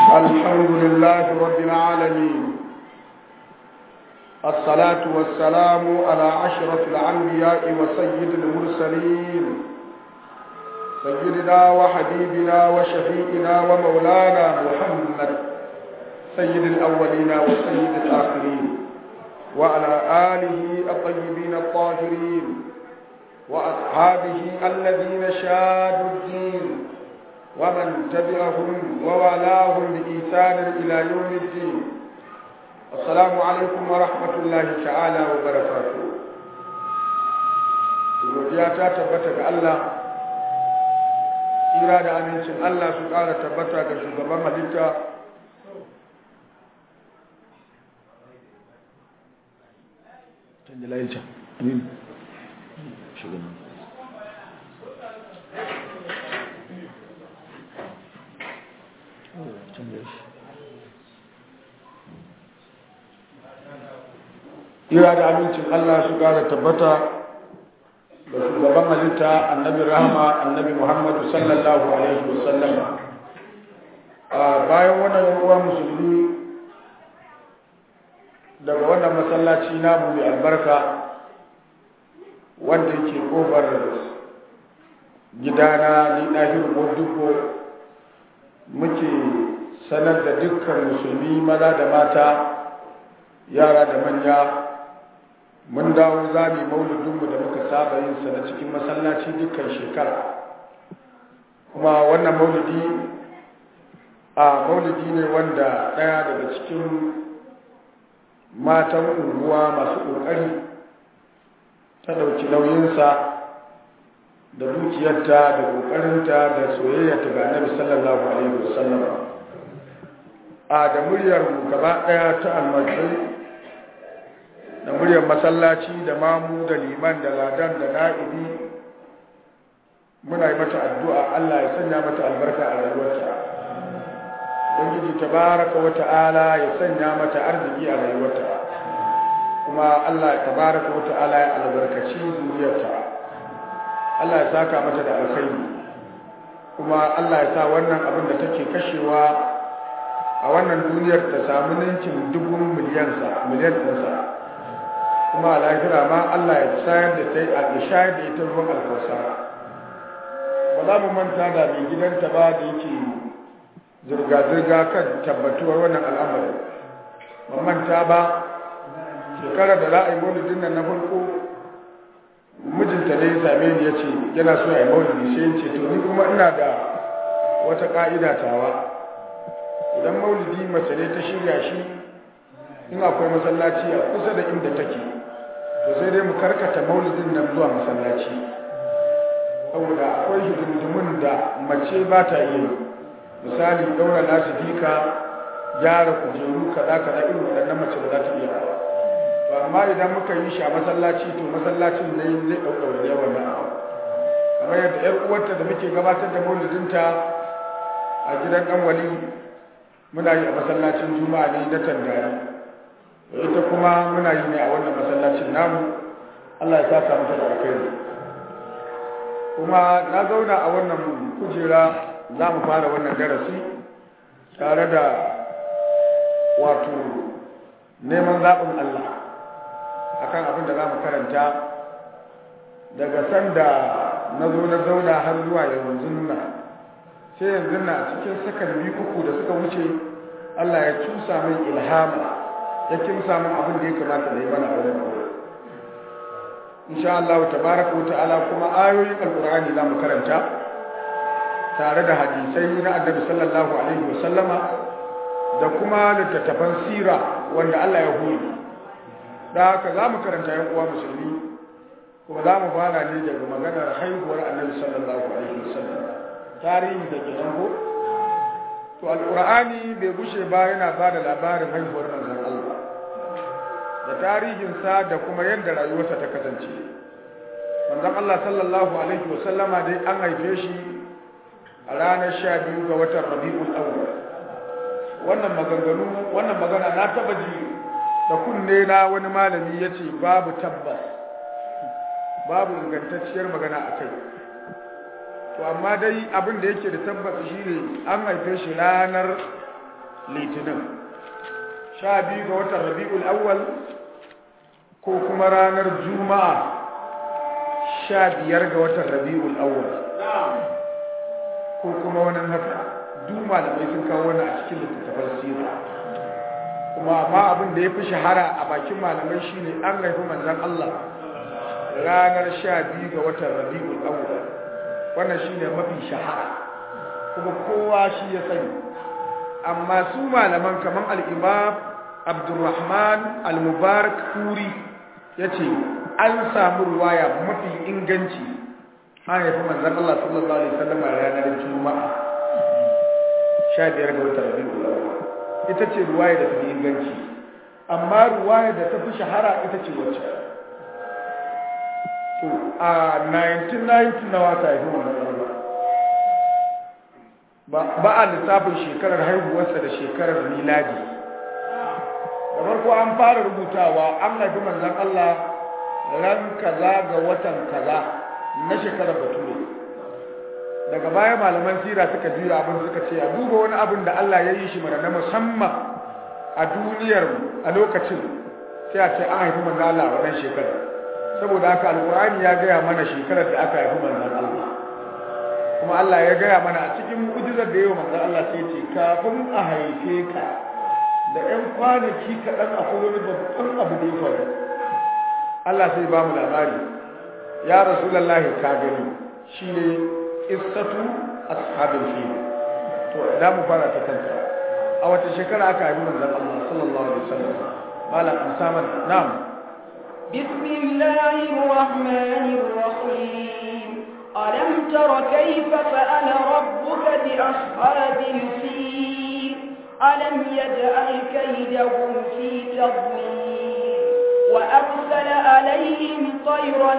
الحمد لله رب العالمين الصلاة والسلام على أشرف الأنبياء وسيد المرسلين سيدنا وحبيبنا وشفيئنا ومولانا محمد سيد الأولين وسيد الآخرين وعلى آله الطيبين الطاهرين وأصحابه الذين شادوا الدين ومن تبعهم ووالاهم بإيثان إلى يوم الدين السلام عليكم ورحمة الله تعالى وبركاته godiya ta tabbata ga Allah tsira da amincin Allah su ƙara tabbata ga shugaban halitta Ira da amincin Allah su ƙara tabbata da shugaban halitta annabi rahama annabi Muhammadu sallallahu Alaihi wasallam. A bayan wannan ruwa musulmi daga wannan masallaci namu mai albarka wanda yake kofar gidana ni ɗahir moduko muke sanar da dukkan musulmi maza da mata yara da manya mun dawo za mu mauludinmu da muka saba yin sa na cikin masallaci dukkan shekara kuma wannan mauludi a mauludi ne wanda ɗaya daga cikin matan unguwa masu ƙoƙari ta ɗauki nauyinsa da dukiyarta da ƙoƙarinta da soyayyarta ga annabi sallallahu alaihi wasallam a da muryar gaba ɗaya ta almasai da muryar masallaci da mamu da liman da ladan da na'ibi muna yi mata addu'a Allah ya sanya mata albarka a rayuwarta ubangiji tabaraka wa ta'ala ya sanya mata arziki a rayuwarta kuma Allah tabaraka wa ta'ala ya albarkaci zuriyarta Allah ya saka mata da alkhairi kuma Allah ya sa wannan abin da take kashewa a wannan duniyar ta samu ninkin dubun miliyan sa miliyan ɗinsa kuma a lahira ma Allah ya shayar da ta a shayar da ita ruwan alkawasara ba za mu manta da mai gidanta ba da yake zirga-zirga kan tabbatuwar wannan al'amari ba manta ba shekarar da za a yi maulidin nan na farko mijinta ne ya same ni ya ce yana so a yi maulidi sai ya ce to ni kuma ina da wata ka'ida tawa idan maulidi mace ne ta shirya shi in akwai masallaci a kusa da inda take to sai dai mu karkata maulidin nan zuwa masallaci saboda akwai hidindimun da mace ba ta iya yi misali daura lasifika gyara kujeru kaza kaza irin waɗannan mace ba za ta iya ba to amma idan muka yi shi a masallaci to masallacin ne zai ɗaukar da yawan nan kamar yadda ƴar uwarta da muke gabatar da maulidinta a gidan ɗan wali muna yi a masallacin juma'a ne na tangari ita kuma muna yi ne a wannan masallacin namu Allah ya saka mata da alkhairi kuma na zauna a wannan kujera za mu fara wannan darasi tare da wato neman zaɓin Allah akan abin da za mu karanta daga sanda na zo na zauna har zuwa yanzu nuna sai yanzu na cikin sakan biyu uku da suka wuce Allah ya cusa min ilhama ya kimsa min abin da ya kamata da yi mana a wurin insha Allah tabaraka wa ta'ala kuma ayoyin alqur'ani za mu karanta tare da hadisai na annabi sallallahu alaihi wa sallama da kuma littattafan sira wanda Allah ya huri da haka za mu karanta yan uwa musulmi kuma za mu fara ne daga maganar haihuwar annabi sallallahu alaihi wa sallam tarihi da ke ko to alqur'ani bai gushe ba yana ba da labarin haihuwar manzon Allah da tarihinsa da kuma yadda rayuwarsa ta kasance manzon Allah sallallahu alaihi wa sallama dai an haife shi a ranar sha biyu ga watan rabi'ul awwal wannan maganganu wannan magana na taba ji da kunne na wani malami ya ce babu tabbas babu ingantacciyar magana a kai to amma dai abin da yake da tabbas shine an haife shi ranar litinin sha biyu ga watan rabi'ul awwal ko kuma ranar juma'a sha biyar ga watan rabi'ul awwal ko kuma wani haka duk malamai sun kawo wani a cikin littattafan sira kuma amma abin da ya fi shahara a bakin malamai shine an haifi manzon Allah ranar sha biyu ga watan rabi'ul awwal wannan shine mafi shahara kuma kowa shi ya sani amma su malaman kaman al-imam Abdurrahman al-Mubarak Kuri yace an samu ruwaya mafi inganci an haifi manzon Allah sallallahu alaihi wasallam ranar Juma'a 15 ga watan Rabiul Awwal ita ce ruwaya da tafi inganci amma ruwaya da tafi shahara ita ce wacce to a 1990 na wata haifi manzon Allah ba a lissafin shekarar haihuwarsa da shekarar miladi da farko an fara rubutawa an haifi manzon Allah ran kaza ga watan kaza na shekarar bature daga baya malaman sira suka jira abin suka ce a duba wani abin da Allah ya yi shi mana na musamman a duniyar a lokacin sai a ce an haifi manzon Allah a wannan shekarar saboda haka alkur'ani ya gaya mana shekarar da aka haifi manzon Allah kuma Allah ya gaya mana a cikin mu'jizar da yau manzon Allah sai ce kafin a haife ka da ƴan kwanaki kaɗan akwai wani babban abu da ya faru Allah sai ba mu labari ya rasulullahi ka gani shine qissatu ashabil fil to da mu fara ta kanta a wata shekara aka haifi manzon Allah sallallahu alaihi wasallam malam amsaman na'am بسم الله الرحمن الرحيم ألم تر كيف فأل ربك بأصحاب الفيل ألم يجعل كيدهم في تضليل وأرسل عليهم طيرا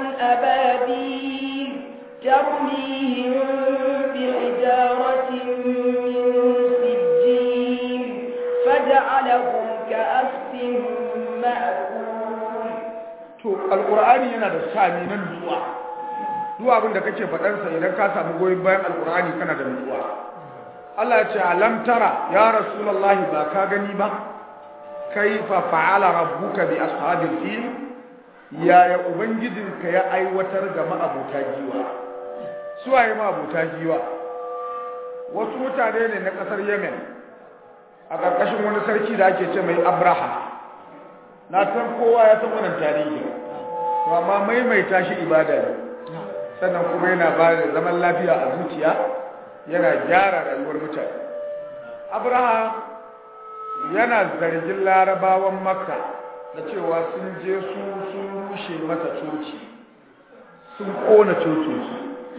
أبابيل ترميهم بحجارة من سجيل فجعلهم كأسف مأكول to alqur'ani yana da sami nan zuwa duk abin da kake faɗar sa idan ka samu goyon bayan alqur'ani kana da nutsuwa Allah ya ce alam tara ya rasulullahi ba ka gani ba kaifa fa'ala rabbuka bi ashabil fil yaya ubangijinka ya aiwatar ga ma'abuta giwa su waye ma'abuta giwa wasu mutane ne na kasar Yemen a ƙarƙashin wani sarki da ake ce mai Abraha na san kowa ya san wannan tarihi to amma maimaita shi ibada ne sannan kuma yana ba da zaman lafiya a zuciya yana gyara rayuwar mutane abraha yana zargin larabawan makka da cewa sun je su sun rushe masa coci sun kona cocinsu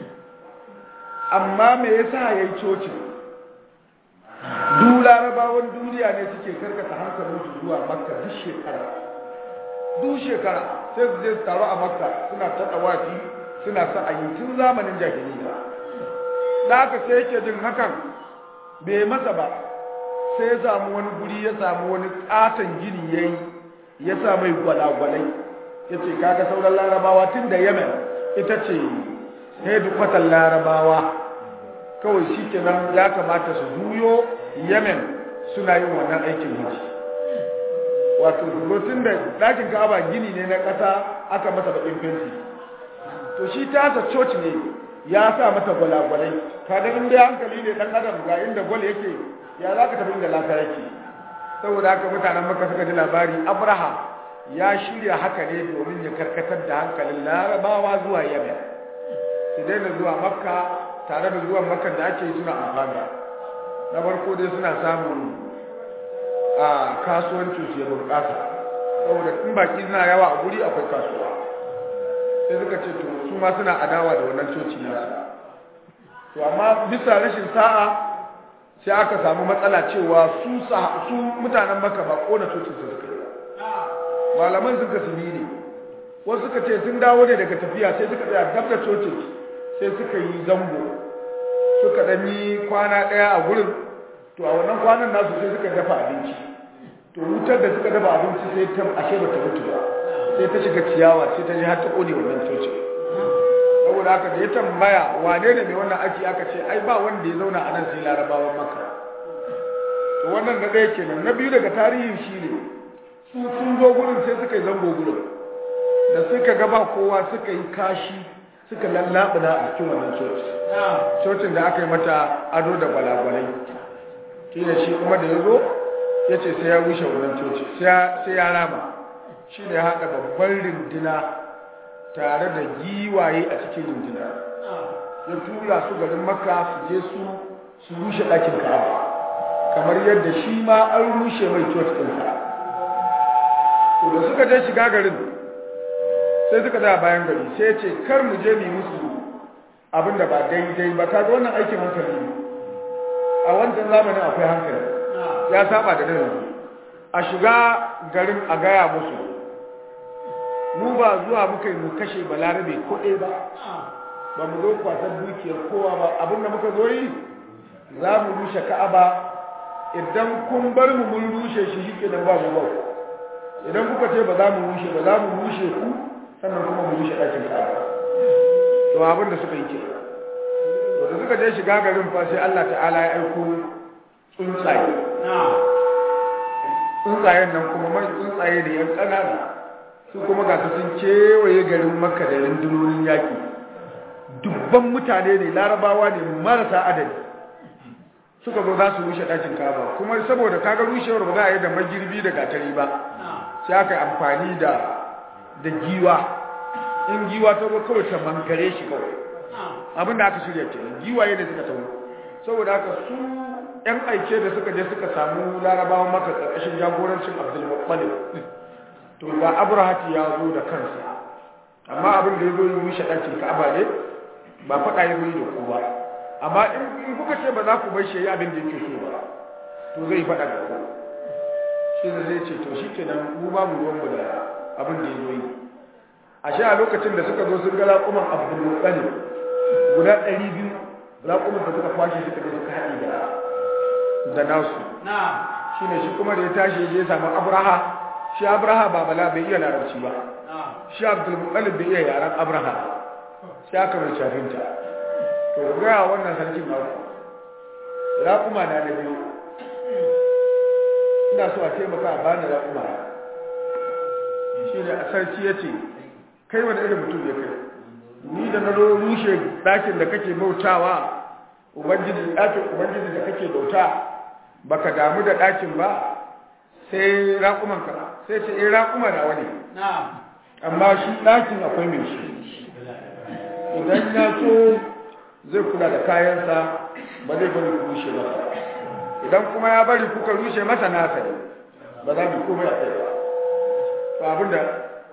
amma me yasa ya yi cocin duk larabawan duniya ne suke karkata hankalinsu zuwa makka duk shekara duk shekara sai su je su taru a makka suna ta tsawafi suna sa a yi tun zamanin jahiliya da haka sai yake jin hakan bai masa ba sai ya samu wani guri ya samu wani katon gini ya yi ya sa mai gwalagwalai ya ce kaga sauran larabawa tun da yemen ita ce hedikwatar larabawa kawai shi kenan ya kamata su juyo yemen suna yin wannan aikin hajji wato tun da ɗakin ka'aba gini ne na ƙasa aka masa baƙin fenti to shi tasa coci ne ya sa mata gwalagwalai kaga in dai hankali ne dan adam ga inda gwal yake ya za ka tafi inda laka yake saboda haka mutanen maka suka ji labari abraha ya shirya haka ne domin ya karkatar da hankalin larabawa zuwa yemen su daina zuwa makka tare da zuwan makka da ake yi suna amfani na farko dai suna samun a kasuwancin su ya bunƙasa saboda in baki suna yawa a guri akwai kasuwa sai suka ce to su ma suna adawa da wannan coci nasu to amma bisa rashin sa'a sai aka samu matsala cewa su su mutanen maka ba kona cocin su suka yi malaman suka su ne wasu suka ce sun dawo ne daga tafiya sai suka tsaya dab da cocin sai suka yi zango suka dan yi kwana daya a gurin to a wannan kwanan nasu sai suka dafa abinci to wutar da suka dafa abinci sai ta ashe ba ta mutu ba sai ta shiga ciyawa sai ta ji har ta kone wannan cocin saboda haka da ya tambaya wane ne mai wannan aiki aka ce ai ba wanda ya zauna a nan sai larabawan maka to wannan na ɗaya kenan na biyu daga tarihin shi ne su sun zo gurin sai suka yi zango gurin da suka gaba kowa suka yi kashi suka lallaɓuna a cikin wannan coci cocin da aka yi mata ado da gwalagwalai shi ne shi kuma da ya zo ya ce sai ya rushe wannan coci sai ya rama shi ne haɗa babban rindina tare da giwaye a cikin rindina ya tura su garin makka su je su su rushe ɗakin ka'aba kamar yadda shi ma an rushe mai coci ɗinsa to da suka je shiga garin sai suka da bayan gari sai ya ce kar mu je mu musu abin da ba daidai ba kaga wannan aikin hankali ne a wancan zamanin akwai hankali ya saba da nan a shiga garin a gaya musu mu ba zuwa muka yi mu kashe balarabe ko ɗaya ba ba mu zo kwasan dukiyar kowa ba abin da muka zo yi za mu rushe ka'aba idan kun bar mu mun rushe shi shi kenan ba mu ba idan kuka ce ba za mu rushe ba za mu rushe ku sannan kuma mu rushe ɗakin ka'aba to abin da suka yi ke to da suka je shiga garin fa sai Allah ta'ala ya aiko tsuntsaye tsuntsayen nan kuma man tsuntsaye da yan ƙanana su kuma ga su sun kewaye garin makka da rundunonin yaƙi dubban mutane ne larabawa ne marasa adadi suka zo za su rushe ɗakin kaba kuma saboda kaga rushewar ba za a yi da magirbi da gatari ba sai aka yi amfani da da giwa in giwa ta zo kawai ta mangare shi kawai abin da aka shirya ke giwaye ne suka tawo saboda haka su yan aike da suka je suka samu larabawan maka ƙarƙashin jagorancin abdulmuttalib to ga abrahati ya zo da kansa amma abin da ya zo yi rushe ɗakin ka'aba ne ba faɗa ya zo yi da ku ba amma in kuka ce ba za ku bar shi abin da yake so ba to zai faɗa da ku shi da zai ce to shi kenan mu ba mu ruwanmu da abin da ya zo yi a sha a lokacin da suka zo sun ga raƙuman abdulmuttalib guda ɗari biyu raƙuman da suka kwashe suka je suka haɗe da da nasu shi ne shi kuma da ya tashi ya samu abraha shi abraha ba bala bai iya larabci ba shi abdulmuttalib bai iya yaren abraha shi aka mai shafinta to ku gaya wannan sarkin naku raƙuma na da biyu ina so a taimaka a bani raƙuma shi ne a sarki ya ce kai wani irin mutum ya kai ni da na rushe ɗakin da kake bautawa ubangiji ɗakin ubangiji da kake bauta baka damu da ɗakin ba sai raƙumanka sai ce eh raƙuma na wani amma shi ɗakin akwai mai shi idan ya so zai kula da kayansa ba zai bari ku rushe masa idan kuma ya bari kuka rushe masa nasa ne ba za mu komai a kai ba to abinda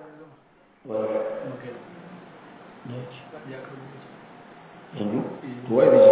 yanzu to wai da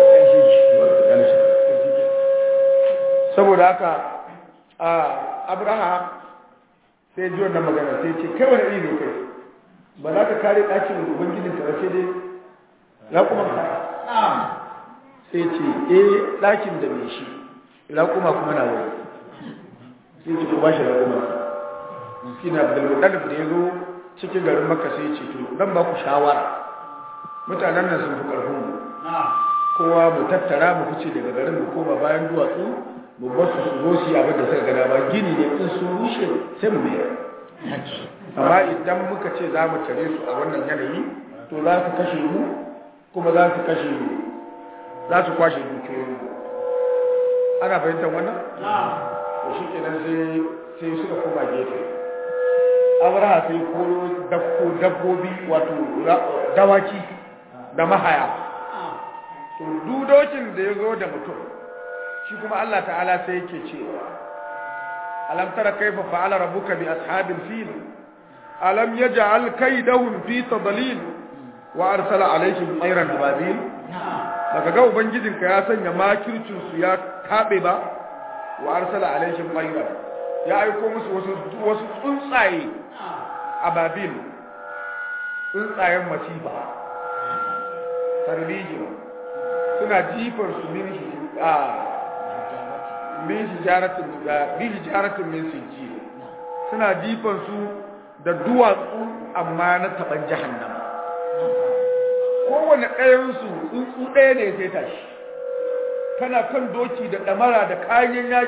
saboda haka a abraham sai ji wannan magana sai ce kai wani iri ne kai ba za ka kare ɗakin ubangijin ka sai dai raƙuman ka sai ce eh ɗakin da mai shi raƙuma kuma na wani sai ce ku ba shi raƙuman shi na da ɗalib da ya zo cikin garin maka sai ce to zan ba ku shawara mutanen nan sun fi ƙarfin mu kowa mu tattara mu fice daga garin mu koma bayan duwatsu mu ba su zo su yi abin da suka gada ba gini ne in sun rushe sai mu mayar amma idan muka ce za mu tare su a wannan yanayi to za su kashe mu kuma za su kashe mu za su kwashe dukiyoyin mu ana fahimtar wannan to shi kenan sai sai suka koma gefe abraha sai koro dabbobi wato dawaki da mahaya to dudocin da ya zo da mutum shi kuma Allah ta'ala sai yake cewa alam tara kaifa fa'ala rabbuka bi ashabil fil alam yaj'al kaydahum fi tadlil wa arsala alaihim tayran ababil baka ga ubangijinka ya sanya makircin su ya kabe ba wa arsala alaihim tayran ya aiko musu wasu wasu tsuntsaye ababil tsuntsayen masifa tarbijin suna jifar su min a min hijaratin da bi hijaratin min sijji suna jifan su da duwatsu amma na taban jahannama kowane ɗayan su tsuntsu ɗaya ne sai tashi kana kan doki da ɗamara da kayan yaƙi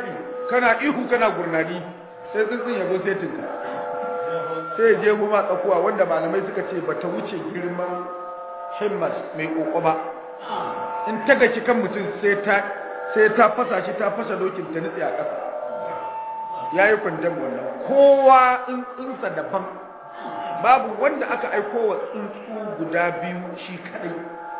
kana ihu kana gurnani sai tsuntsun ya zo sai tinka sai je goma tsakuwa wanda malamai suka ce bata wuce girman himmas mai koko ba in ta gaci kan mutum sai ta sai ta fasa shi ta fasa dokin ta nutse a ƙasa yayi kwandam wannan kowa in tsuntsa daban babu wanda aka aiko wa tsuntsu guda biyu shi kadai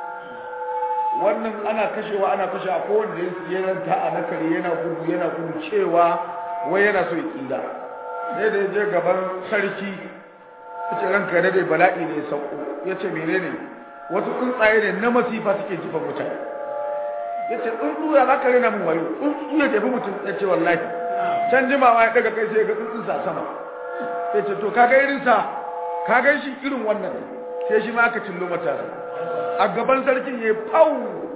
wannan ana kashewa ana kashe a kowanne ya ranta a nakari yana gudu yana gudu cewa wai yana so ya tsira sai da ya je gaban sarki ya ce ranka da dai bala'i ne ya sauko ya ce menene wasu tsuntsaye ne na masifa suke jifan mutane ya ce tsuntsu ya za ka rena min wayo tsuntsu ya jefi mutum ya ce wallahi can jimawa ya daga kai sai ga tsuntsun sa sama ya ce to ka ga irinsa ka gan shi irin wannan sai shi ma aka cillo matasa a gaban sarkin ya fau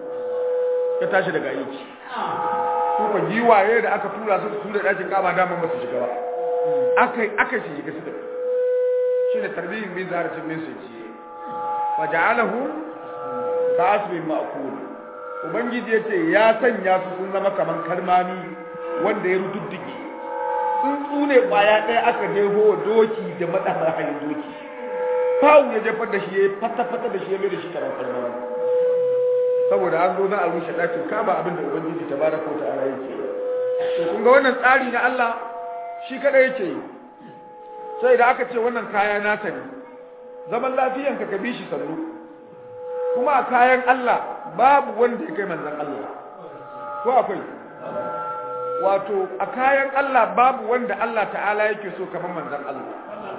ya tashi daga aiki su ka giwaye da aka tura su tura dakin kama daman ba su shiga ba aka aka shi shiga su da shi ne tarbiyyar bin zaharcin min sai ciye wa ja'alahu ka asbin ma'kul ubangiji yace ya sanya su sun zama kaman karmami wanda ya rududdige tsuntsu ne kwaya ɗaya aka jeho doki da madafar hanyar doki fawu ya jefar da shi ya fata-fata da shi ya mai da shi karan kalmawa saboda an zo na a rushe ɗakin kaba abin da ubangiji ta baraka ta ala yake to kun ga wannan tsari na Allah shi kada yake yi sai da aka ce wannan kaya nasa ne zaman lafiyan ka bi shi sannu kuma a kayan Allah babu wanda ya kai manzon Allah ko akwai wato a kayan Allah babu wanda Allah ta'ala yake so kamar manzon Allah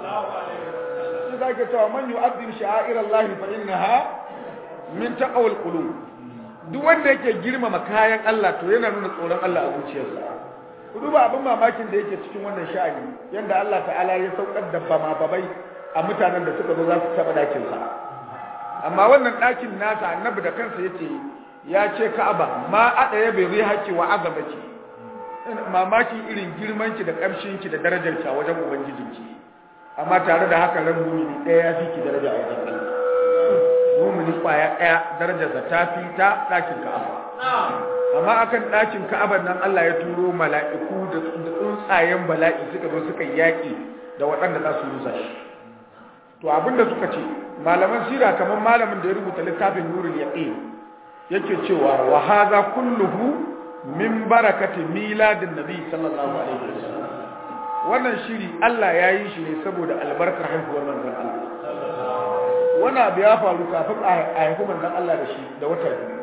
shi zaka cewa man yu'azzim sha'air Allah fa innaha min taqwal qulub duk wanda yake girmama kayan Allah to yana nuna tsoron Allah a zuciyarsa ku duba abin mamakin da yake cikin wannan sha'ani yanda Allah ta'ala ya saukar da bama babai a mutanen da suka zo za su taba dakin sa amma wannan dakin nasa annabi da kansa yace ya ce Ka'aba ma adaya bai rihaki wa azabaki mamakin irin girmanki da kamshinki da darajarki a wajen ubangijinki amma tare da haka ran mumini ɗaya ya fi ki daraja a wajen Allah mumini kwaya ɗaya darajarsa ta fi ta ɗakin Ka'aba amma akan ɗakin Ka'abar nan Allah ya turo mala'iku da tsuntsayen bala'i suka zo suka yaƙi da waɗanda za su rusa shi to abinda suka ce malaman sira kamar malamin da ya rubuta littafin nurul yaqin yake cewa wa hadha kulluhu min barakati miladin nabi sallallahu alaihi wasallam wannan shiri Allah ya yi shi ne saboda albarkar haihuwar manzon Allah wani abu ya faru kafin a haifi manzon Allah da shi da wata biyu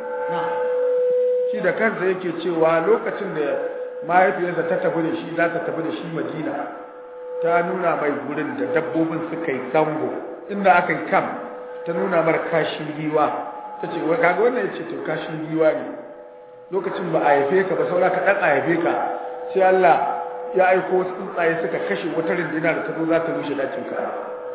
shi da kansa yake cewa lokacin da mahaifiyarsa ta tafi da shi za ta tafi da shi Madina ta nuna mai gurin da dabbobin suka yi zango inda aka yi kam ta nuna mar kashin giwa ta ce wa kaga wannan ya ce to kashin giwa ne lokacin ba a haife ka ba saura ka dan a haife ka sai Allah ya aiko wasu tsuntsaye suka kashe wata rindina da ta zo za ta rushe dakin ka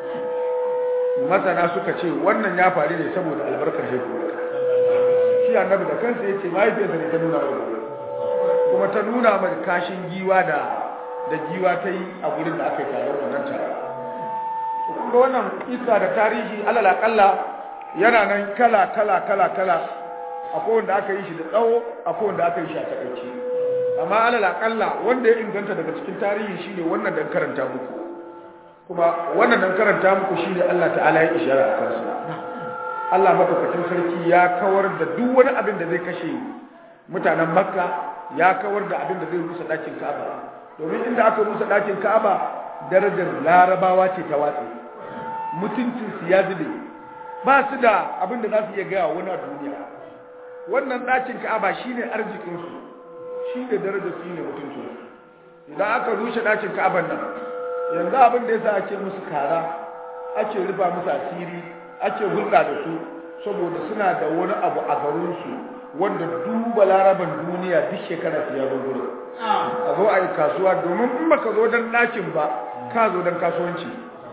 masana suka ce wannan ya faru ne saboda albarkar haihuwar shi annabi da kansa ya ce mahaifiyarsa ne ta nuna mai kuma ta nuna mai kashin giwa da da giwa ta yi a gurin da aka yi taron wannan taron kun ga wannan isa da tarihi alal akalla yana nan kala kala kala kala akwai wanda aka yi shi da tsawo akwai wanda aka yi shi a takaice amma alal akalla wanda ya inganta daga cikin tarihi shine wannan dan karanta muku kuma wannan dan karanta muku shine Allah ta'ala ya ishara a kansa Allah madaukakin sarki ya kawar da duk wani abin da zai kashe mutanen Makka ya kawar da abin da zai rusa dakin Ka'aba domin inda aka rusa dakin Ka'aba darajar Larabawa ce ta watsi mutuncin su ya zube ba su da abin da za su iya gaya wani a duniya wannan ɗakin ka'aba shine arzikinsu shi ne darajar su ne mutuncinsu idan aka rushe ɗakin ka'aban nan yanzu abin da yasa ake musu kara ake rufa musu asiri ake hulɗa da su saboda suna da wani abu a garinsu wanda duba laraban duniya duk shekara su ya zo gurin a zo a yi kasuwa domin in baka zo don ɗakin ba ka zo don kasuwanci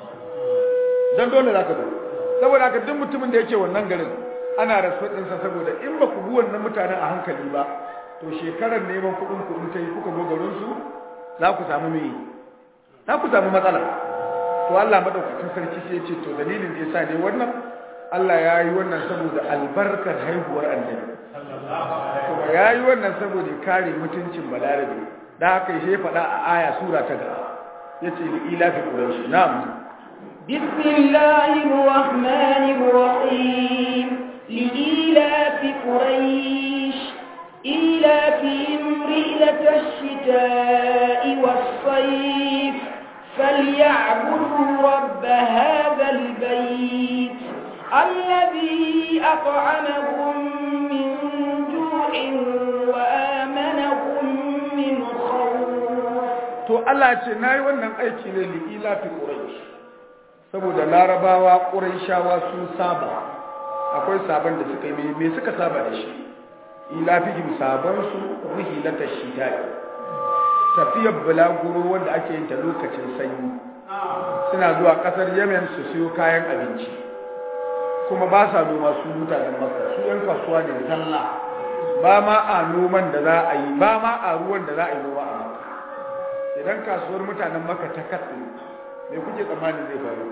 don dole za ka zo saboda haka duk mutumin da yake wannan garin ana respect ɗinsa saboda in ba ku bi wannan mutanen a hankali ba to shekarar neman kuɗin kuɗin ta yi kuka zo garinsu za ku samu me za ku samu matsala to Allah madaukakin sarki sai ya ce to dalilin da yasa ne wannan Allah ya yi wannan saboda albarkar haihuwar annabi kuma ya yi wannan saboda ya kare mutuncin balarabe da haka ya faɗa a aya sura ta gaba yace li ila fi quraish na'am بسم الله الرحمن الرحيم لإيلاف قريش إيلافهم رحلة الشتاء والصيف فليعبدوا رب هذا البيت الذي أطعمهم من جوع وآمنهم من خوف to Allah ce nayi wannan aiki ne li ila fi quraish saboda larabawa quraishawa sun saba akwai saban da suka yi me suka saba da shi ila fi saban su rihilata shidai tafiyar bulaguro wanda ake yin ta lokacin sanyi suna zuwa kasar Yemen su siyo kayan abinci kuma ba sa noma su mutanen Makka su yan kasuwa ne sallah ba ma a noman da za a yi ba ma a ruwan da za a yi noma a Makka idan kasuwar mutanen Makka ta katse me kuke tsammani zai faru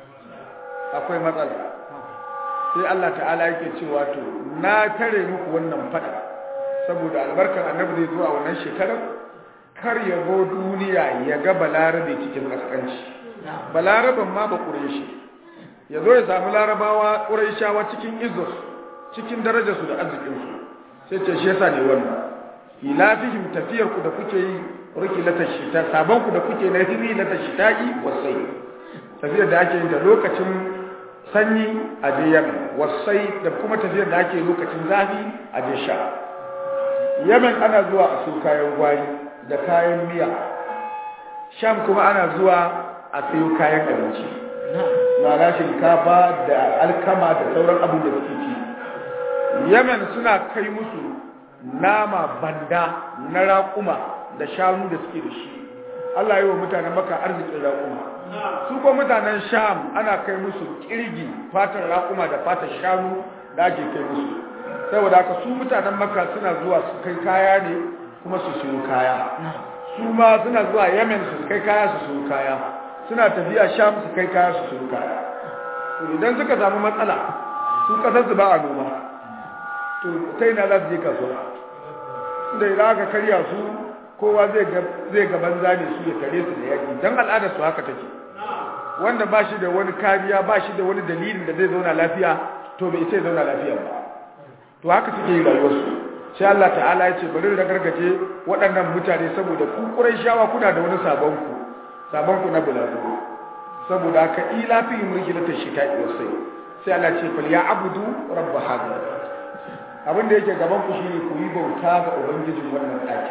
akwai matsala sai Allah ta'ala yake cewa to na tare muku wannan fada saboda albarkar annabi zai zo a wannan shekarar kar ya zo duniya ya ga balarabe cikin kaskanci balaraben ma ba ƙureshi ya zo ya samu larabawa ƙureshawa cikin izos cikin darajarsu da arzikinsu sai ce shi yasa ne wannan ilafihim tafiyar ku da kuke yi riki lata shita sabon ku da kuke na hiri lata shita'i wasai tafiyar da ake yin da lokacin sanyi a je yamen wasai da kuma tafiyar da ake lokacin zafi a je sha yamen ana zuwa a su kayan gwari da kayan miya sham kuma ana zuwa a sayo kayan abinci na shinkafa da alkama da sauran abin da suke ci yemen suna kai musu nama banda na raƙuma da shanu da suke da shi Allah yi wa mutanen maka arzikin raƙuma su ko mutanen sham ana kai musu kirgi fatan raƙuma da fatan shanu da ake kai musu saboda haka su mutanen maka suna zuwa su kai kaya ne kuma su siyo kaya su ma suna zuwa yemen su kai kaya su siyo kaya suna tafiya sham su kai kaya su siyo kaya to idan suka samu matsala su kasar su ba a noma to ta ina za su je kasuwa da idan aka karya su kowa zai ga banza ne su ya tare su da yaki don al'adar su haka take wanda ba shi da wani kariya ba shi da wani dalilin da zai zauna lafiya to bai sai zauna lafiya ba to haka suke yi rayuwarsu sai Allah ta'ala ya ce bari da gargaje waɗannan mutane saboda ku shawa kuna da wani sabon ku sabon ku na bulagu saboda haka ila fi murgilata shita'i wasai sai Allah ce fal ya abudu rabb hada abin da yake gaban ku shine ku yi bauta ga ubangijin wannan ɗaki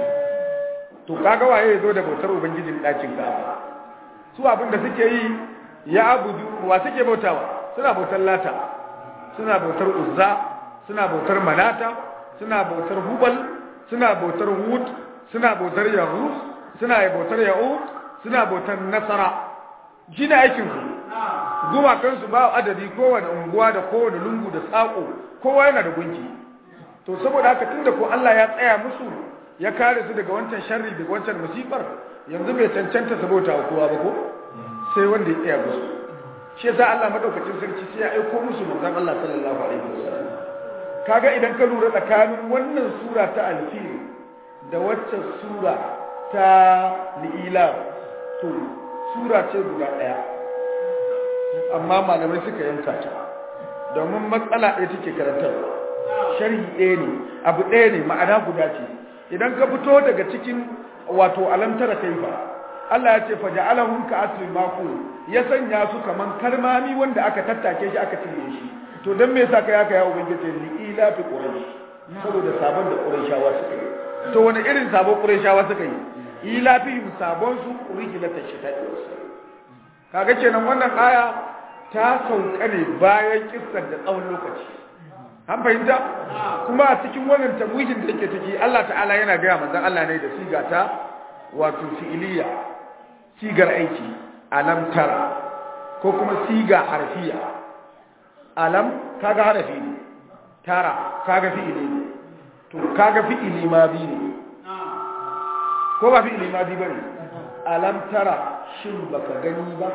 to kaga waye ya zo da bautar ubangijin ɗakin Ka'aba su abin da suke yi ya abudu wa suke bautawa suna bautar lata suna bautar uzza suna bautar manata suna bautar hubal suna bautar hud suna bautar yahus suna bautar ya'ud suna bautar nasara shine aikin su gumakan su ba adadi kowane unguwa da kowane lungu da sako kowa yana da gunki to saboda haka tunda ko Allah ya tsaya musu ya kare su daga wancan sharri daga wancan musibar yanzu bai cancanta su bauta wa kowa ba ko sai wanda ya tsaya musu shi yasa Allah madaukakin sarki sai ya aiko musu manzon Allah sallallahu alaihi wasallam kaga idan ka lura tsakanin wannan sura ta alfil da waccan sura ta li'ila to sura ce guda ɗaya amma malamai suka yanka ta domin matsala ɗaya take karantarwa sharhi ɗaya ne abu ɗaya ne ma'ana guda ce idan ka fito daga cikin wato alamtara kaifa Allah ya ce fa ja'alahum ka asli maqul ya sanya su kaman karmami wanda aka tattake shi aka cinye shi to dan me yasa ka yaka ya ubangiji li ila fi quraish saboda sabon da qurayshawa suka yi to wani irin sabon qurayshawa suka yi ila fi sabon su rijlata shita'i kaga kenan wannan aya ta sauka ne bayan kissar da tsawon lokaci an fahimta kuma a cikin wannan tamwihin da yake ciki Allah ta'ala yana gaya manzon Allah ne da siga ta wato fi'iliya sigar aiki alam tara ko kuma siga harfiya alam kaga harafi ne tara kaga fi'ili ne to kaga fi'ili ma bi ne ko ba fi'ili ma bi bane alam tara shin baka gani ba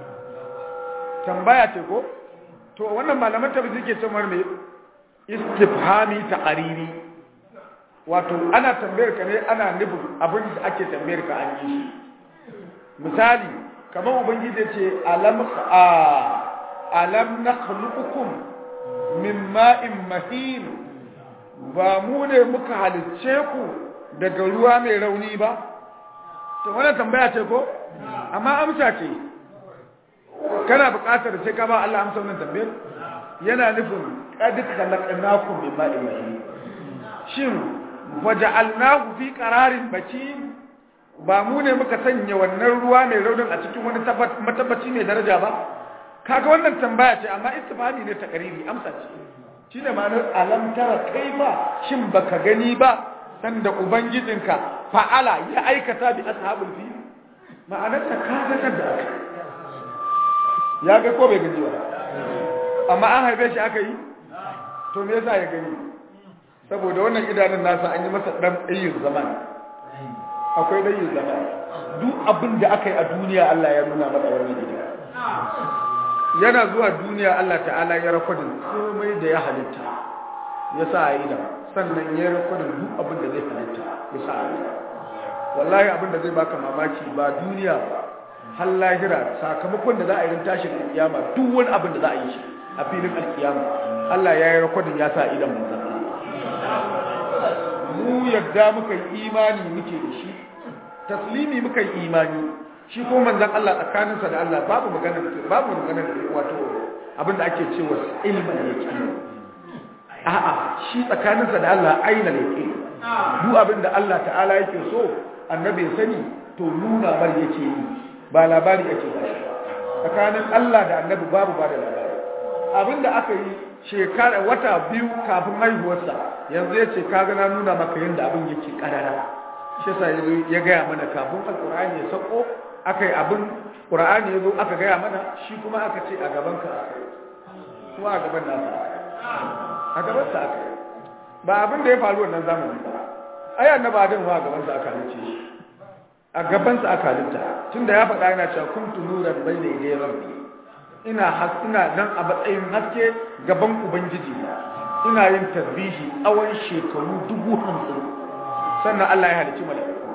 tambaya ce ko to wannan malaman tafsir ke cewa me istifhami taqariri wato ana tambayar ka ne ana nufin abin da ake tambayar ka an yi shi misali kamar ubangiji ce alam a alam nakhluqukum min ma'in mahin ba mu ne muka halicce ku daga ruwa mai rauni ba to wannan tambaya ce ko amma amsa ce kana buƙatar sai ka ba Allah amsa wannan tambayar yana nufin qad khalaqnakum min ma'in mahin shin waja'alnahu fi qararin makin ba mu ne muka sanya wannan ruwa mai raunin a cikin wani matabbaci mai daraja ba kaga wannan tambaya ce amma istifhami ne ta kariri amsa ce shine ma'anar alam tara kaifa shin baka gani ba dan da ubangijinka fa'ala ya aikata bi ashabul fil ma'anar ta kaga da aka ya ga ko bai gani ba amma an haife shi aka yi to me yasa ya gani saboda wannan idanun nasa an yi masa dan ɗayin zaman akwai ɗayin zaman duk abin da aka yi a duniya Allah ya nuna masa wannan gida yana zuwa duniya Allah ta'ala ya rakodin komai da ya halitta ya sa a yi da sannan ya rakodin duk abin da zai halitta ya sa a yi da wallahi abin da zai baka mamaki ba duniya ba har lahira sakamakon da za a yi tashin alkiyama duk wani abin da za a yi shi a filin alkiyama Allah ya yi rakodin ya sa idan manzan mu yadda muka yi imani muke da shi taslimi muka yi imani shi ko manzan Allah tsakaninsa da Allah babu magana babu magana wato abinda ake cewa ilmin yaqin a'a shi tsakaninsa da Allah aina yaqin duk abinda Allah ta'ala yake so annabi sani to nuna bar yake yi ba labari ake ba shi tsakanin Allah da annabi babu ba da labari abinda aka yi shekara wata biyu kafin haihuwarsa yanzu ya ce kaga na nuna maka yadda abin yake karara shi sa ya gaya mana kafin alkur'ani ya sako aka yi abin ƙur'ani ya zo aka gaya mana shi kuma aka ce a gaban ka aka yi kuma a gaban nasa a gaban sa aka yi ba abin da ya faru wannan zamani ba ai annabi adam ma a gaban sa aka halice shi a gaban sa aka halitta tunda ya faɗa yana cewa kuntu nuran bayna yaday rabbi ina ina nan a matsayin haske gaban ubangiji ina yin tasbihi tsawon shekaru dubu hamsin sannan Allah ya halicci mala'iku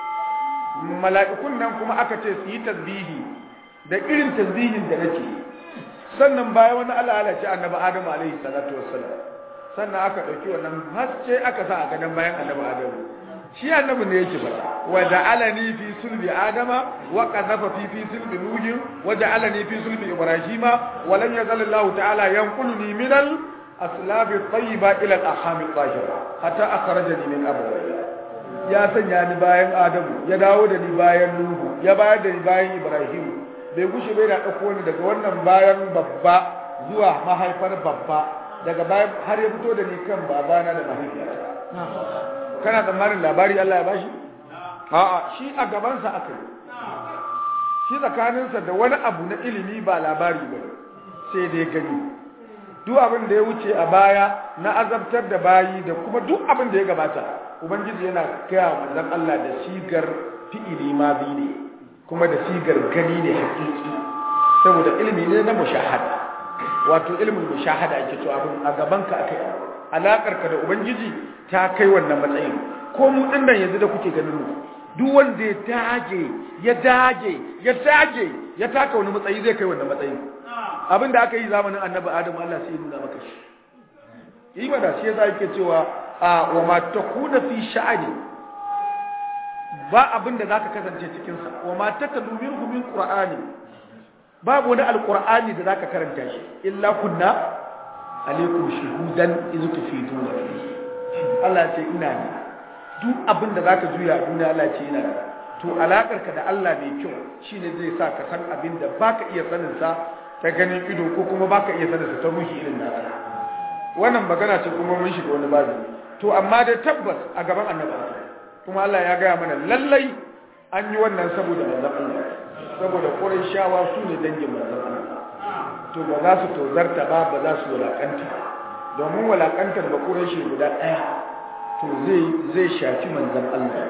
mala'ikun nan kuma aka ce su yi tasbihi da irin tasbihin da nake sannan bayan wani Allah ya halicci annabi Adamu alaihi salatu wassalam sannan aka dauki wannan haske aka sa a gadan bayan annabi Adamu shi annabi ne yake faɗa wa ja'alani fi sulbi adama wa qadhafa fi fi sulbi nuh wa ja'alani fi sulbi ibrahima wa lam yazal Allah ta'ala yanquluni min al aslab at-tayyiba ila al-aham at-tahira hatta akhrajani min abawayya ya sanya ni bayan adamu ya dawo da ni bayan nuhu ya bayar da ni bayan ibrahim bai gushe bai da dauko ni daga wannan bayan babba zuwa mahaifar babba daga bayan har ya fito da ni kan babana da mahaifiyata kana tsammanin labari Allah ya bashi a'a shi a gabansa aka yi shi tsakaninsa da wani abu na ilimi ba labari ba sai dai gani duk abin da ya wuce a baya na azabtar da bayi da kuma duk abin da ya gabata ubangiji yana gaya manzon Allah da sigar fi'ili ma bi ne kuma da sigar gani ne hakiki saboda ilimi ne na mushahada wato ilimin mushahada ake cewa abin a gabanka akai alakar ka da ubangiji ta kai wannan matsayin ko mu din nan yanzu da kuke ganin mu duk wanda ya dage ya dage ya dage ya taka wani matsayi zai kai wannan matsayin abin da aka yi zamanin annabi adam Allah sai ya nuna maka shi yi mana shi yasa yake cewa a wa ma takuna fi sha'ani ba abin da zaka kasance cikin sa wa ma tatalu minhu min qur'ani babu wani alqur'ani da zaka karanta shi illa kunna alaikum shuhudan iz tufiduna fihi Allah ce ina ne duk abin da zaka juya a duniya Allah ce ina ne to alakar ka da Allah mai kyau shine zai sa ka san abin da baka iya sanin sa ta ganin ido ko kuma baka iya sanin sa ta ruhi irin nasa wannan magana ce kuma mun shiga wani babu to amma da tabbas a gaban annabi kuma Allah ya gaya mana lallai an yi wannan saboda manzon Allah saboda Qurayshawa su ne dangin manzon Allah to ba za su tozarta ba ba za su walakanta domin walakantar ba Qurayshi guda ɗaya to zai zai shafi manzon Allah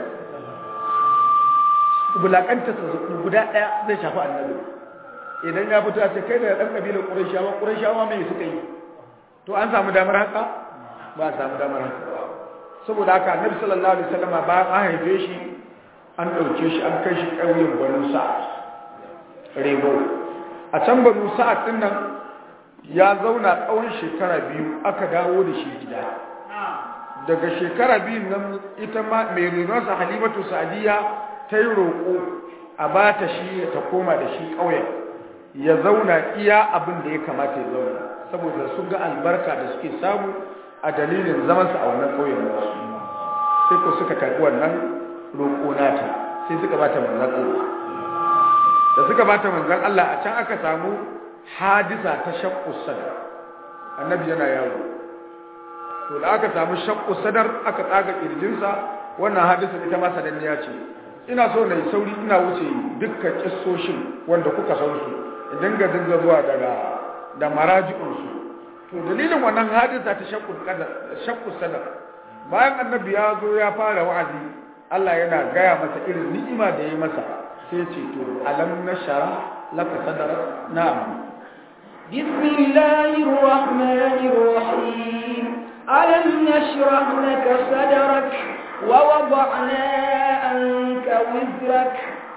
walakantar guda ɗaya zai shafi annabi idan ya fito ce kai da dan kabilar Qurayshawa Qurayshawa me suka yi to an samu damar haka ba a samu damar haka saboda haka annabi sallallahu alaihi wasallam bayan an haife shi an ɗauke shi an kai shi ƙauyen banu sa'ad rebo a can banu sa'ad din nan ya zauna tsawon shekara biyu aka dawo da shi gida daga shekara biyun nan ita ma mai renonsa halimatu sa'adiyya ta yi roƙo a ba ta shi ta koma da shi ƙauyen ya zauna iya abin da ya kamata ya zauna saboda sun ga albarka da suke samu a dalilin zamansa a wannan ƙauyen nasu sai ko suka karɓi wannan roƙo nata sai suka bata manzan Allah da suka bata manzan Allah a can aka samu hadisa ta shakku sadar annabi yana yawo to da aka samu shakku sadar aka tsaga kirjinsa wannan hadisa ita ma sananniya ce ina so na yi sauri ina wuce dukkan kissoshin wanda kuka san su idan ga dinga zuwa daga da maraji'unsu to dalilin wannan hadisa ta shakku shakku sadar bayan annabi ya zo ya fara wa'azi Allah yana gaya masa irin ni'ima da ya masa sai ce to alam nashara laka sadrak na'am بسم الله الرحمن الرحيم ألم نشرح لك صدرك ووضعنا عنك وزرك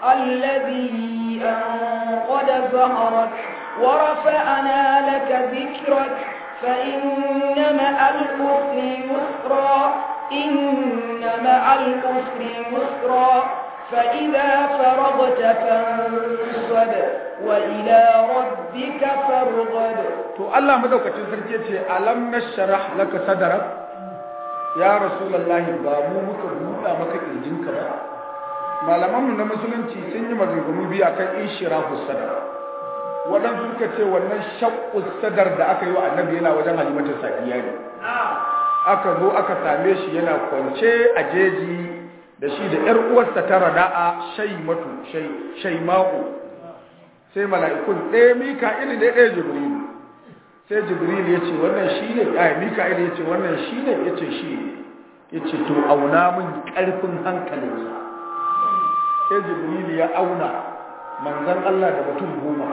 الذي أنقض ظهرك ورفعنا لك ذكرك فإن مع العسر يسرا إن مع العسر يسرا فإذا فرغت فانصب وإلى ربك فارغب to Allah madaukakin sarki yace alam nashrah laka sadrak ya rasulullahi ba mu muka buɗa maka kirjinka ba malaman mu na musulunci sun yi maganganu biyu akan inshirahu sadar waɗansu suka ce wannan shaqqu sadar da aka yi wa annabi yana wajen halimatu sadiya ne aka zo aka same shi yana kwance a jeji da shi da ‘yar uwarsa ta rada'a shaimatu shaima'u sai mala'ikun ɗaya mika'il ne ɗaya jibrilu sai jibrilu ya ce wannan shi ne a mika'il ya ce wannan shi ne ya ce shi ya ce to auna min ƙarfin hankalinsa sai jibrilu ya auna manzan Allah da mutum goma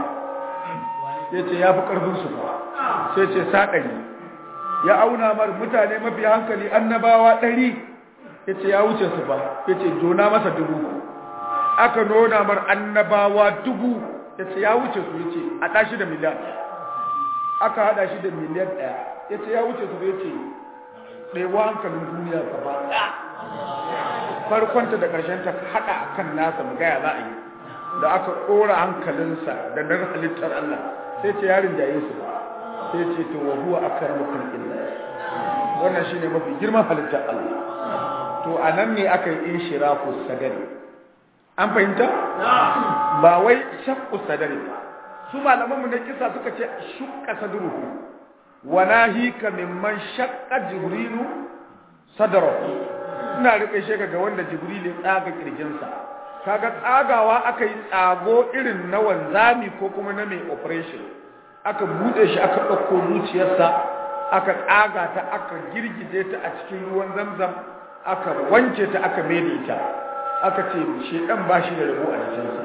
ya ce ya fi ƙarfinsu ba sai ce saɗari ya auna mar mutane mafi hankali annabawa ɗari ya ce ya wuce su ba ya ce jona masa dubu aka nuna mar annabawa dubu ya ce ya wuce su ya ce a ɗashi da miliyan aka haɗa shi da miliyan ɗaya ya ce ya wuce su ya ce ɗaiwa hankalin duniya ka ba farkonta da ƙarshen ta haɗa a kan nasa mu gaya za a yi da aka ɗora hankalinsa da na halittar Allah sai ce yarin jaye su ba sai ce to wa huwa akramu khalqillah wannan shine mafi girman halittar Allah to anan ne aka yi inshirafu sadari an fahimta ba wai shaqqu sadari su malaman mu na kisa suka ce shukka sadruhu wa nahika mimman shaqqa jibrilu sadrahu ina rike shi ga wanda jibril ya tsaga kirjinsa kaga tsagawa aka yi tsago irin na wanzami ko kuma na mai operation aka bude shi aka ɗauko zuciyarsa aka tsaga ta aka girgije ta a cikin ruwan zamzam aka wanke ta aka mede ta aka ce shedan ba shi da rabo a jikinsa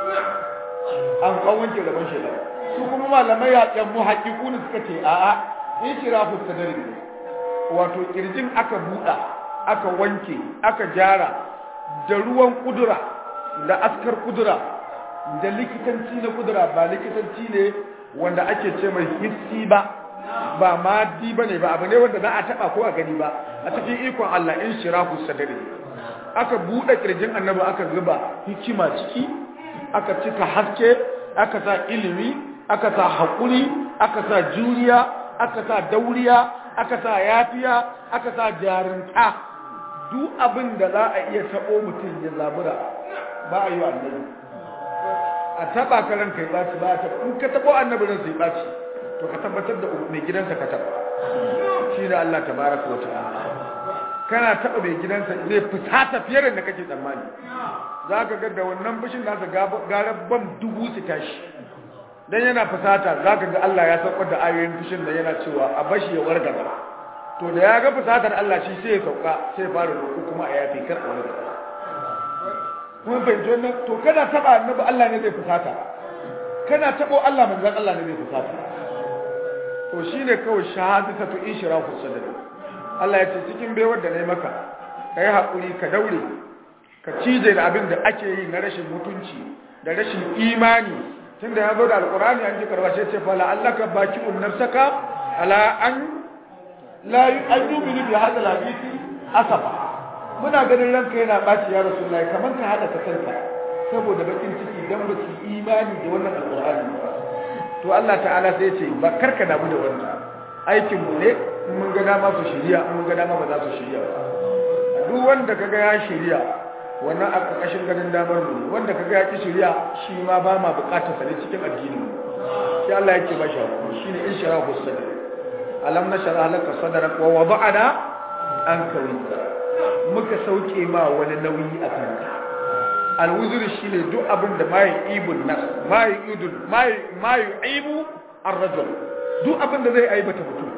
an kawanke rabon shedan su kuma malamai yaƙen mu haƙiƙuni suka ce a'a in shirafu sadari ne wato kirjin aka buɗa aka wanke aka gyara da ruwan kudura da askar kudura da likitanci na kudura ba likitanci ne wanda ake ce mai hissi ba ba madi ba ne ba abu ne wanda za a taba ko a gani ba a cikin ikon Allah in shirahu sadari aka buɗe kirjin annabi aka zuba hikima ciki aka cika haske aka sa ilimi aka sa haƙuri aka sa juriya aka sa dauriya aka sa yafiya aka sa jarinta duk abin da za a iya taɓo mutum ya zabura ba a yi wa annabi a taɓa ka ranka ya ɓaci ba a taɓa in ka taɓo annabi ran sai ɓaci to ka tabbatar da mai gidansa ka taɓa shi da Allah ta baraka wa ta'ala kana taɓa mai gidansa zai fusata fiye da kake tsammani za ka ga da wannan fushin nasa gara bam dubu su tashi dan yana fusata za ka ga Allah ya saukar da ayoyin fushin da yana cewa a bashi ya wargaza to da ya ga fusatar Allah shi sai ya sauka sai ya fara roƙo kuma a yafi kar a wargaza kuma bai ji wannan to kana taba annabi Allah ne zai fusata kana tabo Allah manzon Allah ne zai fusata to shine kawai shahadatu ishrafu sadri Allah ya ce cikin baiwar da na yi maka ka yi haƙuri ka daure ka cije da abin da ake yi na rashin mutunci da rashin imani tun da ya zo da alƙur'ani an ji karbace ce fa la'allaka baki unnafsaka ala an la an yuminu bi hadha al-hadisi asafa muna ganin ranka yana baci ya rasulullahi kaman ka hada ka kanka saboda bakin ciki dan ba su imani da wannan alƙur'ani ba to Allah ta'ala sai ya ce ba karka damu da wannan aikin mu ne mun ga dama su shirya mun ga dama ba za su shirya ba duk wanda kaga ya shirya wannan a ƙarƙashin ganin damar mu wanda kaga ya ki shirya shi ma ba ma buƙatar sa ne cikin addinin mu sai Allah yake ba shi hakuri shine in shara ku sadar alam nashara laka sadrak wa wada'na anka wizra muka sauke ma wani nauyi a kanka alwuzur shine duk abin da mai ibun nas mai idul mai mai ibu ar-rajul duk abin da zai aibata mutum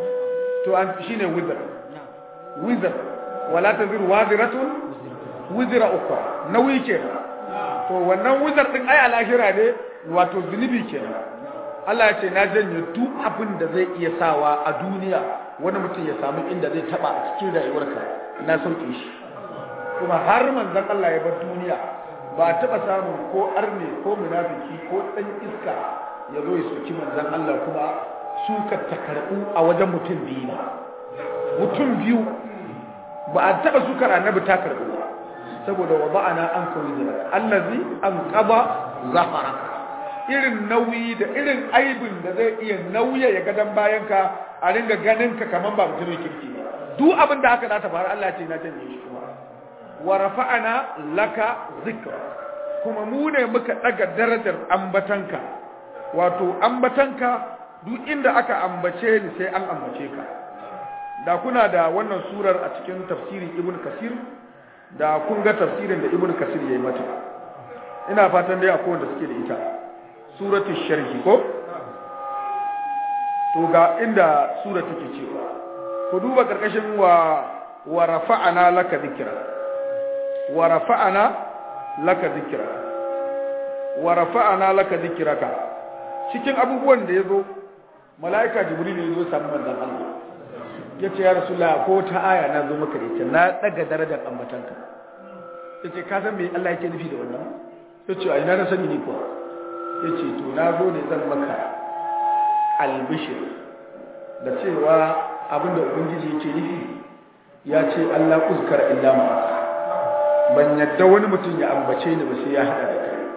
to an shine wizr wizr wala tazir waziratun wizra ukra nauyi kenan to wannan wizr din ai alahira ne wato zunubi kenan Allah ya ce na janye duk abin da zai iya sawa a duniya wani mutum ya samu inda zai taba a cikin rayuwarka na sauke shi kuma har manzon Allah ya bar duniya ba a taba samun ko arne ko munafiki ko dan iska ya zo ya soki manzon Allah kuma suka takarbu a wajen mutum biyu ba mutum biyu ba a taba sukar annabi ta karbu ba saboda wada'ana an kawai zira allazi an qaba zahara irin nauyi da irin aibin da zai iya nauya ya gadan bayan ka a ringa ganin ka kaman ba mutumin kirki ba duk abin da haka za ta faru Allah ce na janye shi kuma wa rafa'ana laka zikra kuma mu ne muka daga darajar ambatanka wato ambatanka duk inda aka ambace ni sai an ambace ka da kuna da wannan surar a cikin tafsirin ibn kasir da kun ga tafsirin da ibn kasir yayi mata ina fatan dai akwai wanda suke da ita suratu sharhi ko to ga inda sura take cewa ku duba karkashin wa wa rafa'ana laka dhikra wa rafa'ana laka dhikra wa rafa'ana laka dhikraka cikin abubuwan da yazo malaika jibril yazo samu manzon Allah yace ya rasulullah ko ta aya na zo maka da ita na daga darajar ambatanka yace ka san me Allah yake nufi da wannan yace ai na sani ni ko yace to na zo ne zan maka albishir da cewa abinda ubangiji yake nufi ya ce Allah uzkar illa ma ban yadda wani mutum ya ambace ni ba sai ya hada da kai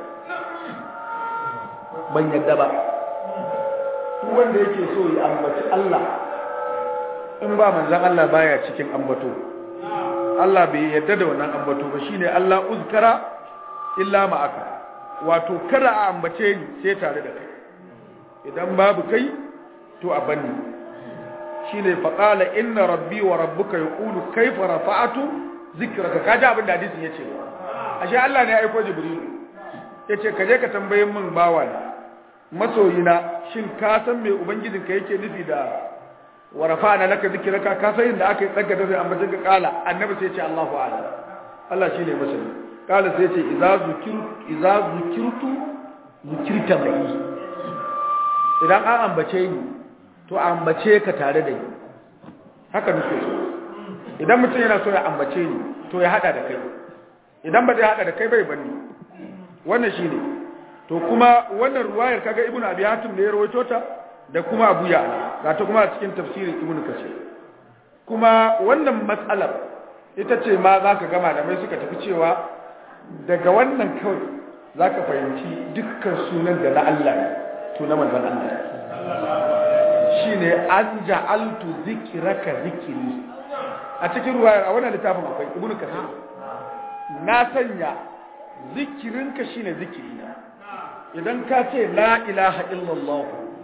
ban yadda ba duk wanda yake so ya ambaci Allah in ba manzan Allah baya cikin ambato Allah bai yadda da wannan ambato ba shine Allah uzkara illa ma aka wato kada a ambace ni sai tare da kai idan babu kai to a banni shine faqala inna rabbi wa rabbuka yaqulu kayfa rafa'atu zikraka kaji abin da hadisin yace ashe Allah ne ya aika jibril yace ka je ka tambaye min bawa na masoyina shin ka san me ubangijinka yake nufi da wa rafa'na laka zikraka ka san inda aka yi tsaga da sai ambace ka kala annabi sai ya ce Allahu a'lam Allah shine masani kala sai ya ce idza zukirtu idza zukirtu zukirta mai idan an ambace ni to ambace ka tare da ni haka nake so idan mutum yana so ya ambace ni to ya hada da kai idan ba zai hada da kai bai banni wannan shine to kuma wannan ruwayar kaga ibnu abi hatim ne ya rawaito ta da kuma abu ya ga ta kuma a cikin tafsirin ibnu kasir kuma wannan matsalar ita ce ma zaka ga malamai suka tafi cewa daga wannan kawai zaka fahimci dukkan sunan da na Allah ne to na manzon Allah shine an ja'altu zikraka zikri a cikin ruwayar a wannan littafin akwai ibnu kasir na sanya zikirinka shine zikirina idan ka ce la ilaha illallah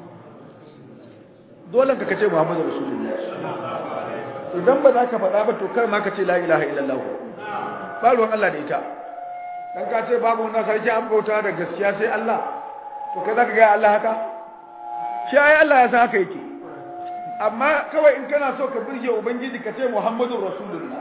dole ka kace muhammadu rasulullah idan ba za ka faɗa ba to kar ma ka ce la ilaha illallah ba ruwan Allah da ita dan ka ce babu wannan sarki an bauta da gaskiya sai Allah to kai zaka ga Allah haka shi ai Allah ya san haka yake amma kawai in kana so ka burge ubangiji ka ce muhammadu rasulullah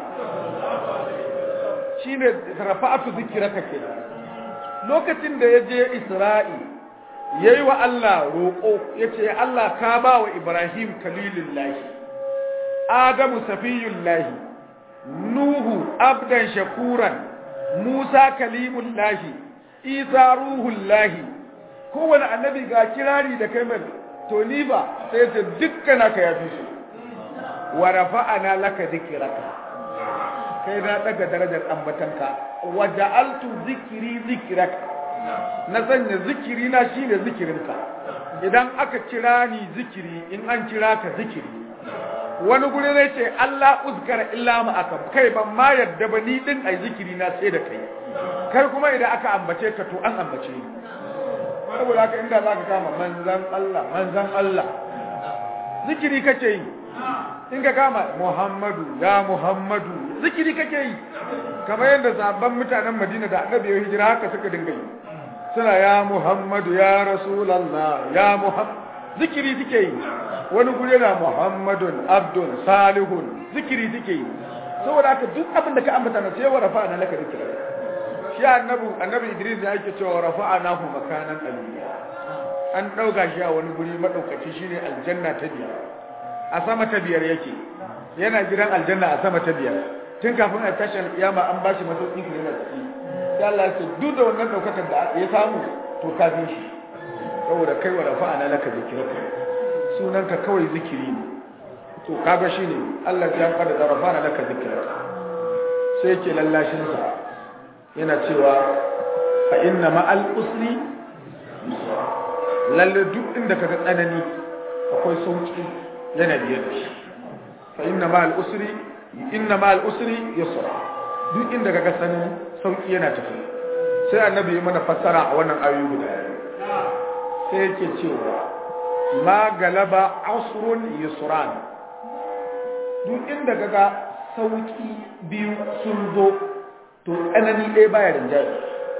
shine rafa'atu zikraka kenan lokacin da ya je Isra'i yayi wa Allah roƙo yace Allah ka ba wa Ibrahim kalilullahi adamu safiyullahi nuhu abdan shakuran musa kalimullahi isa ruhullahi kowane annabi ga kirari da kai mai to ni ba sai ce dukkan aka yafi su wa rafa'ana laka dhikraka kai na daga darajar ambatanka wa ja'altu zikri zikraka na sanya zikiri na shine zikirinka idan aka kira ni zikiri in an kira ka zikiri wani guri ne ce Allah uzkara illa ma aka kai ban ma yadda ba ni din ai zikiri na sai da kai kai kuma idan aka ambace ka to an ambace ni saboda haka inda zaka kama manzan Allah manzan Allah zikiri kake yi in ka kama Muhammadu ya Muhammadu zikiri kake yi kamar yadda sabon mutanen Madina da Annabi ya hijira haka suka dinga yi suna ya Muhammadu ya Rasulullah ya Muhammad zikiri suke yi wani guri na Muhammadun Abdul Salihun zikiri suke yi saboda haka duk abin da ka ambata na sai wa rafa na laka zikira shi annabi annabi Idris ya yake cewa rafa'anahu makanan aliyya an dauka shi a wani guri madaukaci shine aljanna ta biyar a sama ta biyar yake yana gidan aljanna a sama ta biyar tun kafin a tashi alkiyama an bashi masauki ne na ciki sai Allah ya ce duk da wannan daukakar da ya samu to kafin shi saboda kai wa rafa'ana laka zikraka sunanka kawai zikiri ne to kaga shine Allah ya kada da rafa'ana laka zikraka sai yake lallashin sa yana cewa fa inna ma'al usri lalle duk inda kaga tsanani akwai sauki yana biyar da shi fa inna ma'al usri inna ma'al usri yusra duk inda kaga tsanani sauki yana tafi sai annabi ya mana fassara a wannan ayoyi guda sai yake cewa ma galaba asrun yusran duk inda kaga sauki biyu sun zo to tsanani ɗaya baya rinjaye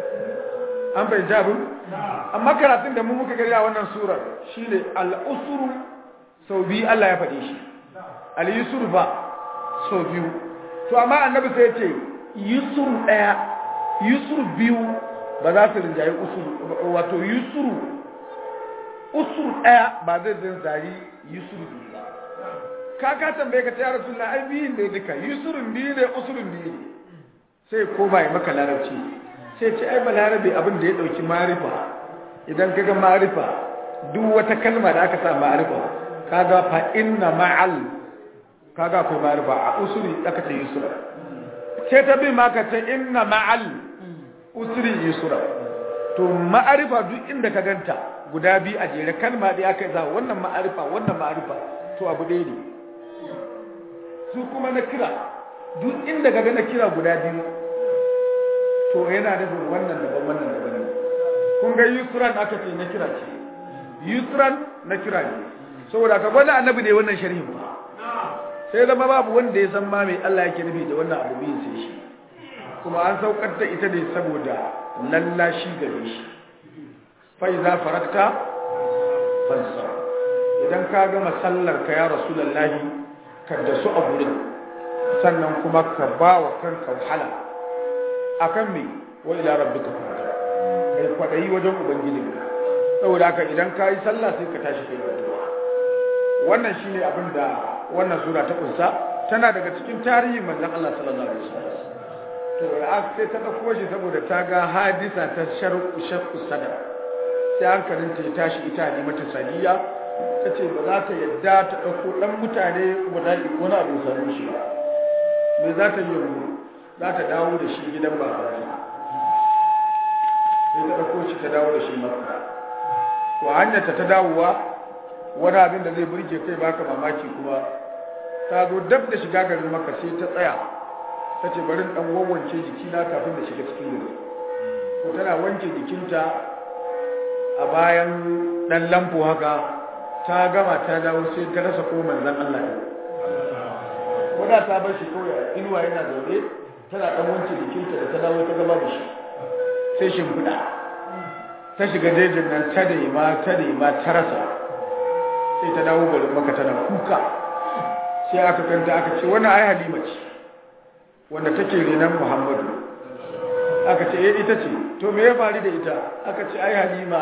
an bai jabu amma karatun da mu muka gari a wannan surar shine al'usuru sau biyu Allah ya faɗe shi al-yusur ba sau biyu to amma annabi sai ce yusur ɗaya yusur biyu ba za su rinjaye usuru wato yusuru usur ɗaya ba zai rinjaye yusur biyu ba ka ka tambaye ka ta rasulullah ai biyun ne duka yusurun biyu ne usurun biyu ne sai ko ba ya maka larabci sai ce ai balarabe abin da ya dauki marifa idan kaga marifa duk wata kalma da aka sa marifa kaga fa inna ma'al kaga akwai marifa a usuri aka ce yusra sai ta bi maka ce inna ma'al usri yusra to ma'arifa duk inda ka ganta guda biyu a jere kalma da aka za wannan ma'arifa wannan ma'arifa to abu ɗaya ne su kuma na kira duk inda ka ga na kira guda biyu to yana nufin wannan daban wannan daban ne kun ga yusran aka ce na kira ce yusran na kira ne saboda ka gwada annabi ne wannan sharhin ba sai zama babu wanda ya san ma mai Allah yake nufi da wannan abu biyu sai shi kuma an saukar da ita ne saboda lallashi gare shi fa iza farakta fansa idan ka gama sallar ka ya rasulullahi ka da su a gurin sannan kuma ka ba wa kanka wahala akan me wa ila rabbika farja kai kwadayi wajen ubangijinka saboda haka idan ka yi sallah sai ka tashi kai addu'a wannan shine abin da wannan sura ta kunsa tana daga cikin tarihin manzon Allah sallallahu alaihi wasallam to da sai ta dauko shi saboda ta ga hadisa ta sharqu shaqqu sadar sai hankalin ta ya tashi ita ne mata sadiya ta ce ba za ta yadda ta ɗauko ɗan mutane guda wani abu sami shi ba me za ta yi yanzu za ta dawo da shi gidan babansa sai ta ɗauko shi ta dawo da shi makka to hanyarta ta dawowa wani abin da zai burge kai baka mamaki kuma ta zo dab da shiga garin makka sai ta tsaya ta ce bari ɗan wawwance jikina kafin da shiga cikin gari ko tana wanke jikinta a bayan ɗan lampo haka ta gama ta dawo sai ta rasa ko manzan Allah ne wadda ta bar shi kawai inuwa yana zaune tana ɗan wanke jikinta da ta dawo ta gaba da shi sai shimfiɗa ta shiga jejin nan ta da ma ta da ma ta rasa sai ta dawo garin maka tana kuka sai aka kanta aka ce wannan ai halima ce wanda take renan muhammadu aka ce eh ita ce to me ya faru da ita aka ce ai halima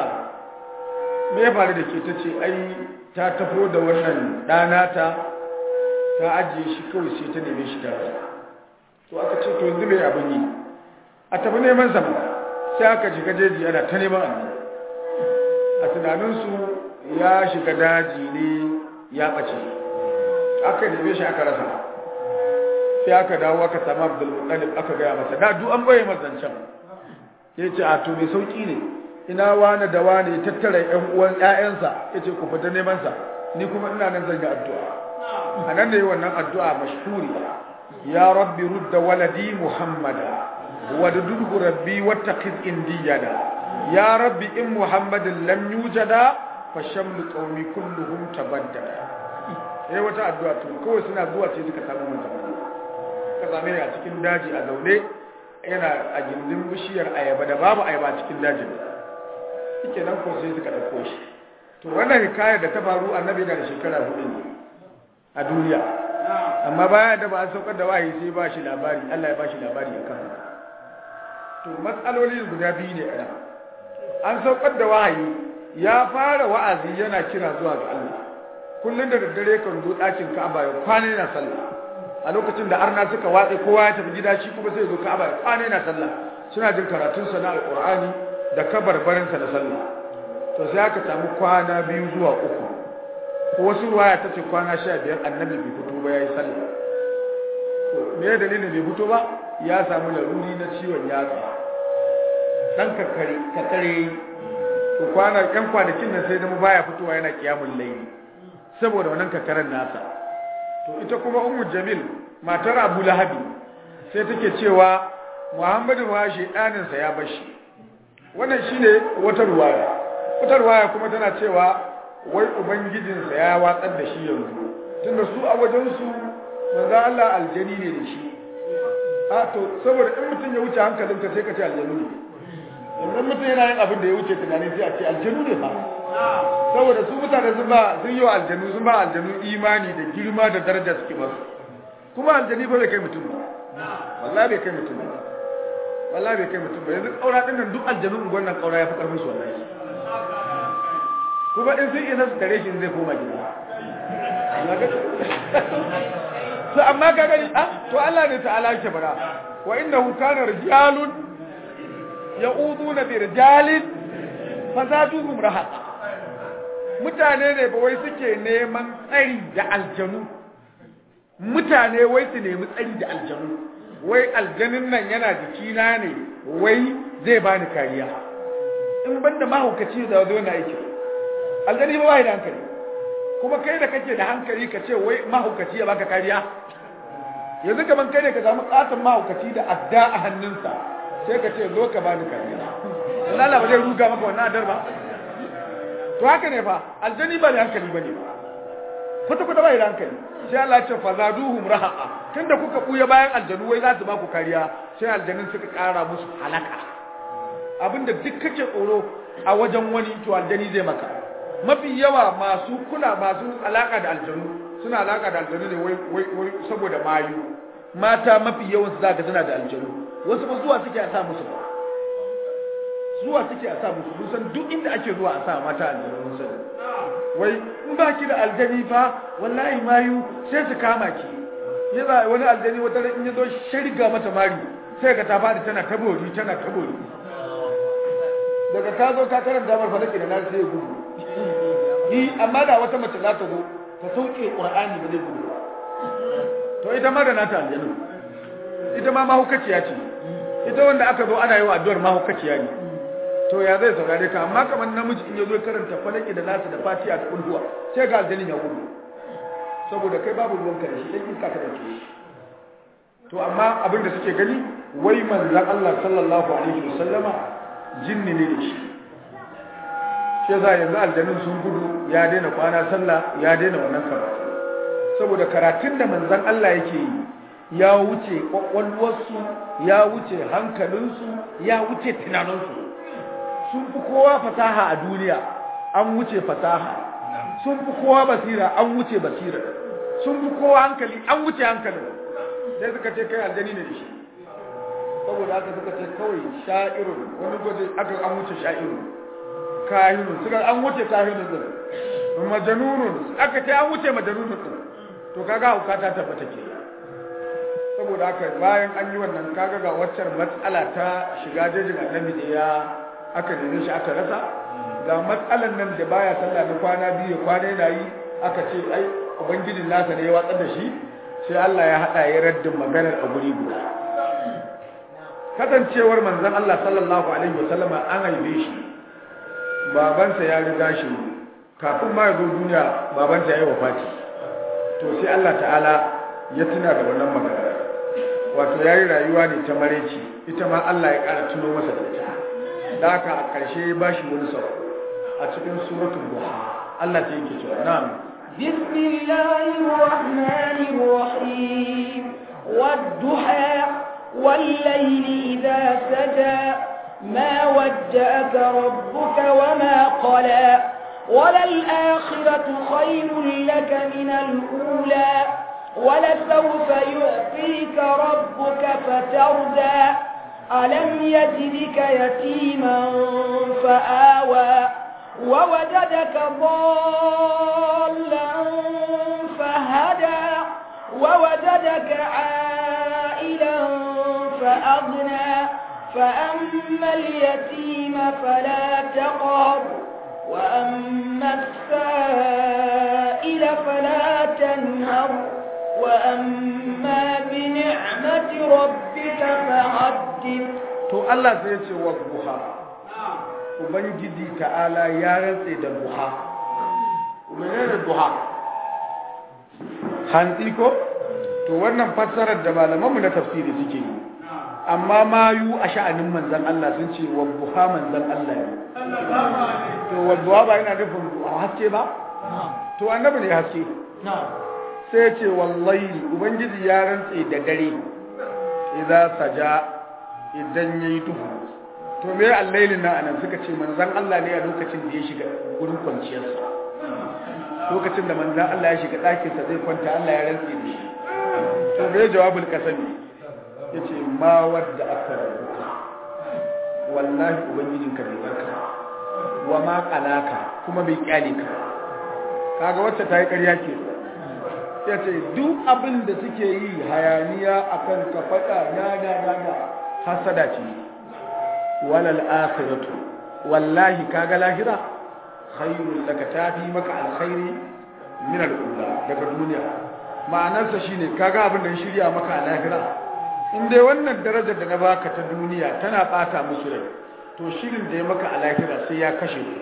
me ya faru da ke ta ce ai ta tafo da wannan ɗana ta ta ta ajiye shi kawai sai ta neme shi tare to aka ce to yanzu mai abin yi a tafi neman sama sai aka shiga jeji ana ta neman annabi a tunaninsu ya shiga daji ne ya ɓace aka neme shi aka rasa sai aka dawo aka samu abdulmutalib aka gaya masa da duk an baye mazancan ya ce a to mai sauƙi ne ina wane da wane tattara ƴan uwan ƴaƴansa ya ce ku fita neman sa ni kuma ina nan zan yi addu'a a nan da yi wannan addu'a mashhuri ya rabbi rudda waladi muhammada wadudhu rabbi wattaqiz indiyada ya rabbi in muhammadin lam yujada fa shamlu qaumi kulluhum tabaddada eh wata addu'a to kawai suna zuwa sai suka samu mutum ka same a cikin daji a zaune yana a gindin bishiyar ayaba da babu ayaba cikin dajin shike nan ko sai suka dauko shi to wannan hikayar da ta faru annabi da shekara hudu ne a duniya amma bayan da ba an saukar da wahayi sai ba shi labari Allah ya ba shi labari akan haka to matsaloli guda biyu ne a an saukar da wahayi ya fara wa'azi yana kira zuwa ga Allah kullun da daddare kan zo ɗakin Ka'aba ya kwana yana sallah a lokacin da arna suka watse kowa ya tafi gida shi kuma sai zo Ka'aba ya kwana yana sallah suna jin karatun sa na Alƙur'ani da kabarbarin sa na sallah to sai aka samu kwana biyu zuwa uku ko wasu ruwaya tace kwana 15 annabi bai fito ba yayi sallah me ya dalilin bai fito ba ya samu laruri na ciwon yatsa dan kakare kakare to kwana yan kwanakin nan sai zama baya fitowa yana kiyamul layli saboda wannan kakaren nasa to ita kuma ummu jamil matar abu lahabi sai take cewa muhammadu ma shedanin sa ya bashi wannan shine wata ruwaya wata ruwaya kuma tana cewa wai ubangijin sa ya watsar da shi yanzu tunda su a wajen su manzo Allah aljani ne da shi a to saboda in mutum ya wuce hankalinka sai ka ce aljanu ne idan mutum yana yin abin da ya wuce tunani sai a ce aljanu ne fa saboda su mutane sun ba sun yi wa aljanu sun ba aljanu imani da girma da daraja suke masu kuma aljani ba bai kai mutum ba wallahi bai kai mutum ba wallahi bai kai mutum ba yanzu kaura din nan duk aljanu unguwan nan kaura ya fi karfin su wallahi kuma in sun isa su tare shi zai koma gida to amma ka gani ah to Allah ne ta'ala yake bara wa innahu kana rijalun ya'uduna bi rijalin fazaduhum rahat mutane ne ba wai suke neman tsari da aljanu mutane wai su nemi tsari da aljanu wai aljanin nan yana jikina ne wai zai bani kariya in banda mahaukaci da zo na aiki aljani ba bai da hankali kuma kai da kake da hankali ka ce wai mahaukaci ya baka kariya yanzu kaman kai ne ka samu katon mahaukaci da adda a hannunsa sai ka ce zo ka bani kariya Allah ba zai ruga maka wannan adar ba to haka ne fa aljani ba da hankali bane ba kwata kwata bai da hankali sai Allah ya ce fazaduhum rahaqa tunda kuka buya bayan aljanu wai za su ba ku kariya sai aljanun suka kara musu halaka abinda duk kake tsoro a wajen wani to aljani zai maka mafi yawa masu kula masu alaka da aljanu suna alaka da aljanu ne wai wai wai saboda mayu mata mafi yawan su zaka suna da aljanu wasu ba zuwa suke a sa musu ba zuwa suke a sa musu musan duk inda ake zuwa a sa mata aljanu musan wai in ba ki da aljani fa wallahi mayu sai su kama ki yana wani aljani wata ran in ya zo shirga mata mari sai ka ta fadi tana tabori tana tabori daga ta zo ka karanta mar falaki da nan sai ya gudu ni amma da wata mace za ta zo ta sauke qur'ani ba zai gudu to ita ma da nata aljanu ita ma mahaukaciya ce ita wanda aka zo ana yi wa addu'ar mahaukaciya ne to ya zai saurare ka amma kamar namiji in ya zo karanta falaki da nasu da fatiha da kulhuwa sai ga aljanin ya gudu saboda kai babu ruwan ka da shi dan iska ka dauke shi to amma abin da suke gani wai manzon Allah sallallahu alaihi wasallama jinni ne da shi shi za yanzu aljanun sun gudu ya daina kwana sallah ya daina wannan karatu saboda karatun da manzon Allah yake yi ya wuce kwakwalwarsu ya wuce hankalinsu ya wuce tunaninsu sun fi kowa fasaha a duniya an wuce fasaha sun fi kowa basira an wuce basira sun fi kowa hankali an wuce hankalin sai suka ce kai aljani ne da shi saboda haka suka ce kawai sha'irun wani gwaje aka an wuce sha'irun kahinun suka an wuce kahinun din majanunun aka ce an wuce majanunun din to kaga hauka ta tabbata ke saboda haka bayan an yi wannan kaga ga waccar matsala ta shiga jejin annabi da ya aka nemi shi aka rasa ga matsalan nan da baya sallah na kwana biyu kwana yana yi aka ce ai ubangijin nasa ne ya watsar da shi sai Allah ya hada ya raddin maganar a guri guda kasancewar manzon Allah sallallahu alaihi wasallama an haife shi babansa ya riga shi kafin ma ya zo duniya babansa ya yi wafati to sai Allah ta'ala ya tuna da wannan magana wato ya yi rayuwa ne ta mareci ita ma Allah ya ƙara tuno masa da ita da haka a ƙarshe ya ba shi wani sau a cikin suratul duha Allah ta yake cewa na'am بسم الله الرحمن الرحيم والضحى والليل إذا سجى ما ودأك ربك وما قلى وللآخرة خير لك من الأولى ولسوف يعطيك ربك فتردى ألم يجدك يتيما فآوى ووجدك ضالا فهدى ووجدك عائلا فأغنى فأما اليتيم فلا تقهر وأما السائل فلا تنهر وأما بنعمة ربك فحدث to Allah sai ya ce wa buha ubangiji ta'ala ya rantse da buha menene buha hantsi ko to wannan fassarar da malamanmu na tafsiri suke yi amma mayu a sha'anin manzan Allah sun ce wa buha manzan Allah ne to wa buha ba yana nufin haske ba to annabi ne haske sai ce wallahi ubangiji ya rantse da dare idan saja idan yayi duhu to me allailin nan anan suka ce manzan Allah ne a lokacin da ya shiga gurin kwanciyarsa lokacin da manzan Allah ya shiga ɗakinsa zai kwanta Allah ya rantse da shi to me jawabul kasami yace ma wadda aka rubuta wallahi ubangijinka bai barka wa ma qalaka kuma bai kyale ka kaga wacce ta yi ƙarya ke yace duk abin da suke yi hayaniya akan ka faɗa na na na na hasada ce walal akhiratu wallahi kaga lahira khairul laka tafi maka alkhairi min al-ula daga duniya ma'anarsa shine kaga abin da ya shirya maka a lahira in dai wannan darajar da na baka ta duniya tana bata musu rai to shirin da ya maka a lahira sai ya kashe ku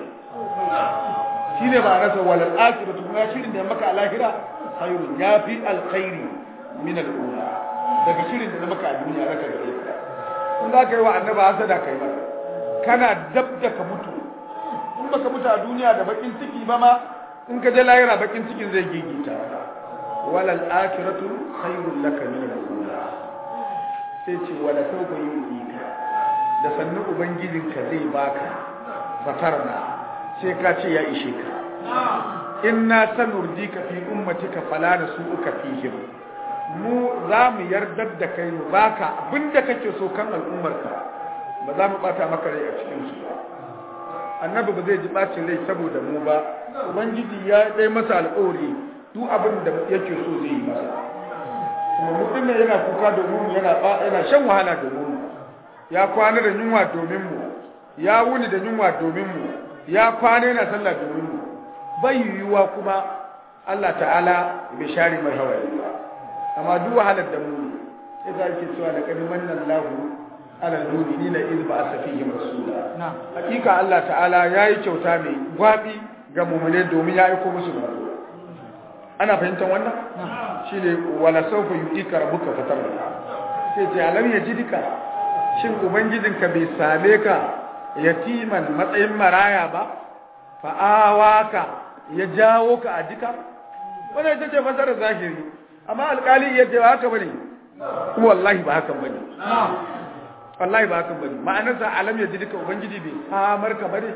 shine ba nasa wal akhiratu kuma shirin da ya maka a lahira khairun yafi alkhairi min al-ula daga shirin da na maka a duniya raka da ita in za ka yi wa annaba hasada kai ba kana dab da ka mutu in baka mutu a duniya da bakin ciki ba ma in ka je lahira bakin cikin zai gigita walal akhiratu khairul laka min al-ula sai ce wala sauka yi ka da sannan ubangijinka zai baka fatarna sai ka ce ya ishe ka inna sanurdika fi ummatika fala nasuka fihim mu za mu yardar da kai mu baka abinda kake so kan al'ummarka ba za mu bata maka rai a cikin su annabi ba zai ji bacin rai saboda mu ba ubangiji ya dai masa alƙawari duk abin da yake so zai yi masa kuma mutum ne yana kuka domin mu yana yana shan wahala domin mu ya kwana da yunwa domin mu ya wuni da yunwa domin mu ya kwana yana sallah domin mu bai yiwuwa kuma Allah ta'ala bai share mai hawaye ba amma duk wahalar da mu sai za ki cewa da kadi mannan lahu ala mu'minina iz ba'atha fihim rasula hakika Allah ta'ala yayi kyauta mai gwabi ga mu'mine domin ya aika musu manzo ana fahimtar wannan shine wala sawfa yu'tika rabbuka fatarda sai ce alam yajidika shin ubangijinka bai same ka yatiman matsayin maraya ba fa'awaka ya jawo ka a jika wannan ita ce fasarar zahiri amma alkali ya ce ba haka bane wallahi ba haka bane wallahi ba haka bane ma'anarsa alam ya jidika ubangiji bai samar ka bane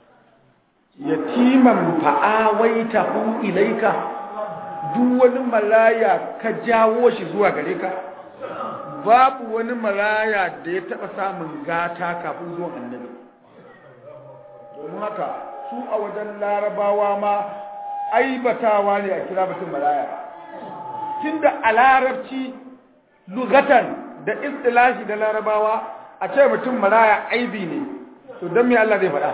yatiman fa'awaita hu ilaika duk wani malaya ka jawo shi zuwa gare ka babu wani malaya da ya taba samun gata kafin zuwan annabi domin haka su a wajen larabawa ma aibatawa ne a kira mutum malaya tunda a larabci lugatan da istilahi da larabawa a ce mutum maraya aibi ne to don me Allah zai faɗa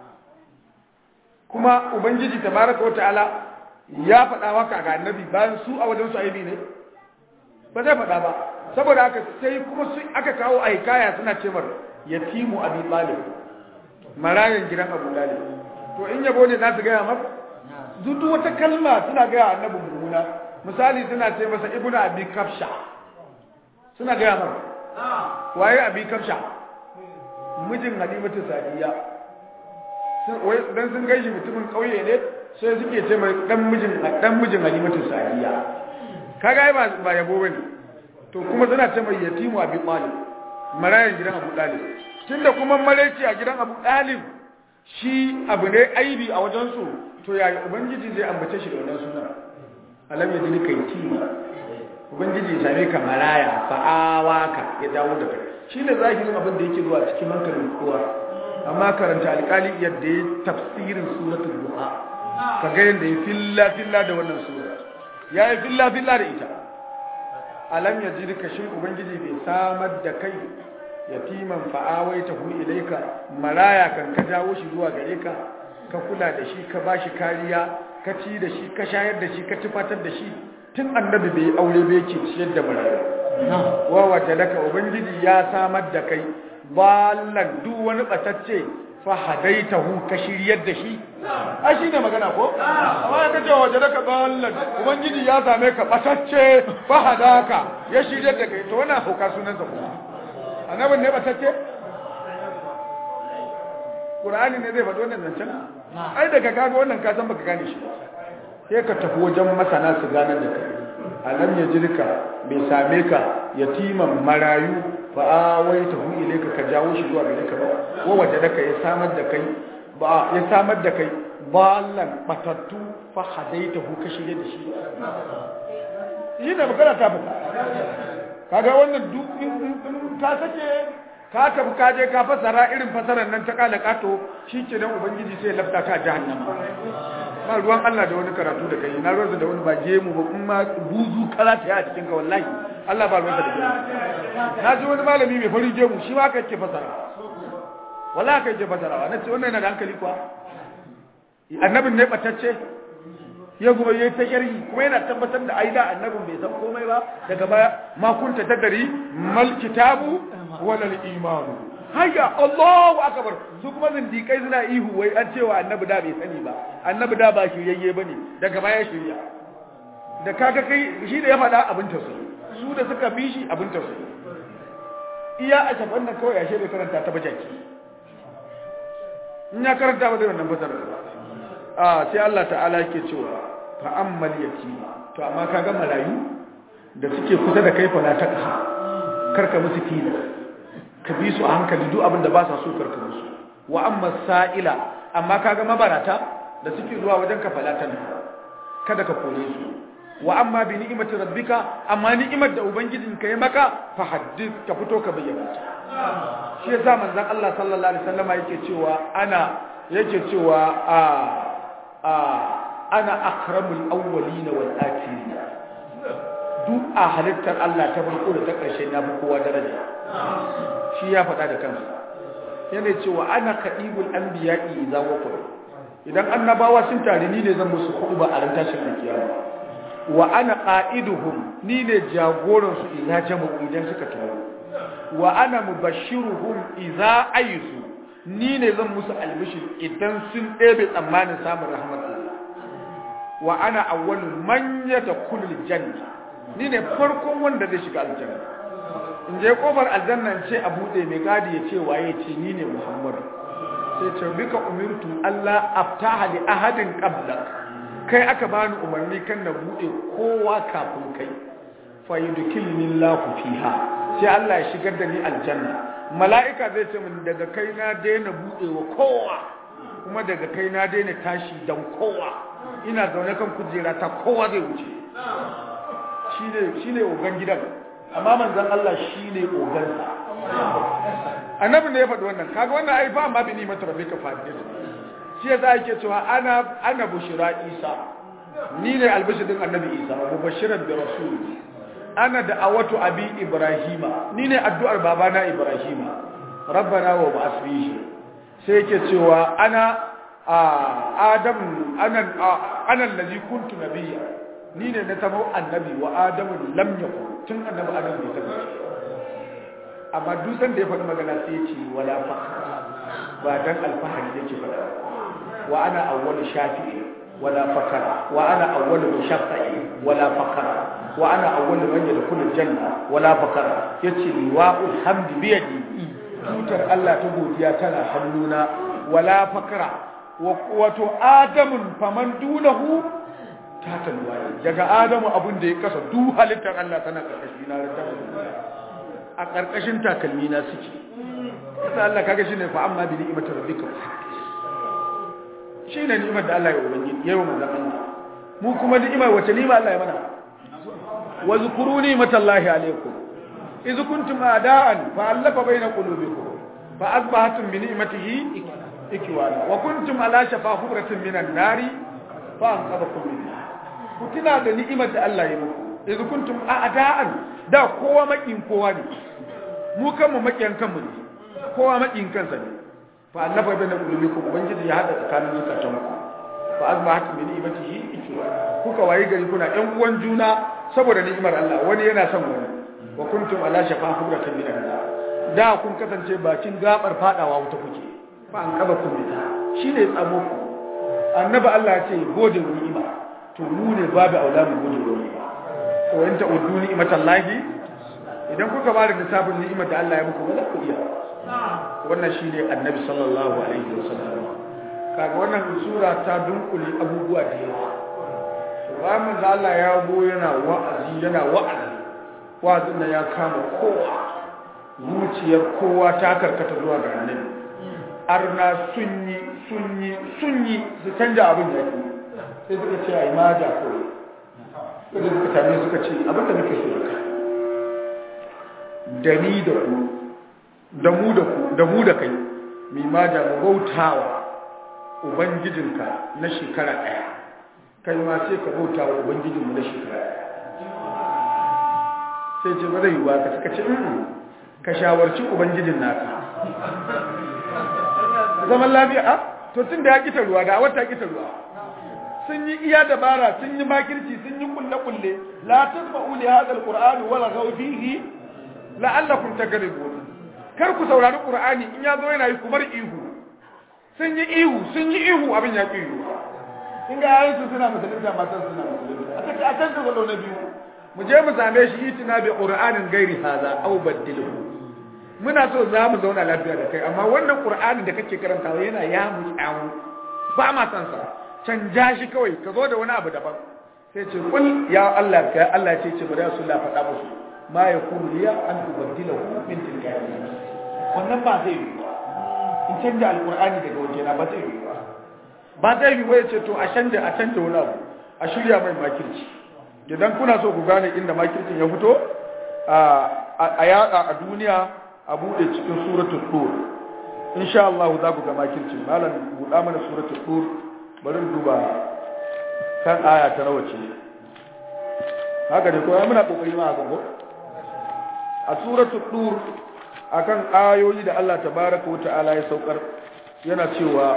kuma ubangiji tabaraka wa ta'ala ya faɗa maka ga annabi bayan su a wajen su aibi ne ba zai faɗa ba saboda haka sai kuma su aka kawo a hikaya suna ce mar yatimu abi talib marayan gidan abu talib to in yabo ne za su gaya mar duk wata kalma suna gaya annabi mummuna misali suna ce masa ibnu abi kafsha suna gaya mar waye abi kafsha mijin halimatu sadiya wai dan sun gaishe mutumin kauye ne sai suke ce mai dan mijin dan mijin halimatu sadiya kaga ba ba yabo bane to kuma suna ce mai yatimu abi talib marayan gidan abu talib tunda kuma maraici a gidan abu talib shi abu ne aibi a wajen su to ya ubangiji zai ambace shi da wannan sunan alam ya jini kai tima ubangiji ya same ka maraya fa'awaka ya dawo da kai shine zahirin abin da yake zuwa cikin hankalin kowa amma karanta alƙali yadda ya tafsirin suratul duha ka ga yadda ya filla filla da wannan sura ya yi filla filla da ita alam ya jirka shin ubangiji bai samar da kai yatiman fa'awai ta hu ilaika maraya kan ka jawo shi zuwa gare ka ka kula da shi ka bashi kariya ka ci da shi ka shayar da shi ka tufatar da shi tun annabi bai aure bai yake ciyar da maraya wa wajadaka ubangiji ya samar da kai ballan duk wani batacce fa hadaitahu ka shiryar da shi a shi ne magana ko amma ya kace waje daga ballan ubangiji ya same ka batacce fa hadaka ya shiryar da kai to wannan hauka sunan sa ko annabin ne batacce Qur'ani ne zai faɗi wannan zancen ai daga kaga wannan ka san baka gane shi sai ka tafi wajen masana su ganar da kai alam ya jirka bai same ka yatiman marayu fa awai ta hu ilaika ka jawo shi zuwa gare ka ba wa waje da kai samar da kai ba ya samar da kai ballan batattu fa hadaita hu ka shige da shi yi da magana ta fita kaga wannan duk in ka sake ka tafi ka je ka fasara irin fasarar nan ta kala kato ke nan ubangiji sai lafta ka jahannama ba ruwan Allah da wani karatu da kai na ruwansa da wani ba gemu ba kuma buzu karata ya cikin ka wallahi Allah ba ruwansa da gemu na ji wani malami mai farin gemu shi ma ka ke fasara wallahi ka ke fasara na ce wannan yana da hankali kuwa annabin ne batacce ya kuma yayi ta sharhi kuma yana tabbatar da aida annabin bai san komai ba daga baya ma kunta tadari mal kitabu wala al imanu hayya Allahu akbar su kuma zindikai suna ihu wai an cewa annabi da bai sani ba annabi da ba shiryayye bane daga baya shirya da kaga kai shi da ya faɗa abin ta su da suka bi shi abin ta su iya a shafan nan kawai ashe bai karanta ta bajaki in ya karanta ba zai wannan fasara ba a sai Allah ta'ala yake cewa fa ammal yatima to amma kaga marayu da suke kusa da kai fa la ta karka musu tilas ka bi su a hankali duk abin da ba sa so karka musu wa amma sa'ila amma kaga mabarata da suke zuwa wajen ka falatan kada ka kore su wa amma bi ni'imati rabbika amma ni'imar da ubangijin ka yi maka fa haddith ka fito ka bayyana ta shi yasa manzon Allah sallallahu alaihi wasallama yake cewa ana yake cewa a a ana akramul awwalina wal akhirin duk a halittar Allah ta farko da ta ƙarshe na fi kowa daraja shi ya faɗa da kansa yana cewa ana kaɗibul an biya'i idan wakwai idan annabawa sun tare ni ne zan musu kuɗu ba a ran tashin alkiyama wa ana ƙa'iduhum ni ne jagoransu idan jama'u idan suka taru wa ana mubashiruhum idza aisu ni ne zan musu albishir idan sun ɗebe tsammanin samun rahmat Allah wa ana awwalu man yadkhulul janna ni ne farkon wanda zai shiga aljanna in je kofar aljanna in ce a bude mai gadi ya ce waye ce ni ne muhammadu sai ce bika umirtu allah aftaha li ahadin qabla kai aka bani umarni kan na bude kowa kafin kai fa yudkilni allah fiha sai allah ya shigar da ni aljanna mala'ika zai ce min daga kai na daina bude wa kowa kuma daga kai na daina tashi dan kowa ina zaune kan kujera ta kowa zai wuce shi ne ogan gidan amma manzan Allah shi ne ogansa annabin da ya faɗi wannan kaga wannan ai ba ma bi ni mata rabbika fadil shi yasa yake cewa ana ana bushira isa ni ne albishirin annabi isa wa mubashiran bi rasul ana da'awatu abi ibrahima ni ne addu'ar babana ibrahima rabbana wa ba'ath fihi sai yake cewa ana adam ana ana allazi kuntu nabiyya ni ne na zama annabi wa adamu lam yakun tun annabi adam bai taɓa amma dusan da ya faɗi magana sai ya ce wala fakhra ba dan alfahari yake faɗa wa ana awwalu shafi'i wala fakara wa ana awwalu mushaffa'i wala fakara wa ana awwalu man yadkhulu janna wala fakara yace liwa'ul hamdi bi yadi tutar Allah ta godiya tana hannuna wala fakara wato adamun faman dunahu ta talwaye daga adamu abin da ya kasa du halittar Allah tana karkashi na a karkashin takalmi na suke kasa Allah kaga shine fa amma bi ni'mati rabbika shine ni'imar da Allah ya ubangiji yayi wa manzon Allah mu kuma ni'imar wace ni'ima Allah ya mana wa zkuru ni'matallahi alaykum idh kuntum a'da'an fa alafa bayna qulubikum fa asbahatum bi ni'matihi ikwana wa kuntum ala shafa hubratin minan nari fa anqadhakum minha ku tuna da ni'imar da Allah ya muku idh kuntum a'da'an da kowa makin kowa ne mu kanmu makiyan kanmu ne kowa makin kansa ne fa annafa bayna qulubikum ubangiji ya hada tsakanin zukatanku fa asbahatum bi ni'matihi ikwana kuka wayi gari kuna ƴan uwan juna saboda ni'imar Allah wani yana son wani wa kuntum ala shafa hubratin minan nar da kun kasance bakin gabar fadawa wuta kuke fa an kaba ku mita shine tsamo ku annabi Allah ya ce gode wa ni'ima to mu ne babu aula mu gode wa ni'ima ko in ta uddu ni'matallahi idan kuka ba da lissafin ni'imar da Allah ya muku ba za ku iya wannan shine annabi sallallahu alaihi wasallam kaga wannan sura ta dunkule abubuwa da yawa bayan manzo Allah ya go yana wa'azi yana wa'azi wa'azin da ya kama kowa zuciyar kowa ta karkata zuwa ga annabi arna sun yi sun yi sun yi su canja abin da yake sai suka ce ai maja ko sai suka tame suka ce abin da nake so da da ni da ku da mu da ku da mu da kai mi maja mu bautawa ubangijinka na shekara ɗaya kai ma sai ka bauta wa ubangijinmu na shekara sai ce ba zai yi ka suka ce ka shawarci ubangijin naka zaman lafiya a to tun da ya kita ruwa da wata kita ruwa sun yi iya dabara sun yi makirci sun yi kulle-kulle la tasma'u li hadha alquran wala ghaw fihi la'allakum tagribun kar ku saurari qur'ani in ya zo yana yi kumar ihu sun yi ihu sun yi ihu abin ya ki ihu in ga yayin su suna musulunta matan suna musulunta a take a can da zalo na biyu mu je mu same shi itina bi qur'anin gairi hadha aw badilhu muna so za mu zauna lafiya da kai amma wannan qur'anin da kake karantawa yana ya mu kyamu ba ma san sa canja shi kawai ka zo da wani abu daban sai ce kul ya Allah ka Allah ce ce bari Rasulullah faɗa musu ma yakunu liya an ubaddilahu min tilka wannan ba zai yi in canja alqur'ani daga wajena ba zai yi ba zai yi ba ce to a canja a canja wani abu a shirya mai makirci idan kuna so ku gane inda makircin ya fito a yada a duniya a bude cikin suratul tur insha Allah za ku ga makircin malam buɗa mana suratul tur bari duba kan aya ta nawa ce haka ne ko ai muna kokari ma haka ko a suratul tur akan ayoyi da Allah tabaraka wa ta'ala ya saukar yana cewa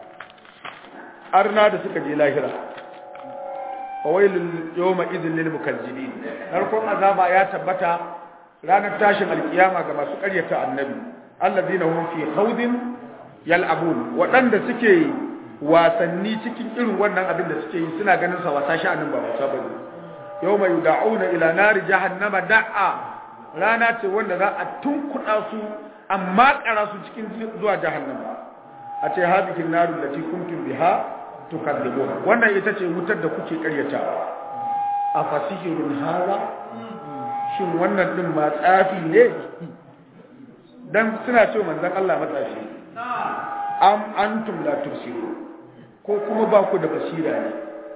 arna da suka je lahira fawailul yawma idhil lil mukazzibin narkon azaba ya tabbata ranar tashin alkiyama ga masu ƙaryata annabi alladina hum fi khawdin yal'abun wadanda suke wasanni cikin irin wannan abin da suke yi suna ganin sa wasa sha'anin ba wasa bane yawma yud'auna ila nari jahannama da'a rana ce wanda za a tunkuɗa su amma ƙara su cikin zuwa jahannama a ce hadihin naru lati kuntum biha tukadzibun wannan ita ce wutar da kuke karyatawa a fasihirun haza shin wannan din ma tsafi ne dan suna ce manzon Allah matsafi am antum la tubsiru ko kuma ba ku da basira ne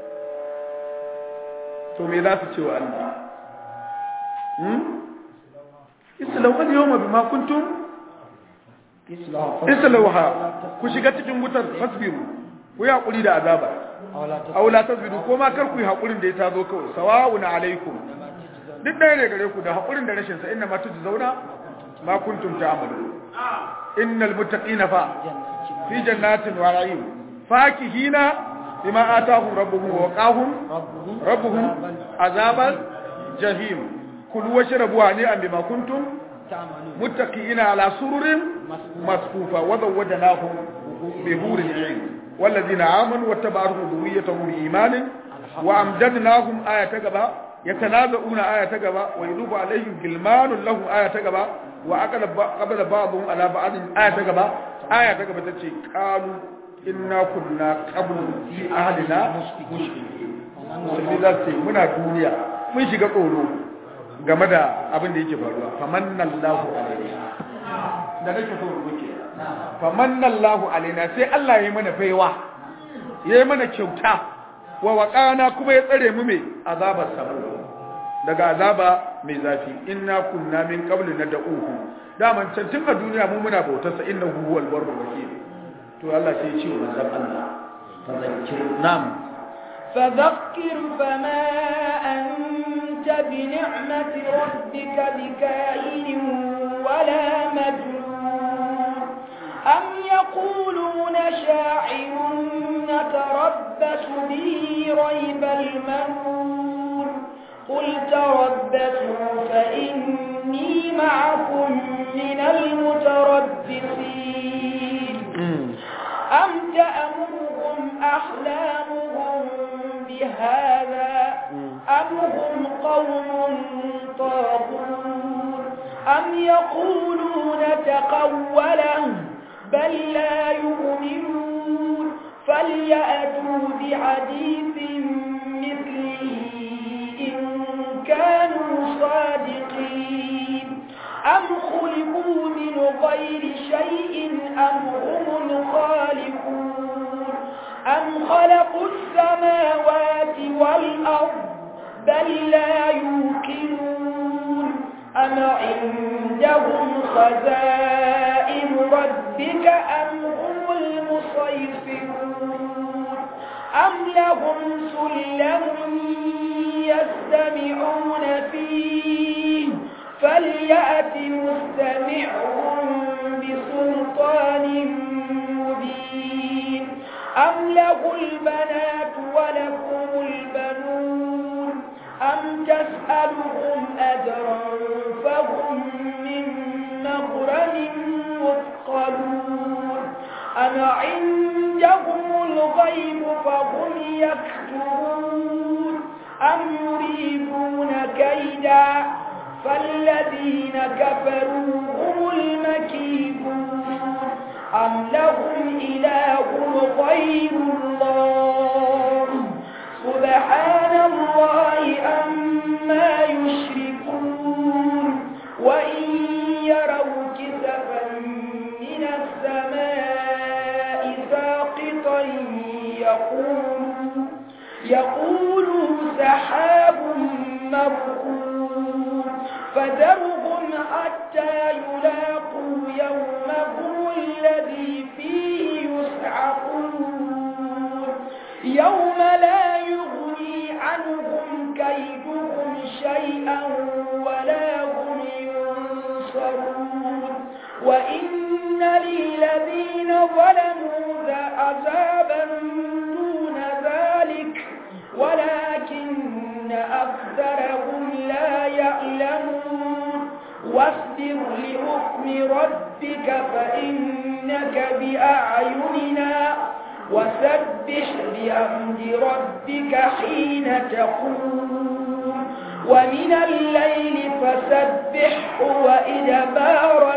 to me za su ce wa Allah hmm islau al yawma bima kuntum islauha ku shiga cikin wutar fasbiru ku yi hakuri da azaba aw la tasbiru ko ma kar ku yi hakurin da ya tazo kawai sawa'un alaikum duk ɗaya ne gare ku da hakurin da rashin sa inna ma zauna ma kuntum ta'malu innal muttaqina fa fi jannatin wa na'im fakihina bima atahum rabbuhum wa waqahum rabbuhum azabal jahim kulu washrabu hani'an bima kuntum muttaqina ala sururin masfufa wa zawwadanahum bi hurin 'ain والذين آمنوا واتبعوا ذريتهم بإيمان وأمددناهم آية تقبا يتنازعون آية تقبا ويذوب عليهم غلمان لهم آية تقبا وأقبل بعضهم على بعض آية تقبا آية تقبا تتشي قالوا إنا كنا قبل في أهلنا مشركين musulmi za su ce muna duniya mun shiga tsoro game da abin da yake faruwa famannallahu alaina da nake so rubuke famannallahu alaina sai Allah ya yi mana baiwa ya yi mana kyauta wa waƙana kuma ya tsare mu mai azabar samu daga azaba mai zafi inna kunna min qabli nad'uhu daman can tun a duniya mu muna bautar sa innahu huwal barru rahim to Allah sai ya ce wa manzon Allah fadhakkir nam فذكر فما أنت بنعمة ربك بكائن ولا مجنون أم يقولون شاعر نتربص به ريب المنون قل تربصوا فإني معكم من المتربصين أم تأمرهم أحلامهم بهذا أم هم قوم طاغون أم يقولون تقوله بل لا يؤمنون فليأتوا بحديث مثله إن كانوا صادقين أم خلقوا من غير شيء أم هم الخالقون أم خلقوا السماوات والأرض بل لا يوقنون أم عندهم خزائن ربك أم هم المسيطرون أم لهم سلم يستمعون فيه فليأت مستمعهم بسلطان مبين أم له البنات ولكم البنون أم تسألهم أجرا فهم من مغرم مثقلون أم عندهم الغيب فهم يكتبون أم يريدون كيدا فالذين كفروا هم المكيدون أم لهم إله غير الله سبحان الله أما يشركون وإن يروا كسفا من السماء ساقطا يقولوا يقولوا سحاب مركون فذرهم حتى يلاقوا يومهم الذي فيه يسعقون يوم لا يغني عنهم كيدهم شيئا ولا هم ينصرون وإن للذين ظلموا عذابا دون ذلك ولكن أكثرهم لا يعلمون واصبر لحكم ربك فإنك بأعيننا وسبح بحمد ربك حين تقوم ومن الليل فسبحه وإدبار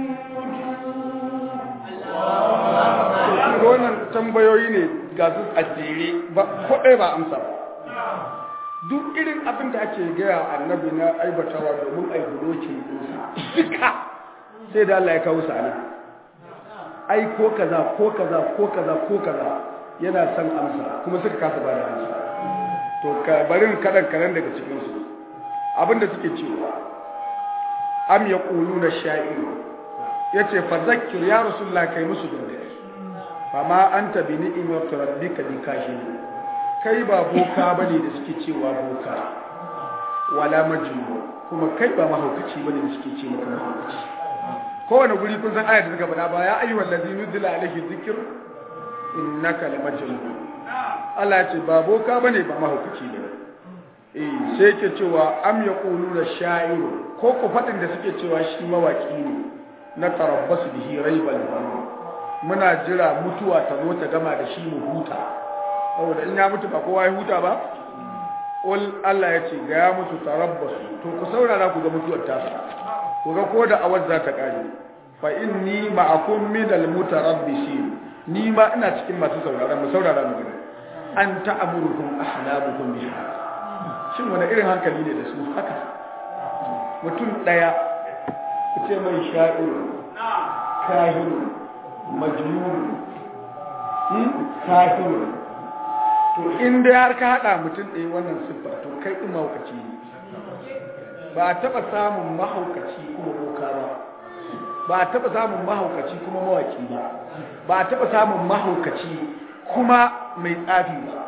النجوم wannan tambayoyi ne ga su a jere ba kodai ba amsa duk irin abin da ake gaya annabi na aibatawa domin aibulokin ɗinsa duka sai da Allah ya kawo sa nan ai ko kaza ko kaza ko kaza ko kaza yana son amsa kuma suka kasa ba da amsa to ka barin kadan kadan daga cikin su abinda suke cewa am yaquluna sha'ir yace fa zakkir ya rasulullah kai musu dole fa ma anta bi ni'mati rabbika bi kashin kai ba boka bane da suke cewa boka wala majnun kuma kai ba mahaukaci bane da suke ce maka mahaukaci kowane guri kun san ayat da suka faɗa ba ya ayyuhal ladzi nuzila alaihi dhikr innaka lamajnun Allah ya ce ba boka bane ba mahaukaci ne eh sai ke cewa am yaquluna sha'iru ko ku faɗin da suke cewa shi mawaki ne na tarabbasu bihi raibal manun muna jira mutuwa ta zo ta gama da shi mu huta saboda in ya mutu ba kowa ya huta ba ul Allah ya ce ga ya mutu tarabbasu to ku saurara ku ga mutuwar ta ku ga ko da awar za ta kare fa inni ma'akum minal mutarabbisin ni ma ina cikin masu saurara mu saurara mu gani an ta'amurukum ahlamukum biha shin wani irin hankali ne da su haka mutum daya ku ce mai sha'iru kahiru majnun kahiru to in dai har ka hada mutum ɗaya wannan siffa to kai ɗin mahaukaci ne ba a taɓa samun mahaukaci kuma boka ba ba a taɓa samun mahaukaci kuma mawaki ba ba a taɓa samun mahaukaci kuma mai tsafi ba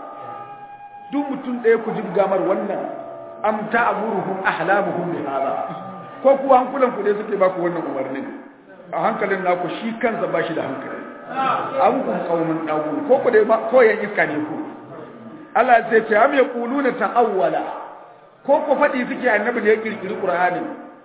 duk mutum ɗaya ku ji gamar wannan am ta'muruhum ahlamuhum bi hada ko kuwa hankulan ku dai suke ba ku wannan umarnin a hankalin naku shi kansa ba shi da hankali an kun kaumin dagun ko ku dai ko yan iska ne ku Allah zai ce am yaquluna ta'awwala ko ku fadi suke annabi ne ya kirkiri qur'ani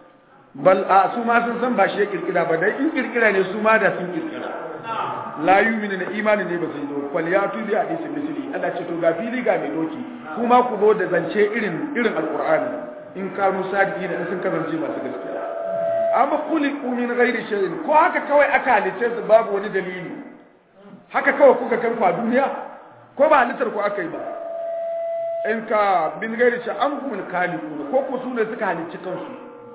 bal a su ma sun san ba shi ya kirkira ba dai in kirkira ne su ma da sun kirkira la yu'minu na imani ne ba su yi zo fal ya tubi hadisi misli Allah ce to ga fili ga mai doki kuma ku zo da zance irin irin alqur'ani in kanu sadiki da sun kasance masu gaskiya amma khuliqu min ghairi shay'in ko haka kawai aka halice su babu wani dalili haka kawai kuka kan fa duniya ko ba halittar ku aka yi ba in ka bin ghairi shay an kuma khaliqu ko ku su ne suka halicci kansu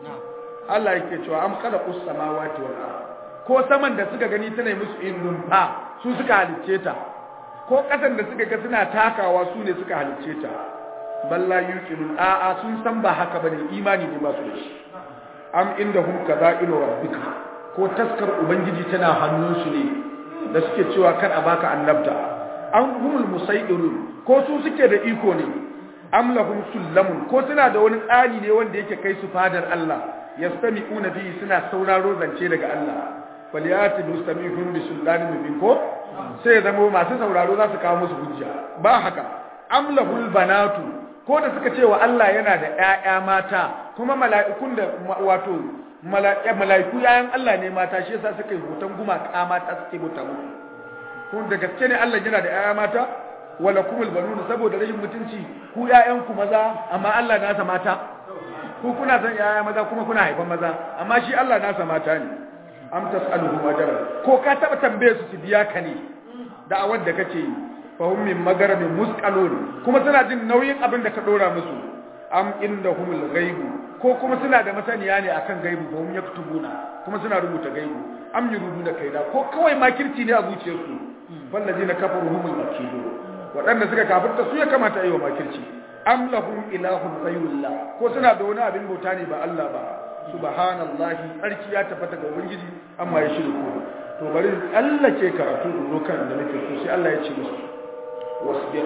Allah yake cewa am khalaqus samawati wal ardh ko saman da suka gani tana musu in numfa su suka halicce ta ko ƙasan da suka ga suna takawa su ne suka halicce ta balla yuqinun a'a sun san ba haka bane imani ne ba su da shi am indahum kadha'ilu rabbika ko taskar ubangiji tana hannun su ne da suke cewa kar a baka annabta an humul musaydirun ko su suke da iko ne am lahum sullamun ko suna da wani tsani ne wanda yake kai su fadar Allah yastami'una bihi suna sauraro zance daga Allah faliyati mustamihun bi sultani mubin ko sai zama masu sauraro za su kawo musu hujja ba haka amlahul banatu ko da suka ce wa Allah yana da ƴaƴa mata kuma mala'ikun da wato mala'iku yayan Allah ne mata shi yasa suka yi hoton gumaka mata suke bauta musu kun da gaske ne Allah yana da ƴaƴa mata wala kumul banun saboda rashin mutunci ku ƴaƴan ku maza amma Allah nasa mata ku kuna san ƴaƴa maza kuma kuna haifan maza amma shi Allah nasa mata ne am tas'aluhum ajran ko ka taba tambaye su su biya ka ne da'awar da kake yi fa hum min magaramin musqalun kuma suna jin nauyin abin da ka dora musu am indahumul ghaibu ko kuma suna da masaniya ne akan gaibu ba hum yaktubuna kuma suna rubuta gaibu am yuruduna kaida ko kawai makirci ne a zuciyarsu wallazina kafaru humul makidun waɗanda suka kafirta su ya kamata yi wa makirci am lahum ilahun ghayrullah ko suna da wani abin bauta ne ba Allah ba subhanallahi tsarki ya tabbata ga ubangiji amma ya shirku to bari Allah ke karatu dokan da nake so sai Allah ya ce musu wasbir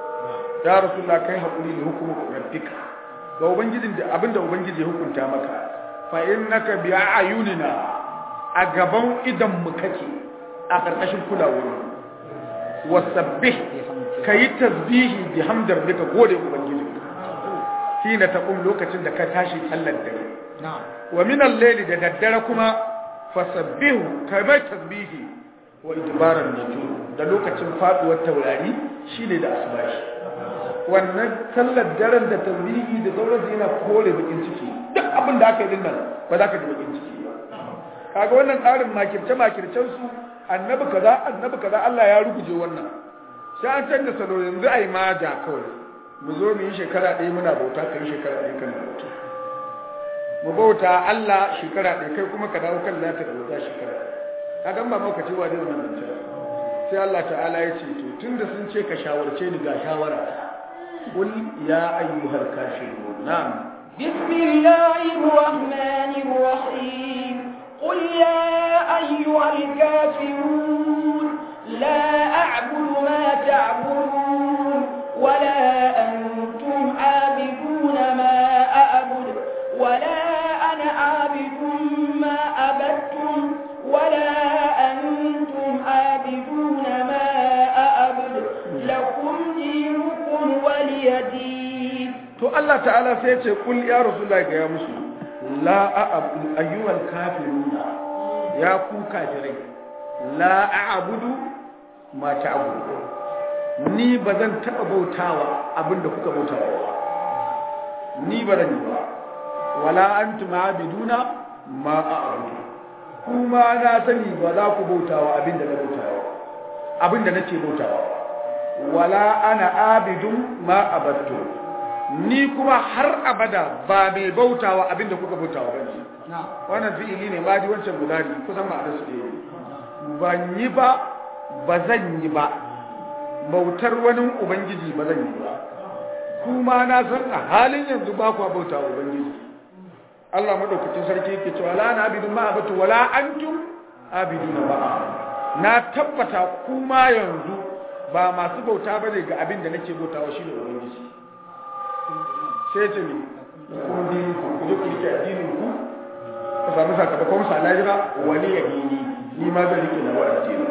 ya rasulullah kai hakuri ne hukumu rabbika ga ubangijin da abinda ubangiji ya hukunta maka fa innaka bi ayunina a gaban idan mu kake a karkashin kulawar wasabbih kayi tasbihi bi hamdar bika gode ubangiji hina taqum lokacin da ka tashi sallar dare wa min al-layli da daddare kuma fasabbihu kai mai tasbihi wa idbaran nujum da lokacin faduwar taurari shine da asbahi wannan sallar daren da tasbihi da sauransu yana kore bakin ciki duk abin da aka yi din nan ba za ka ji bakin ciki ba kaga wannan tsarin makirce makircen su annabi kaza annabi kaza Allah ya ruguje wannan sai an canza salo yanzu ai maja kawai mu zo mu yi shekara ɗaya muna bauta kai shekara ɗaya kana bauta mu bauta Allah shekara ɗaya kai kuma ka dawo kan lata da bauta shekara ka gan ba maka cewa zai zama nan sai Allah ta'ala ya ce to tunda sun ce ka shawarce ni ga shawara qul ya ayyuhal kafirun na'am بسم الله الرحمن الرحيم قل يا أيها الكافرون لا أعبد ما تعبدون ولا Allah ta'ala sai ya ce kul ya rasulullahi ga ya musu la a'budu ayyuhal kafiruna ya ku kafirai la a'budu ma ta'budu ni bazan taba bautawa abinda kuka bautawa ni ba zan yi ba wala antum abiduna ma a'budu kuma na sani ba za ku bautawa abinda na bautawa abinda nace bautawa wala ana abidun ma abattu ni kuma har abada ba mai bautawa abinda kuka bautawa bane wannan fi'ili ne ma di wancan gudari kusan ma da su ne ban yi ba ba zan yi ba bautar wani ubangiji ba zan yi ba kuma na san a halin yanzu ba ku bautawa ubangiji Allah madaukakin sarki yake cewa la na abidun ma abatu wala antum abiduna ba na tabbata kuma yanzu ba masu bauta bane ga abin da nake bautawa shi ne ubangiji sai ce ne kuma dini ku ku ku rike addinin ku ku samu sakamakon sa lahira wani ya dini ni ma zan rike na wa addini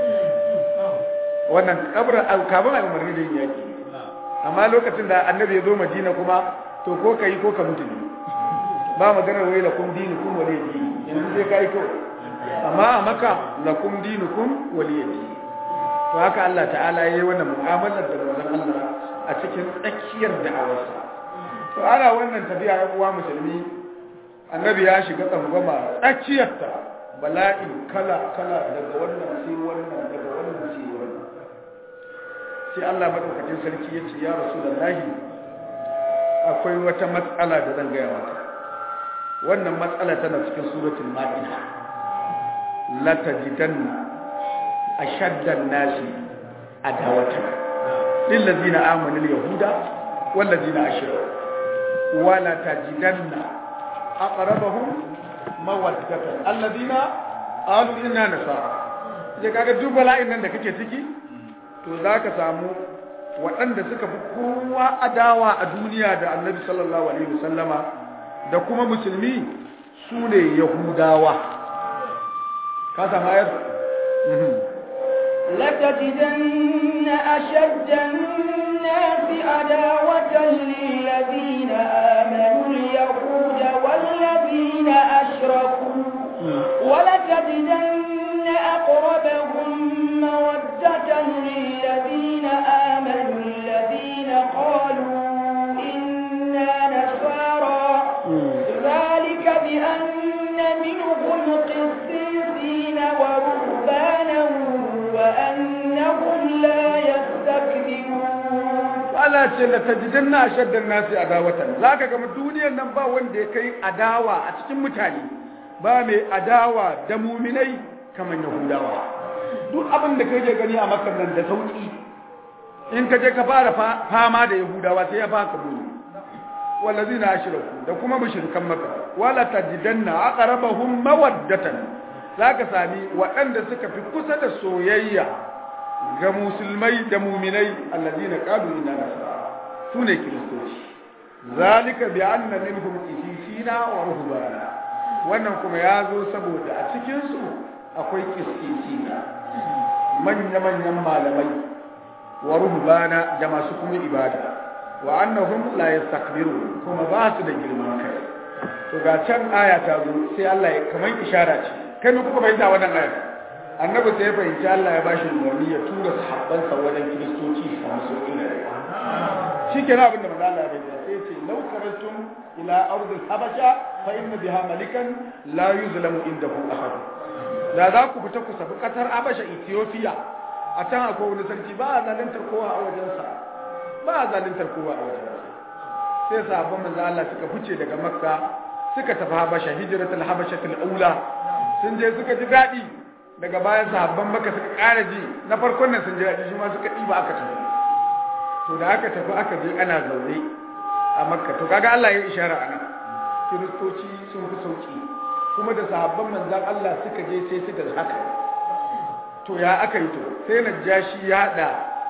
wannan kabra kafin a umarni da yin yaki amma lokacin da annabi ya zo madina kuma to ko ka yi ko ka mutu ne ba maganar wai lakum dinukum waliy din yanzu sai kai ko amma a maka lakum dinukum waliy din to haka Allah ta'ala yayi wannan mu'amalar da manzon Allah a cikin tsakiyar da'awarsa to ana wannan tafiya ya uwa musulmi annabi ya shiga tsangwama tsakiyarta bala'in kala kala daga wannan sai wannan daga wannan sai wannan sai Allah madaukakin sarki ya ce ya rasulullahi akwai wata matsala da zan gaya maka wannan matsala tana cikin suratul ma'ida la tajidanna ashaddan nasi adawatan lil ladina amanu al yahuda wal ladina ashraku wa la tajidanna aqrabahum mawaddatan alladina qalu inna nasara je kaga duk bala'in nan da kake ciki to zaka samu waɗanda suka fi kowa adawa a duniya da annabi sallallahu alaihi wasallama da kuma musulmi su ne yahudawa ka samu ayar لتجدن أشد الناس عداوة للذين آمنوا اليهود والذين أشركوا ولتجدن أقربهم مودة للذين آمنوا الذين قالوا إنا نصارى ذلك بأن منهم قسيسين ورهبانا وأنهم لا يستكبرون Allah ce la tajidanna ashaddan nasi adawatan zaka ga duniyar nan ba wanda ya kai adawa a cikin mutane ba mai adawa da muminai kamar yahudawa duk abin da kai gani a makar nan da sauki in ka je ka fara fama da yahudawa sai ya baka muni wallazina ashraku da kuma mushrikan maka wala tajidanna aqrabahum mawaddatan zaka sami waɗanda suka fi kusa da soyayya ga musulmai da muminai allazina qalu inna nasara sune kristoci zalika bi anna minhum qisisina wa ruhbana wannan kuma ya zo saboda a cikin su akwai qisisina manya manyan malamai wa ruhbana da masu kuma ibada wa annahum la yastakbirun kuma ba su da girman kai to ga can aya ta zo sai Allah ya kaman ishara ce kai ne kuka bayyana wannan aya annabi sai ya fahimci Allah ya bashi umarni ya tura sahabbansa wajen kiristoci su samu sauƙi da rayuwa shi ke abin da manzo Allah ya bayyana sai ce law karatum ila ardil habasha fa inna biha malikan la yuzlamu indahu ahad da za ku fita ku safi kasar habasha Ethiopia a can akwai wani sarki ba a zaluntar kowa a wajensa ba a zaluntar kowa a wajensa sai sahabban manzo Allah suka fice daga makka suka tafi habasha hijratul habashatul aula sun je suka ji daɗi daga bayan sahabban maka suka ƙara ji na farkon nan sun ji daɗi shi ma suka ɗiba aka tafi to da aka tafi aka je ana zaune a makka to kaga Allah ya ishara ana kiristoci sun fi sauki kuma da sahabban manzan Allah suka je sai suka haka to ya aka yi to sai najashi ya haɗa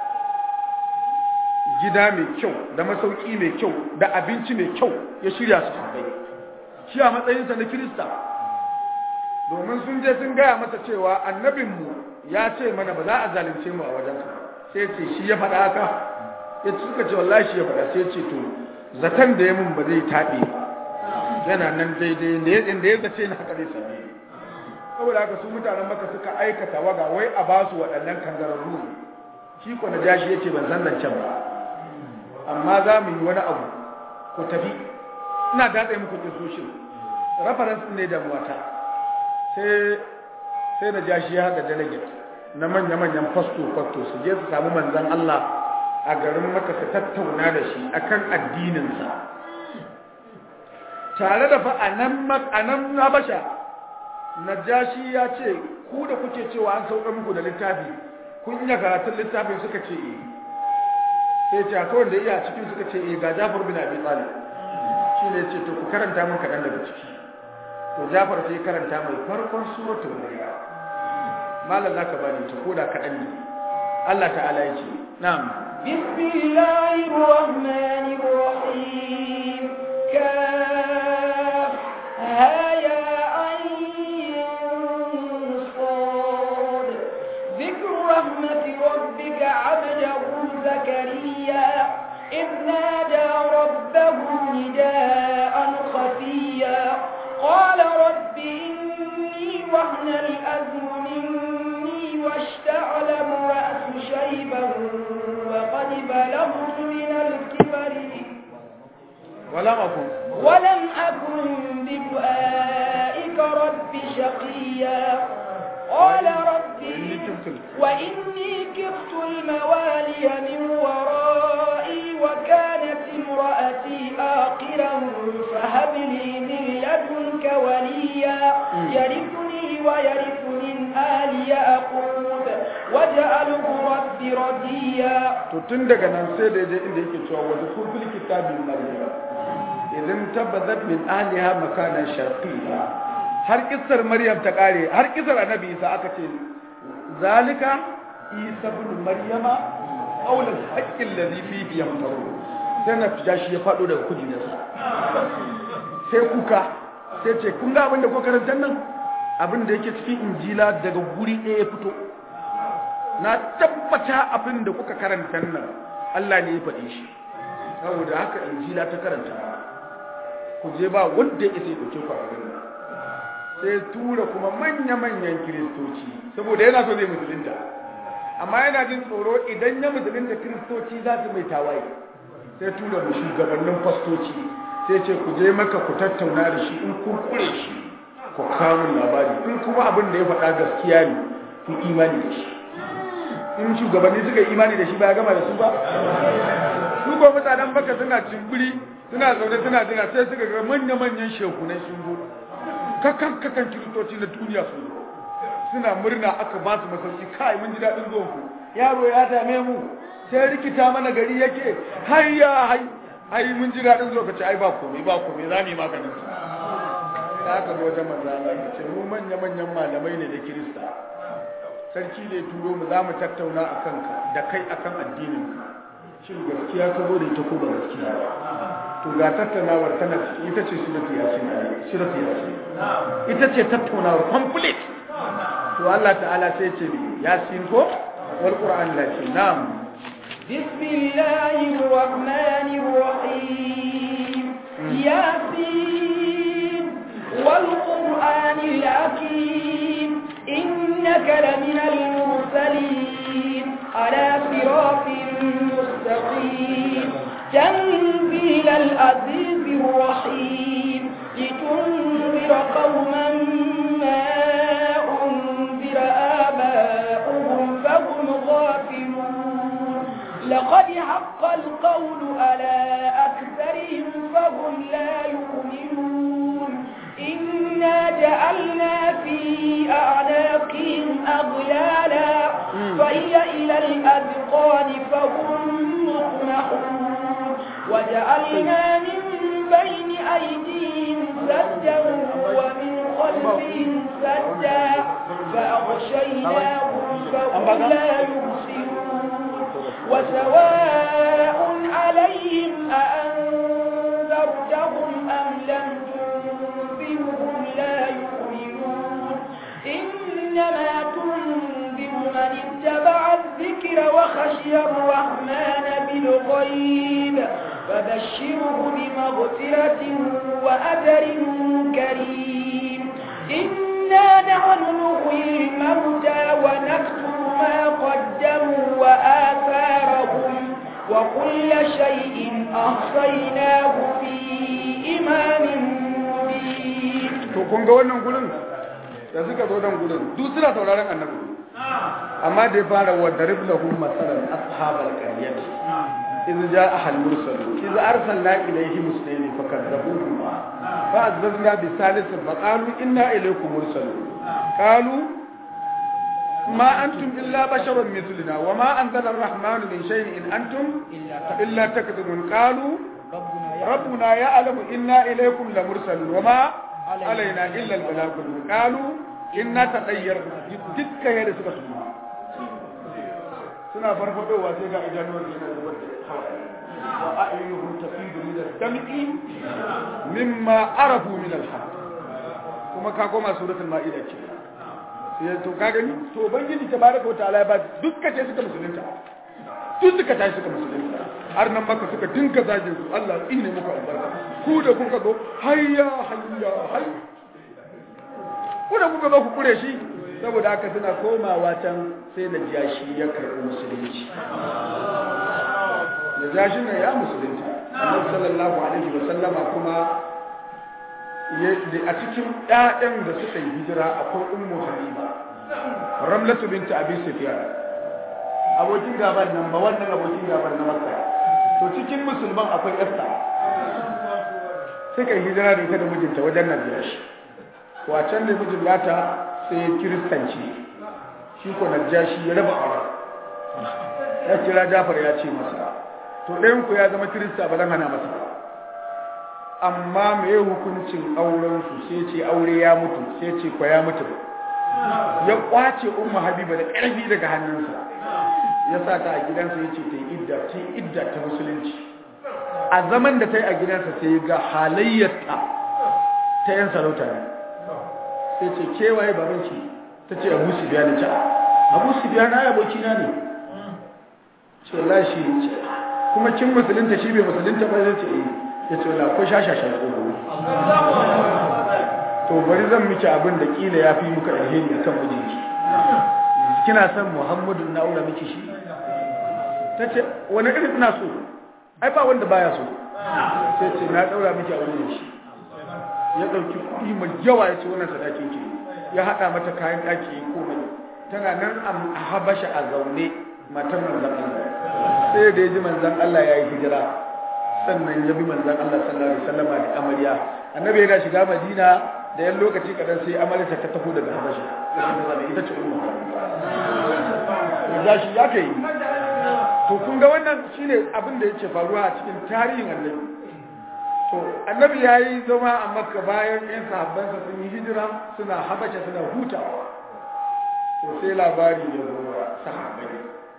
gida mai kyau da masauki mai kyau da abinci mai kyau ya shirya su haɗai shi a matsayinsa na kirista domin sun je sun gaya masa cewa annabinmu ya ce mana ba za a zalunce mu a wajensa sai ce shi ya faɗa haka ya suka ce wallahi shi ya faɗa sai ce to zaton da ya mun ba zai taɓe ba yana nan daidai ne inda ya zace na haka zai same ni saboda haka su mutanen maka suka aikata waga wai a ba su waɗannan kangararru shi ko na jashi yace ban san zancen ba amma za mu yi wani abu ku tafi ina datse muku kisoshin reference ne da wata sai sai na jashi ya haɗa delegate na manya-manyan fasto fasto su je su samu manzan Allah a garin maka su tattauna da shi akan addininsa tare da fa a nan habasha najashi ya ce ku da kuke cewa an sauka muku da littafi kun iya karatun littafin suka ce eh sai ce akwai wanda iya cikin suka ce eh ga Jafar bin Abi Talib shi ne ce to ku karanta min kaɗan daga ciki to Jafar sai karanta mai farkon suratul Maryam malam zaka bani ta koda kaɗan ne Allah ta'ala ya ce na'am bismillahir rahmanir rahim kaf ha ya رحمة ربك عبده زكريا إذ نادى ربه نداء خفيا قال رب إني وهن الأزم مني واشتعل الرأس شيبا وقد بلغت من الكبر ولم أكن ولم أكن بدعائك رب شقيا قال رب وإني كفت الموالي من ورائي وكانت امرأتي آقرا فهب لي من لدنك وليا يرثني ويرث من آل يعقوب واجعله رب رضيا to tun daga nan sai da je inda yake cewa wa zukur fil kitabi maryam idan tabbazat min ahliha makanan sharqiyya har kissar maryam ta kare har kissar annabi isa aka ce zalika isa ibn maryama qawl al-haqq alladhi fihi yamtaru sai na fija shi ya fado daga kujerarsa sai kuka sai ce kun ga abin da ko karantar nan abin da yake cikin injila daga guri ɗaya ya fito na tabbata abin da kuka karanta nan Allah ne ya faɗi shi saboda haka injila ta karanta ku je ba wanda ya isa ya ɗauke ku a garin nan sai tura kuma manya-manyan kiristoci saboda yana so zai musulunta amma yana jin tsoro idan ya musulunta kiristoci za su mai tawaye sai tura mu shugabannin fastoci sai ce ku je maka ku tattauna da shi in kun kure shi ku kamun labari in kuma abin da ya faɗa gaskiya ne ku imani da shi in shugabanni suka yi imani da shi ba ya gama da su ba su ko mutanen baka suna cimbiri suna zaune suna jira sai suka ga manya-manyan shekunai sun zo kakan kakan kiristoci na duniya sun zo suna murna aka ba su masauki kai mun ji daɗin zuwan ku yaro ya dame mu sai rikita mana gari yake hayya hai ai mun ji daɗin zuwa kace ai ba komai ba komai za mu yi maganin su da aka zo wajen manzo Allah ya ce mu manya-manyan malamai ne da kirista sarki ne turo mu za mu tattauna a kanka da kai akan addinin ka shin gaskiya ka zo da ita ko ba gaskiya ba to ga tattaunawar tana ita ce suratu yasin suratu yasin ita ce tattaunawar complete to Allah ta'ala sai ce yasin ko wal qur'an la ce na'am بسم الله الرحمن الرحيم ياسين والقرآن الحكيم إنك لمن المرسلين على صراط مستقيم تنزيل العزيز الرحيم لتنذر قوما ما أنذر آباؤهم فهم غافلون لقد حق القول على أكثرهم فهم لا يؤمنون إنا جعلنا في أعناقهم أغلالا فهي إلى الأذقان فهم مقمحون وجعلنا من بين أيديهم سدا ومن خلفهم سدا فأغشيناهم فهم لا يبصرون وسواء عليهم أأنذرتهم أم لم تنذرهم لا يؤمنون إنما تنذر من اتبع الذكر البصير وخشي الرحمن بالغيب فبشره بمغفرة وأجر كريم إنا نحن نحيي الموتى ونكتب ما قدموا وآثارهم وكل شيء أحصيناه في إمام مبين to kun ga wannan gurin da suka zo nan gurin duk suna sauraron annabi amma da ya fara wa darib lahum masalan ashabal qaryah إذ جاء المرسل إذ أرسلنا إليهم اثنين فكذبوهما فعززنا بثالث فقالوا إنا إليكم مرسلون قالوا ما أنتم إلا بشر مثلنا وما أنزل الرحمن من شيء إن أنتم إلا تكذبون قالوا ربنا يعلم إنا إليكم لمرسلون وما علينا إلا البلاغ قالوا إنا تطيرنا دكا يرسل سنة suna farfadowa sai ga idanuwar yana zubar da hawaye wa a'yunuhum tafidu min ad-dam'i mimma arafu min al-haqq kuma ka koma suratul ma'ida ce sai to ka gani to ubangiji tabaraka wa ta'ala ya ba dukkan ce suka musulunta duk suka tashi suka musulunta har nan maka suka dinka zage su Allah tsine muku albarka ku da kuka zo hayya hayya hayya ku da kuka zo ku kure shi saboda haka suna komawa can sai da jashi ya karɓi musulunci da jashi ne ya musulunci annabi sallallahu alaihi wa sallama kuma a cikin ƴaƴan da suka yi hijira akwai ummu habiba ramlatu binti abi sufyan abokin gaban nan ba wannan abokin gaban na makka to cikin musulman akwai yarsa suka yi hijira da ita da mijinta wajen najashi wacan da mijin nata sai ya kiristanci shi ko najashi ya raba aure ya kira jafar ya ce masa to ɗayan ku ya zama kirista ba zan hana masa amma me hukuncin auren su sai ce aure ya mutu sai ce ko ya mutu ya kwace ummu habiba da ƙarfi daga hannunsa ya sa ta a gidansa ya ce ta yi idda ta yi idda ta musulunci a zaman da ta yi a gidansa sai ga halayyarta ta yan sarauta ne sai ce kewaye babanki ta ce abu su biya ni ta abu su biya na abokina ne ce la shi ce kuma kin musulunta shi bai musulunta ba zai ce eh ya ce wala ko shashashan tsoro to bari zan miki abin da kila ya fi muka alheri a kan mijinki kina son muhammadu na aura miki shi ta ce wani irin ina so ai ba wanda baya so sai ce na daura miki a wurin shi ya ɗauki kuɗi mai yawa ya ce wannan sadakin ki ya haɗa mata kayan ɗaki ya komai tana nan a habasha a zaune matar manzan Allah sai da ya ji manzan Allah ya yi hijira sannan ya bi manzan Allah sallallahu alaihi wasallam da amarya annabi yana shiga madina da yan lokaci kadan sai amarya ta tafi daga habasha ita ce ummu ya shi ya kai to kun ga wannan shine abin da yake faruwa a cikin tarihin annabi to annabi ya yi zama a makka bayan yan sahabbansa sun yi hijira suna habasha suna hutawa to sai labari ya zo wa sahabbai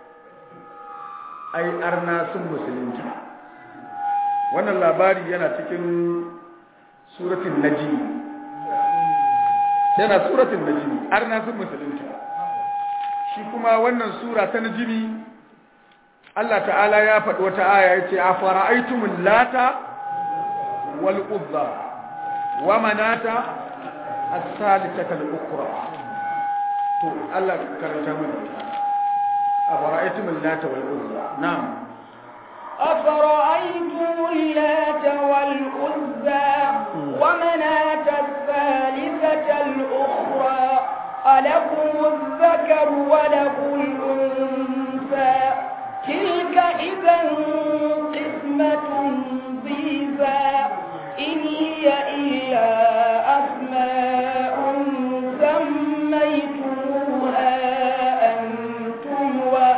ai arna sun musulunta wannan labari yana cikin suratul najm yana suratul najm arna sun musulunta shi kuma wannan sura ta najmi Allah ta'ala ya faɗi wata aya yace afara'aytumul lata wal uzza wa manata as-salisata al-ukhra to Allah karanta mana afara'aytumul lata wal uzza na'am أفرأيتم اللات والعزى ومناة الثالثة الأخرى ألكم الذكر وله الأنثى تلك إذا قسمة ضيزى إن هي إلا أسماء سميتموها أنتم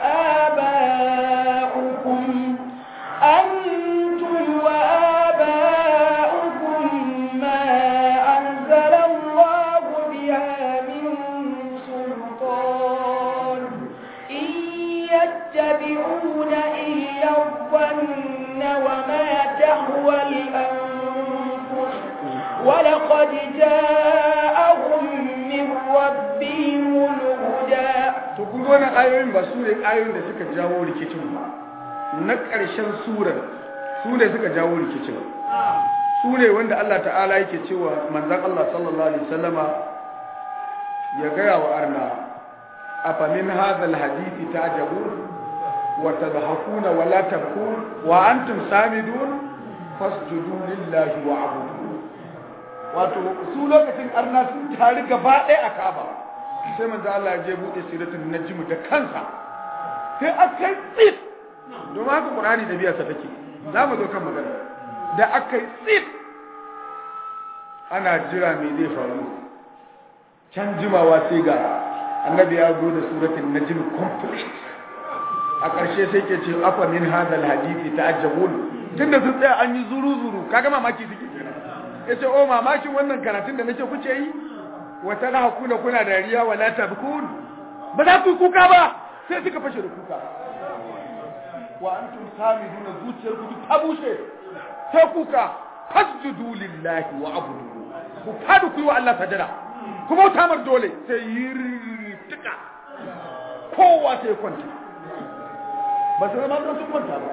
وآباؤكم أنتم وآباؤكم ما أنزل الله بها من سلطان إن يتبعون إلا الظن وما تهوى الأنفس ولقد جاءهم من ربهم الهدى to kun ga wannan ayoyin ba su ne ayoyin da suka jawo rikicin ba na ƙarshen surar su ne suka jawo rikicin su ne wanda Allah ta'ala yake cewa manzan Allah sallallahu alaihi wasallama ya gaya wa arna afa min hadha alhadithi ta'jabun wa tadhakuna wa la tabkun wa antum samidun fasjudu lillahi wa abudu wato su lokacin arna sun tari gaba ɗaya a Ka'aba sai manzo Allah ya je bude siratul najm da kansa sai akai tsit don haka Qur'ani da biyarsa take za mu zo kan magana da akai tsit ana jira me zai faru can jimawa sai ga annabi ya zo da suratul najm complete a ƙarshe sai ke ce afa min hadal hadisi ta'ajjabun tunda sun tsaya an yi zuru zuru kaga mamaki suke kenan yace o mamakin wannan karatun da nake kuce yi wata na hakuna kuna dariya wala tabkun ba za ku kuka ba sai suka fashe da kuka wa antum samiduna zuciyar ku ta bushe sai kuka fasjudu lillahi wa abudu ku fadu ku yi wa Allah sajada ku bauta mar dole sai yirtika kowa sai kwanta ba su zama sun kwanta ba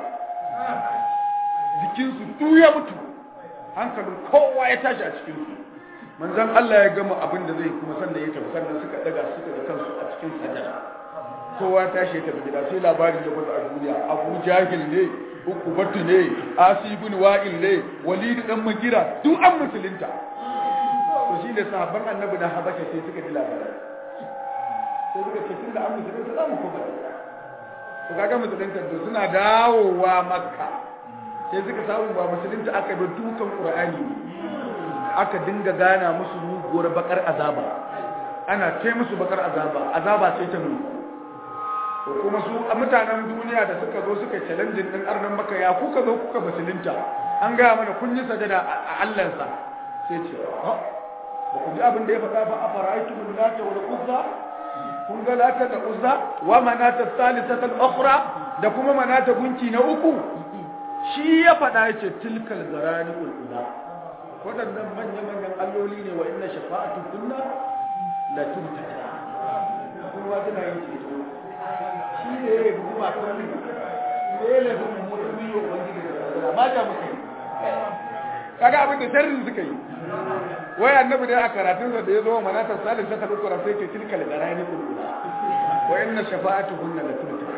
jikinsu duk ya mutu hankalin kowa ya tashi a cikinsu manzan Allah ya gama abin da zai kuma sanda ya tafi sannan suka daga suka da kansu a cikin sajada kowa tashi ya tafi gida sai labarin da wata a duniya abu jahil ne ukubatu ne asibun wa'il ne walidu dan magira duk an musulunta to shi ne sahabban annabi na habasha sai suka ji labarin sai suka ce tun da an musulunta za mu koma to kaga musulunta to suna dawowa makka sai suka samu ba musulunta aka bi dukan qur'ani aka dinga gana musu muguwar bakar azaba ana ce musu bakar azaba azaba sai ta nuna to kuma su a mutanen duniya da suka zo suka challenge din arnan maka ya kuka zo kuka musulunta an gaya mana kun yi sajada a Allahnsa sai ce ba ku ji abin da ya faɗa ba a fara'aitu min lata wal uzza kun ga lata da uzza wa manata salisata al-ukhra da kuma manata gunki na uku shi ya faɗa yace tilkal zarani ula waɗannan manya-manyan alloli ne wa inna shafa'atu kunna la tuntada kuma tana yin ceto shi ne ya yi kuma kan ne ya yi kuma mutum yi wa wani da ma ja muka yi kaga abin da sharrin suka yi wai annabi dai a karatun da ya zo manatar salis ta tabi kura sai ke tilkal garani ula wa inna shafa'atu kunna la tuntada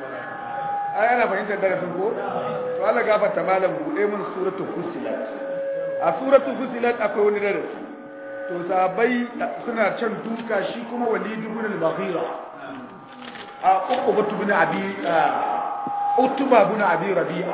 ai ana fahimtar darasin ko to Allah gafarta malam bude mun suratul fusilat a suratul fusilat akwai wani darasi to sabai suna can duka shi kuma walid ibn al-baghira a uqba ibn abi utba ibn abi rabi'a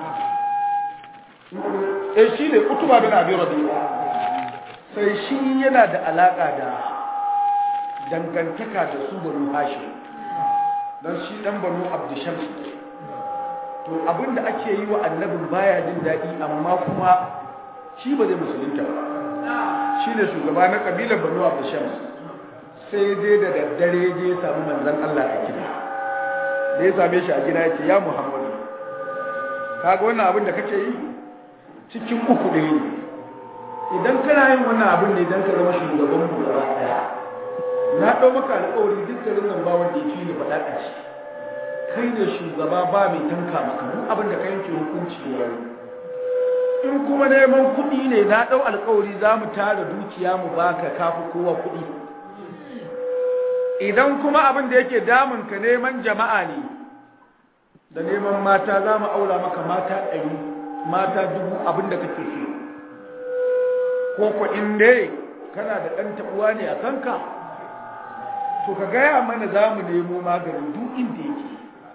eh shi ne utba ibn abi rabi'a sai shi yana da alaka da dangantaka da su banu hashim dan shi dan banu abdushams to abinda ake yi wa annabin baya jin daɗi amma kuma shi ba zai musulunta ba shi ne shugaba na ƙabilar banu abu shams sai dai da daddare je ya samu manzan Allah a gida da ya same shi a gida ya ce ya muhammadu kaga wannan abin da kake yi cikin uku ɗaya ne idan kana yin wannan abin ne don ka zama shugaban mu gaba ɗaya na ɗau maka alƙawari duk garin nan ba wanda ya fi ni faɗa ƙarshe kai da shugaba ba mai tanka maka duk abin da ka yanke hukunci wani in kuma neman kuɗi ne na ɗau alkawari za mu tara dukiya mu baka kafi kowa kuɗi idan kuma abin da yake damun ka neman jama'a ne da neman mata za mu aura maka mata ɗari mata dubu abin da kake so ko ko in dai kana da ɗan taɓuwa ne a kanka to ka gaya mana za mu nemo maganin duk inda yake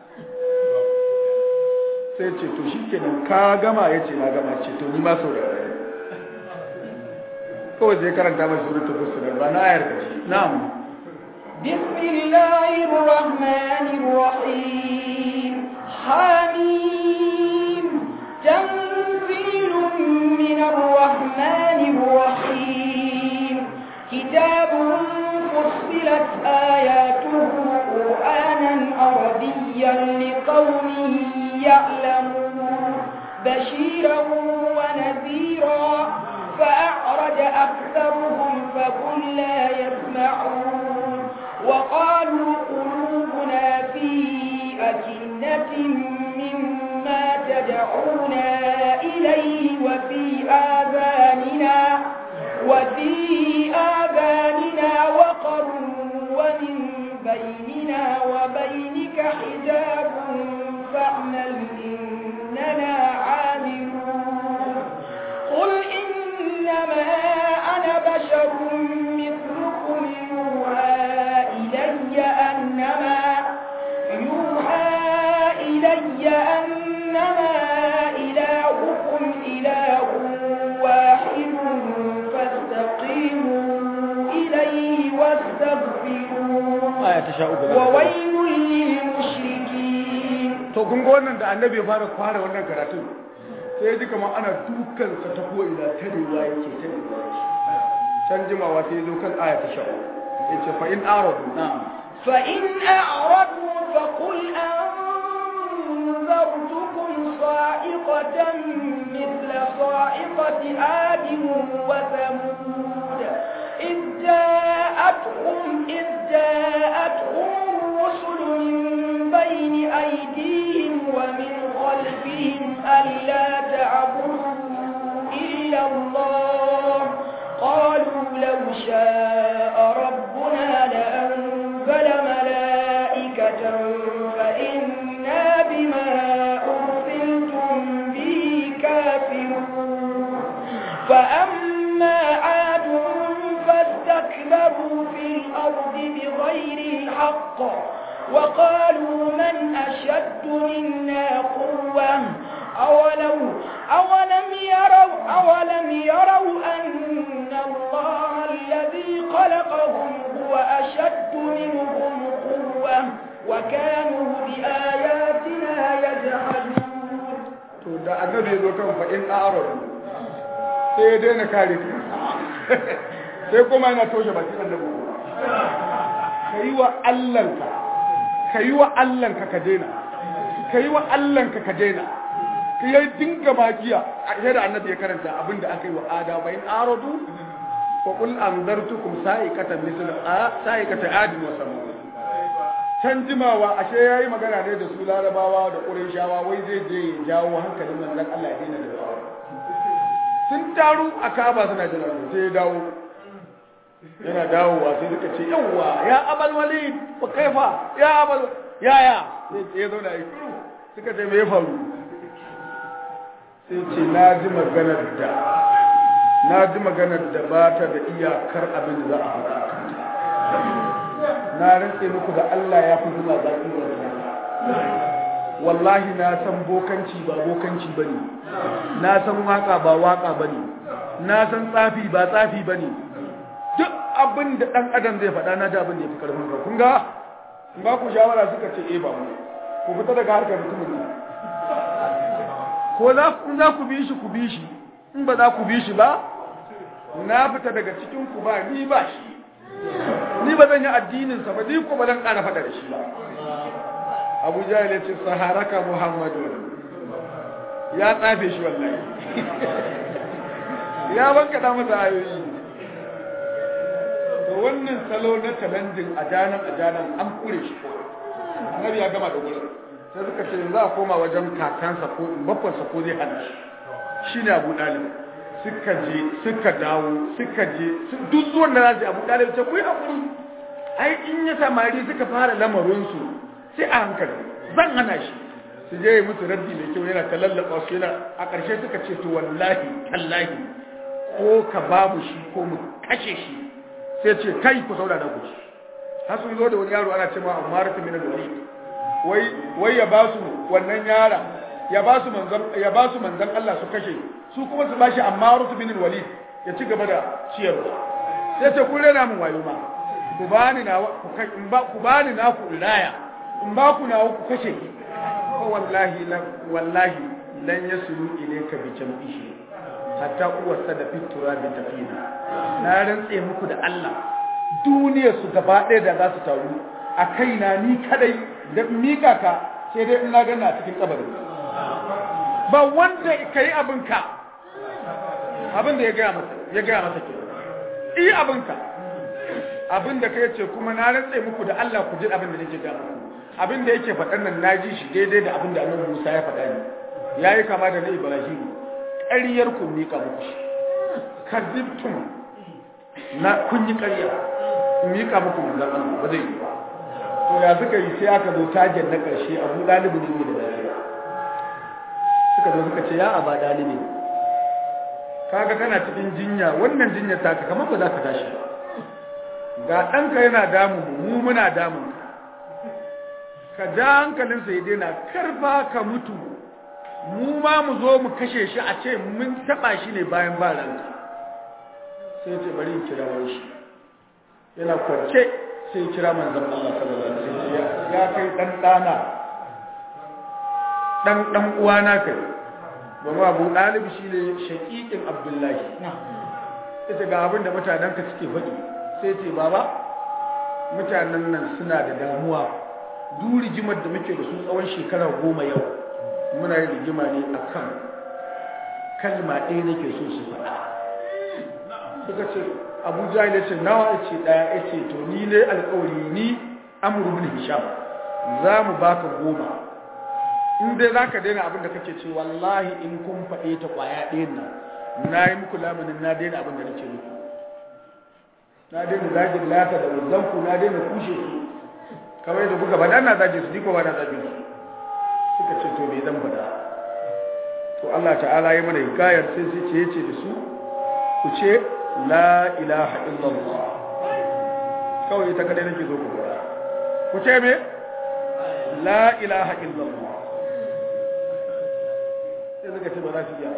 sai ce to shi kenan ka gama ya ce na gama ce to ni ma saurara kawai zai karanta mai suratul fusilat ba na ayar kace na'am بسم الله الرحمن الرحيم حميم تنزيل من الرحمن الرحيم كتاب فصلت آياته قرآنا عربيا لقوم يعلمون بشيرا ونذيرا فأعرج أكثرهم فقل لا يسمعون وقالوا قلوبنا في أكنة مما تدعونا إليه وفي آذاننا وفي آذاننا وقر ومن بيننا وبينك حجاب فاعمل إننا عاملون قل إنما أنا بشر مثلكم يوحى إلي أنما يوحى إلي أنما إلهكم إله واحد فاستقيموا إليه واستغفروه aya ta sha uku da وويل للمشركين to kun ga wannan da annabi ya fara fara wannan karatun sai ya ji kamar ana dukan sa ta ko ina ta rewa yake ta rewa yake can jimawa sai ya zo kan aya ta sha uku yace fa in aradu na'am فإن أعرضوا فقل أنذرتكم صاعقة مثل صاعقة عاد وثمود إذ جاءتهم إذ جاءتهم الرسل من بين أيديهم ومن خلفهم ألا تعبدوا إلا الله قالوا لو شاء ربنا لأنزل ملائكة فإنا بما أرسلتم به كافرون فأما عاد فاستكبروا في الأرض بغير الحق وقالوا من أشد منا قوة أولو أولم يروا أولم يروا أن الله الذي خلقهم هو أشد منهم قوة وكانوا بآياتنا يجحدون to da annabi ya zo kan fa in aradu sai ya daina kare ka sai kuma yana toshe baki annabi kai wa Allahnka kai wa Allahnka ka daina kai wa Allahnka ka daina ka yi dinga magiya a da annabi ya karanta abinda aka yi wa ada fa in aradu fa qul anzartukum sa'ikatan misl sa'ikatan adin wa samud can jimawa ashe yayi magana ne da su larabawa da qurayshawa wai zai je ya jawo hankalin manzon Allah ya daina da tsawa sun taru a Kaaba suna jira sai ya dawo yana dawowa sai suka ce yawwa ya abal walid wa kaifa ya abal ya ya sai ya zauna yi suka ce me ya faru sai ce na ji maganar da na ji maganar da ba ta da iyakar abin da za a faɗa a kanta na rantse muku da Allah ya fi zuma zaƙi wa wallahi na san bokanci ba bokanci bane na san waka ba waka bane na san tsafi ba tsafi bane duk abin da dan adam zai faɗa na da abin da yafi karfin ka kun ga in ba ku shawara suka ce eh ba mu ku fita daga harkar mutumin nan ko za ku za ku bi shi ku bi shi in ba za ku bi shi ba na fita daga cikin ku ba ni ba shi ni ba zan yi addinin sa ba ni ko ba zan ƙara faɗa da shi ba Abu Jahil ya ce saharaka Muhammadu ya tsafe shi wallahi ya banka da masa ayoyi to wannan salo na talandin ajanan ajanan an kure shi ko annabi ya gama da gurin sai suka ce za a koma wajen kakansa ko babbansa ko zai hana shi shine Abu Dalib suka je suka dawo suka je duk zuwan da za su Abu Dalib ce ku yi hakuri ai in ya samari suka fara lamarin su sai a hankali zan hana shi su je yi musu raddi mai kyau yana ta lallaba su yana a ƙarshe suka ce to wallahi tallahi ko ka babu shi ko mu kashe shi sai ce kai ku saurara ku har sun zo da wani yaro ana cewa Ammar bin al-Walid wai wai ya ba su wannan yara ya ba su manzon ya ba su manzon Allah su kashe su kuma su bashi Ammar bin al-Walid ya ci gaba da ciyarwa sai ce kun rena mun wayo ma ku bani na ku kai in ba ku bani na ku ilaya in ba ku na ku kashe ko wallahi la wallahi lan yasulu ilayka bi jam'ihi hatta uwarsa da fitura bi tafina na rantse muku da Allah duniyar su gaba ɗaya da za su taru a kaina ni kadai da mika ka sai dai ina gana cikin kabari ba wanda ka yi abinka abin da ya gaya masa ya gaya masa ke yi abinka abin da kai ce kuma na rantse muku da Allah ku ji abin da nake ga muku abin da yake faɗan nan na ji shi daidai da abin da Annabi Musa ya faɗa ni yayi kama da na Ibrahim ƙaryar ku mika muku shi kazibtum na kun yi ƙarya mika muku manzon Allah ba zai yi ba to ya suka yi sai aka zo tagen na ƙarshe Abu Dalib ne da lafiya suka zo suka ce ya aba dalibi kaga kana cikin jinya wannan jinya ta ka kamar ba za ka tashi ba ga ɗanka yana damu mu muna damun ka ja hankalinsa ya daina karfa ka mutu mu ma mu zo mu kashe shi a ce mun taɓa shi ne bayan ba ranka sai ce bari in kira shi yana kwance sai kira manzon Allah sallallahu alaihi wasallam ya kai dan dana dan dan uwana kai domin Abu Dalib shine shaqiqin Abdullahi ita ga abin da mutanen ka suke faɗi sai ce baba mutanen nan suna da damuwa duk rigimar da muke da su tsawon shekara goma yau muna yin rigima ne akan kalma ɗaya nake so su faɗa suka ce abu jahil ya ce nawa ya ce ɗaya ya ce to ni ne alƙawari ni amuru bin hisham za mu baka goma in dai za ka daina abin da kake ce wallahi in kun faɗe ta ƙwaya ɗayan nan na yi muku lamunin na daina abin da nake muku na daina zagin lata da wuzanku na daina kushe su kamar yadda kuka faɗa na zagin su ni ko ba na zagin su suka ce to me zan faɗa to Allah ta'ala ya mana hikayar sai sai ce yace da su ku ce la ilaha illallah kawai ita kadai nake zo ku faɗa ku ce me la ilaha illallah sai suka ce ba za su iya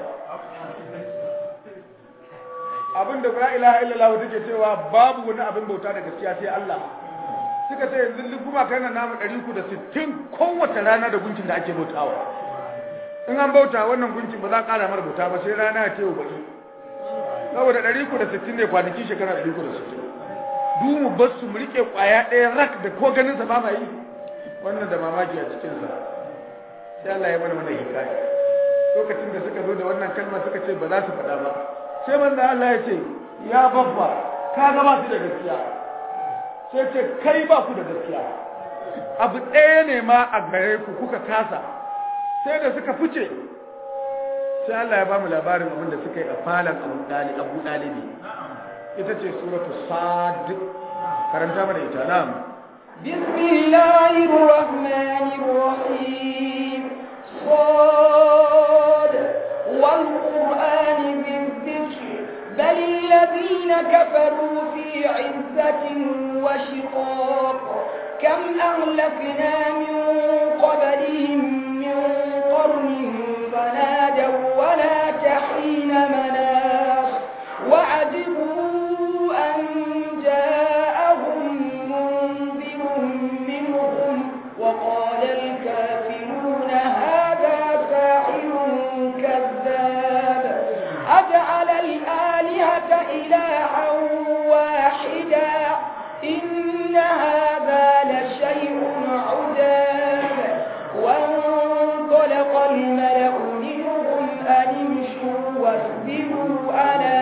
abin da la ilaha illallah take cewa babu wani abin bauta da gaskiya sai Allah suka ce yanzu duk kuma kana namu 360 kowace rana da gunkin da ake bautawa in an bauta wannan gunkin ba za a ƙara mara bauta ba sai rana ya ce wa baki saboda 360 ne kwanaki shekara 360 du mu bar su mu rike kwaya ɗaya rak da ko ganin sa ba ma yi wannan da mamaki a cikin sa sai Allah ya mana mana hikaya lokacin da suka zo da wannan kalma suka ce ba za su faɗa ba sai manzo Allah ya ce ya babba ka ga ba su da gaskiya sai ce kai ba ku da gaskiya abu ɗaya ne ma a gare ku kuka kasa sai da suka fice sai Allah ya ba mu labarin abin da suka yi a falon Abu Dalib Abu Dalibi ita ce suratu Sad karanta mana ita na'am bismillahir rahmanir rahim صاد والقرآن بالذكر بل الذين كفروا في عزة وشقاق كم أهلكنا من قبلهم من قرن فنادوا ولا تحين مناص وعجبوا أن جاءهم منذر منهم وقال الكافرون هذا ساحر كذاب أجعل الآلهة إلها واحدا إن هذا لشيء عجاب وانطلق الملأ منهم أن امشوا واصبروا على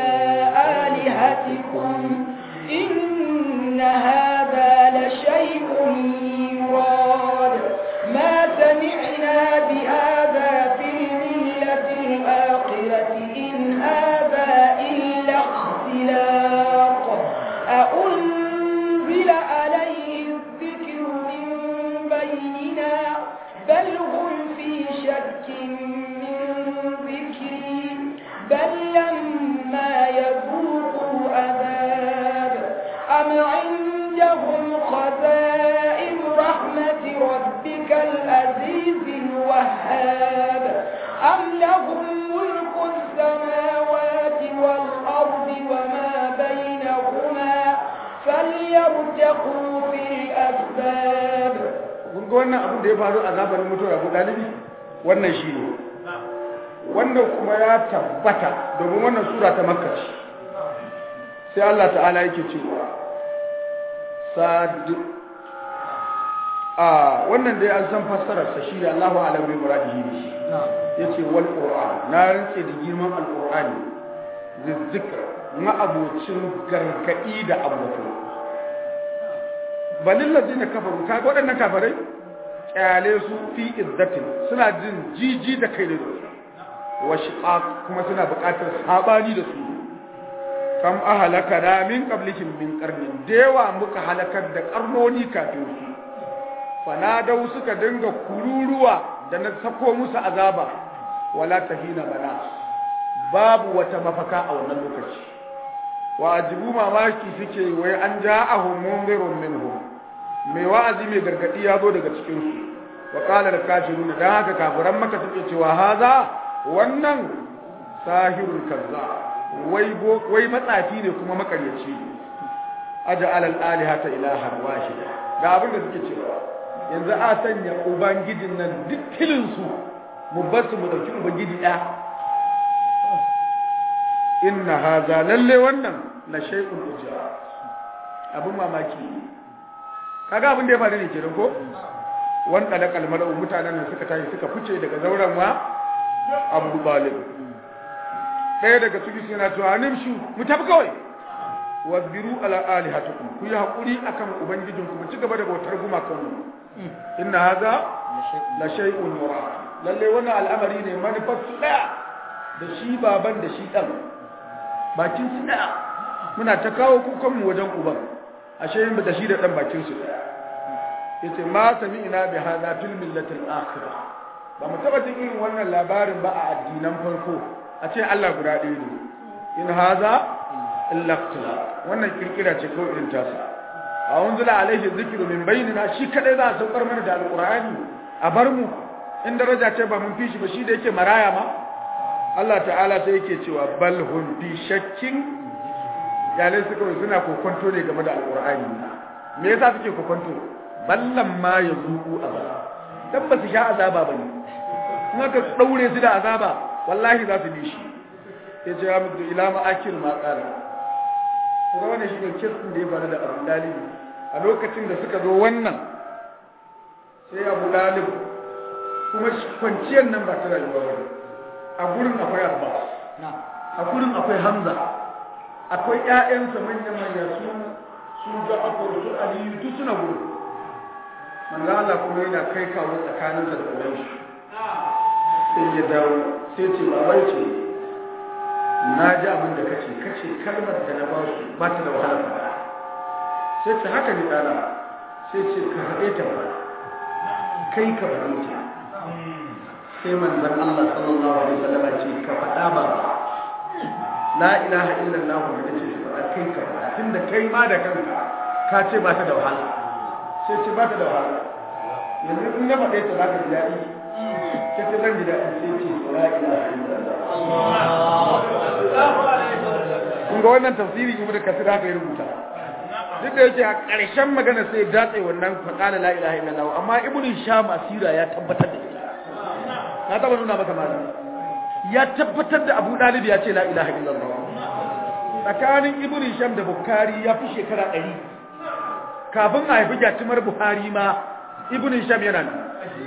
آلهتكم إن هذا لشيء يراد ما سمعنا بهذا في الملة الآخرة إن هذا إلا اختلاق أأنزل عليه الذكر من بيننا بل هم في شك من ذكري بل لما يذوقوا عذاب أم عندهم خزائن رحمة ربك العزيز الوهاب أم لهم ملك السماوات والأرض وما بينهما فليرتقوا في الأسباب kun ga wannan abin da ya faru a zamanin mutuwar Abu Dalibi wannan shi ne wannan kuma ya tabbata domin wannan sura ta Makka ce sai Allah ta'ala yake cewa sad a wannan dai an san fassarar sa shi da Allahu a'lam bi muradihi bi shi yace wal qur'an na rantse da girman alqur'ani zizzikr ma abocin gargadi da abubuwa balil ladina kafaru ka waɗannan kafarai kyale su fi izzatin suna jin jiji da kai da su wa shiqaq kuma suna buƙatar sabani da su kam ahalaka da min qablikum min qarnin dewa muka halakar da karnoni kafin su fanadau suka dinga kururuwa da na sako musu azaba wala tahina bana babu wata mafaka a wannan lokaci wa ajibu mamaki suke wai an ja'ahum munzirun minhum mai wa'azi mai gargadi ya zo daga cikin su wa qala al-kafiruna dan haka kafiran maka suke cewa haza wannan sahirul kazzab wai wai matsafi ne kuma makaryaci aja'al al-alihata ilahan wahida ga abin da suke cewa yanzu a sanya ubangijin nan duk kilin su mu basu mu dauki ubangiji ɗaya inna haza lalle wannan la shay'un ujra abun mamaki kaga abin da ya faru ne kenan ko wanda da kalmar mutanen nan suka tashi suka fice daga zauren wa Abu Talib ɗaya daga cikin suna cewa nimshu mu tafi kawai wasbiru ala alihatikum ku yi hakuri akan ubangijin ku ci gaba da bautar gumakan mu inna hadha la shay'un yura lalle wannan al'amari ne manufar su daya da shi baban da shi dan bakin su daya muna ta kawo kukan mu wajen uban ashe yin da shi da dan bakin su daya yace ma sami'na bi hadha fil millati al-akhirah ba mu taba jin irin wannan labarin ba a addinan farko a ce Allah guda ɗaya ne in haza illa wannan kirkira ce kawai irin tasa a unzila alaihi zikru min bainina shi kadai za a saukar mana da alqur'ani a bar mu in daraja ce ba mun fi shi ba shi da yake maraya ma Allah ta'ala sai yake cewa bal hum fi shakkin yalai suka suna kokonto ne game da alqur'ani me yasa suke kokonto ballan ma yazuku azaba dan ba su sha azaba bane in aka daure su da azaba wallahi za su bi shi ya ce ya mutu ila ma'akir ma ƙara kuma wannan shi ne kirkin da ya faru da abu dalib a lokacin da suka zo wannan sai abu dalib kuma kwanciyar nan ba ta rayuwa ba a gurin akwai abbas a gurin akwai hamza akwai ƴaƴansa manya manya su su ja'afar su aliyu duk suna gurin manzo Allah kuma yana kai kawo tsakaninsa da uwanshi sai ya dawo sai ce babai ce na ji abin da kace kace kalmar da na ba su ba ta da wahala ba sai ce haka ne dana sai ce ka haɗe ta ba kai ka faɗe ta sai manzon Allah sallallahu alaihi wasallam ce ka faɗa ba la ilaha illallah da kace ka faɗa kai ka faɗa tunda kai ma da kanka ka ce ba ta da wahala sai ce ba ta da wahala yanzu in na faɗe ta za ka ji daɗi sai ta zan ji daɗi sai ce la ilaha illallah kun ga wannan tafsiri ibnu kasir haka ya rubuta duk da yake a ƙarshen magana sai datse wannan faqala la ilaha illallah amma ibnu sham asira ya tabbatar da ita na taba nuna maka malami ya tabbatar da abu dalib ya ce la ilaha illallah tsakanin ibnu sham da bukhari ya fi shekara 100 kafin a haifi jatumar buhari ma ibnu sham yana nan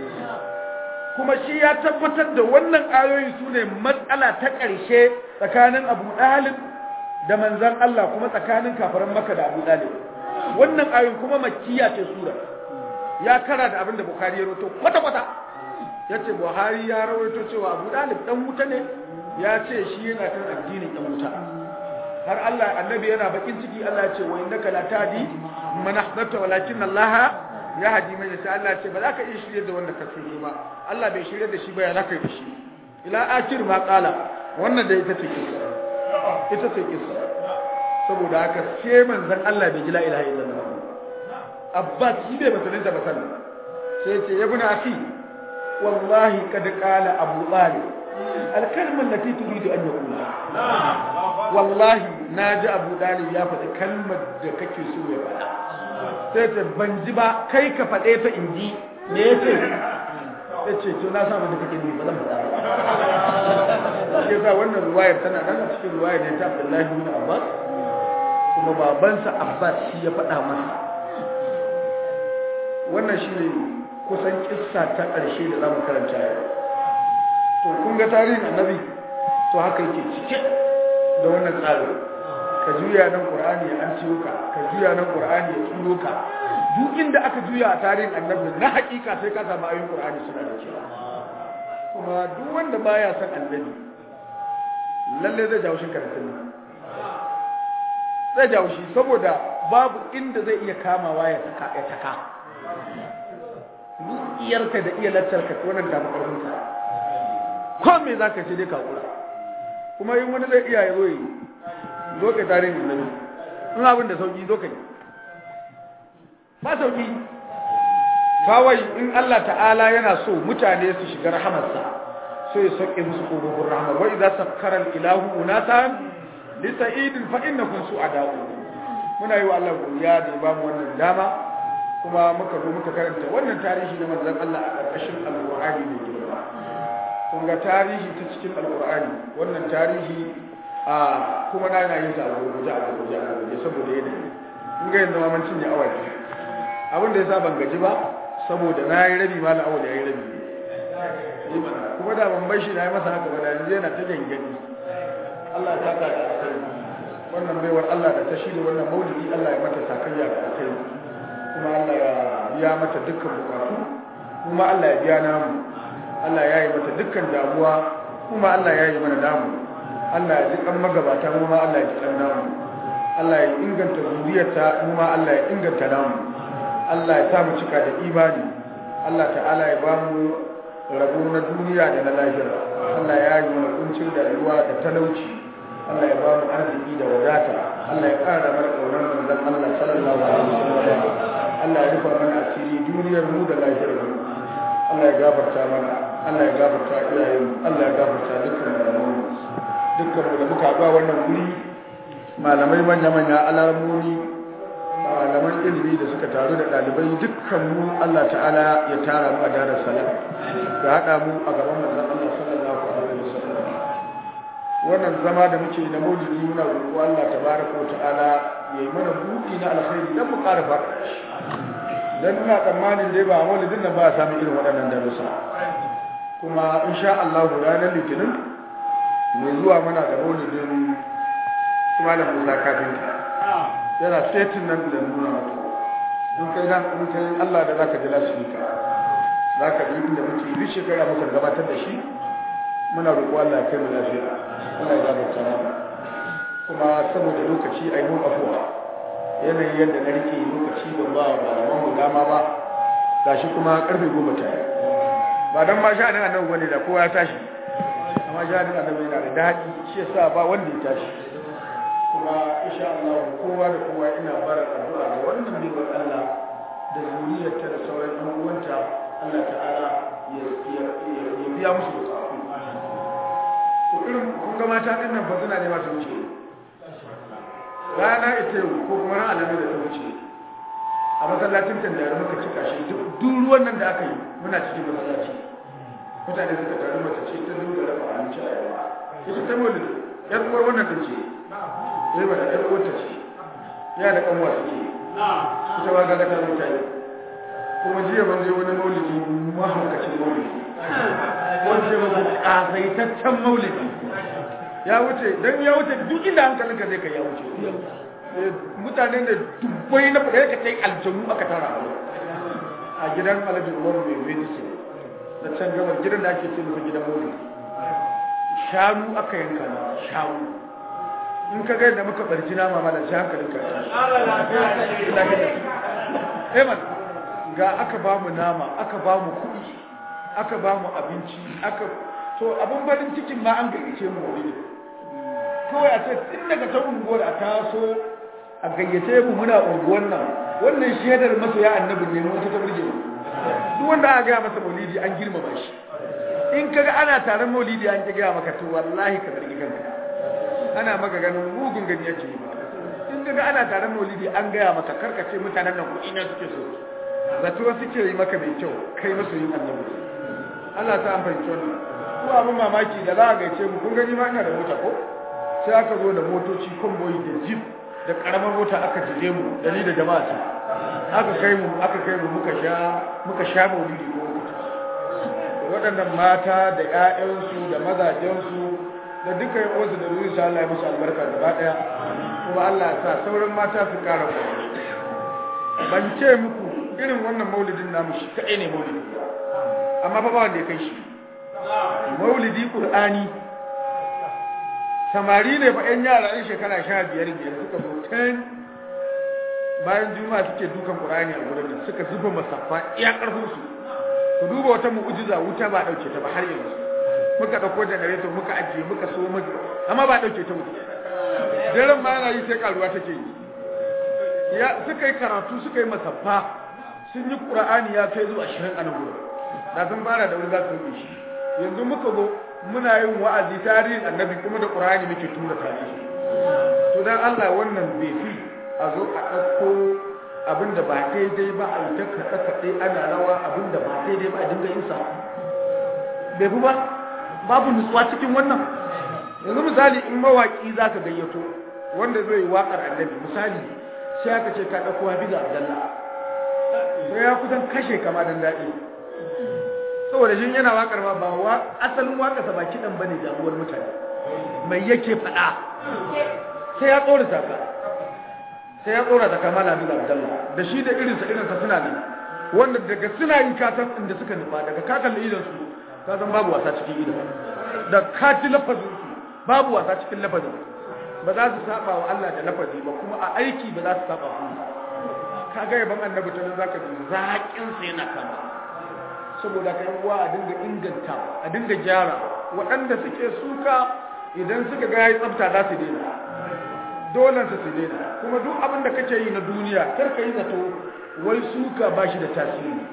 kuma shi ya tabbatar da wannan ayoyi su ne matsala ta ƙarshe tsakanin abu ɗalib da manzan Allah kuma tsakanin kafaran maka da abu ɗalib wannan ayoyi kuma makiya ce sura ya kara da abin da bukari ya roto kwata-kwata ya ce buhari ya rawaito cewa abu ɗalib ɗan wuta ne ya ce shi yana kan addinin ɗan wuta har Allah annabi yana bakin ciki Allah ya ce wa innaka la tadi man ahbabta walakin Allah ya haji mai sai Allah ce ba za ka iya shirye da wanda ka so ba Allah bai shirye da shi ba ya za ka yi da shi ila akir ma kala wannan da ita ce kisa ita ce kisa saboda haka sai manzon Allah bai ji la ilaha illallah Abbas shi bai musulunta ba sallah sai ce ya buna afi wallahi kad qala Abu Talib al-kalma allati turidu an yaqula wallahi naji Abu Talib ya faɗi kalmar da kake so ya faɗa sai ta ban ji ba kai ka faɗe ta in ji me ya ce ya ce to na samu da kake ne ba zan faɗa ba shi yasa wannan ruwayar tana nan a cikin ruwayar ne ta Abdullahi bin Abbas kuma babansa Abbas shi ya faɗa masa wannan shi ne kusan kissa ta ƙarshe da za mu karanta yau to kun ga tarihin annabi to haka yake cike da wannan tsarin ka juya nan qur'ani ya an ciyo ka ka juya nan qur'ani ya turo ka duk inda aka juya a tarihin annabi na hakika sai ka samu ayoyin qur'ani suna da cewa kuma duk wanda baya son annabi lalle zai jawo shi karatun nan zai jawo shi saboda babu inda zai iya kamawa ya taka ya taka iyarka da iya lantarka wannan ta makarunka ko me zaka ce dai ka kura kuma yin wani zai iya ya zo yi zo ka tarihin annabi in abin da sauki zo ka yi ba sauki kawai in Allah ta'ala yana so mutane su shiga rahamarsa sai ya sauke musu kogogin rahama wa idza sakkara al-ilahu unatan li sa'idin fa innakum su'ada'u muna yi wa Allah godiya da ya bamu wannan dama kuma muka zo muka karanta wannan tarihi na manzon Allah a ƙarƙashin alƙur'ani mai girma kun ga tarihi ta cikin alƙur'ani wannan tarihi a kuma na yana yin sa a gurguje a gurguje a gurguje saboda yanayi kun ga yanzu ma mun cinye awa biyu abin da yasa ban gaji ba saboda na yi rabi malam awal ya yi rabi kuma da ban bai shi na yi masa haka ba da yanzu yana ta gangani Allah ta ka da kai wannan baiwar Allah da ta shirya wannan maulidi Allah ya mata sakayya da kai kuma Allah ya biya mata dukkan bukatu kuma Allah ya biya namu Allah ya yi mata dukkan damuwa kuma Allah ya yi mana namu Allah ya ji kan magabata mu ma Allah ya ji kan namu Allah ya inganta zuriyarta mu ma Allah ya inganta namu Allah ya sa mu cika da imani Allah ta'ala ya ba mu rabo na duniya da na lahira Allah ya yi mana kuncin da rayuwa da talauci Allah ya ba mu arziki da wadata Allah ya ƙara mana ƙaunar manzon Allah sallallahu alaihi wasallam Allah ya rufa mana asiri duniyar mu da lahirar mu Allah ya gafarta mana Allah ya gafarta iyayen mu Allah ya gafarta dukkan malaman mu dukkan mu da muka ba wannan guri malamai manya manya alamomi malaman ilimi da suka taru da ɗalibai dukkan mu Allah ta'ala ya tara mu a darar salam ya haɗa mu a gaban manzon Allah sallallahu alaihi wasallam wannan zama da muke na maulidi muna roƙo Allah tabaraka wa ta'ala yayi mana buɗi na alkhairi dan mu ƙara fara dan ina tsammanin dai ba maulidin nan ba a samu irin waɗannan darussa kuma insha Allah ranar litinin mai zuwa mana da maulidin malam Musa kafinta yana setin nan da nuna mata in kai nan in kai Allah da zaka ji lasifika zaka ji inda muke duk shekara muka gabatar da shi muna roƙo Allah ya kai mu lafiya Allah ya gafarta mana kuma saboda lokaci ai mun afuwa yanayin yadda na rike lokaci ban ba wa malaman mu dama ba gashi kuma karfe goma ta yi ba dan ma sha'anin annabi bane da kowa ya tashi amma sha'anin annabi yana da daɗi shi yasa ba wanda ya tashi kuma insha Allah kowa da kowa ina bara addu'a ga wannan baiwar Allah da zuriyarta da sauran ɗan uwanta Allah ta'ala ya biya musu bukatu to irin kun ga mata din nan fa suna ne masu wuce rana ita yau ko kuma ran alamu da ta wuce a masallacin tandare muka cika shi duk ruwan nan da aka yi muna cikin masallaci mutane suka taru mace ce ta dinga raba abinci a yawa ita ta mulki yar uwar wannan ta ce sai ba da ɗan wata ce ya da ƙanwa suke ita ba ga daga mutane kuma jiya ban je wani maulidi mahaukacin maulidi wanda ba ƙasaitaccen maulidi ya wuce don ya wuce duk inda hankalinka zai kai ya wuce mutane da dubbai na faɗa ka tai aljanu aka tara a gidan alhaji umar mai medicine na can gabar gidan da ake ce masa gidan maulidi shanu aka yanka na shanu in ka ga yadda muka barji nama ma da shi hankalin ka Eman ga aka ba mu nama aka ba mu kuɗi aka ba mu abinci aka to abin farin cikin ma an gayyace mu wuri kawai a ce tun daga ta unguwar a taso a gayyace mu muna unguwar nan wannan shaidar masoya annabin ne wata ta burge mu duk wanda aka gaya masa maulidi an girmama shi in kaga ana taron maulidi an ki gaya maka to wallahi ka zargi kanka ana maka ganin mugun gani yake yi in kaga ana taron maulidi an gaya maka karkace mutanen nan kuɗi na suke so zato suke yi maka mai kyau kai masu yin annabi Allah ta an fahimci wannan ko abin mamaki da za a gaice mu kun gani ma ina da mota ko sai aka zo da motoci konvoyi da jeep da karamar mota aka jide mu da ni da jama'a ta aka kai mu aka kai mu muka sha muka sha maulidi ko waɗannan mata da ƴaƴansu da mazajensu da duka yan uwansu da ruwan sa Allah ya musu albarka gaba daya kuma Allah ya sa sauran mata su kara ku ban ce muku irin wannan maulidin namu shi kadai ne maulidi amma fa ba wanda ya kai shi maulidi qur'ani samari ne ba yan yara yan shekara sha biyar biyar suka zo ten bayan juma'a suke dukan qur'ani a gurin suka zuba masaffa iya karfin su ku duba wata mu'jiza wuta ba dauke ta ba har yanzu muka dauko generator muka ajiye muka so mu amma ba dauke ta wuta daren ma yana yi sai karuwa take yi ya suka yi karatu suka yi masaffa sun yi qur'ani ya kai zuwa 20 a nan gurin da sun fara da wuri za su yi shi yanzu muka zo muna yin wa'azi tarihin annabi kuma da qur'ani muke tura tarihi to dan Allah wannan bai fi a zo a ɗauko abinda ba daidai ba a yi ta kaɗe-kaɗe ana rawa abinda ba daidai ba a dinga yin sa bai fi ba babu nutsuwa cikin wannan yanzu misali in mawaƙi za ka gayyato wanda zai yi waƙar annabi misali sai aka ce ka ɗauko hafi da abdallah sai ya kusan kashe kama don daɗi saboda shi yana waƙar ma ba wa asalin waƙarsa ba kiɗan ba ne damuwar mutane mai yake faɗa sai ya tsorata ka sai ya tsora da kamala bin abdallah da shi da irinsa irinsa suna ne wanda daga suna yi kasan inda suka nufa daga ka kalli idan su ka san babu wasa cikin idan da ka ji lafazin su babu wasa cikin lafazin ba za su saba wa Allah da lafazi ba kuma a aiki ba za su saba wa Allah ka ga yaban annabi ta nan zaka ji zaƙin sa yana kama saboda ka uwa a dinga inganta a dinga gyara waɗanda suke suka idan suka ga yayi tsafta za su daina dolan su daina kuma duk abin da kake yi na duniya kar ka yi zato wai suka ba shi da tasiri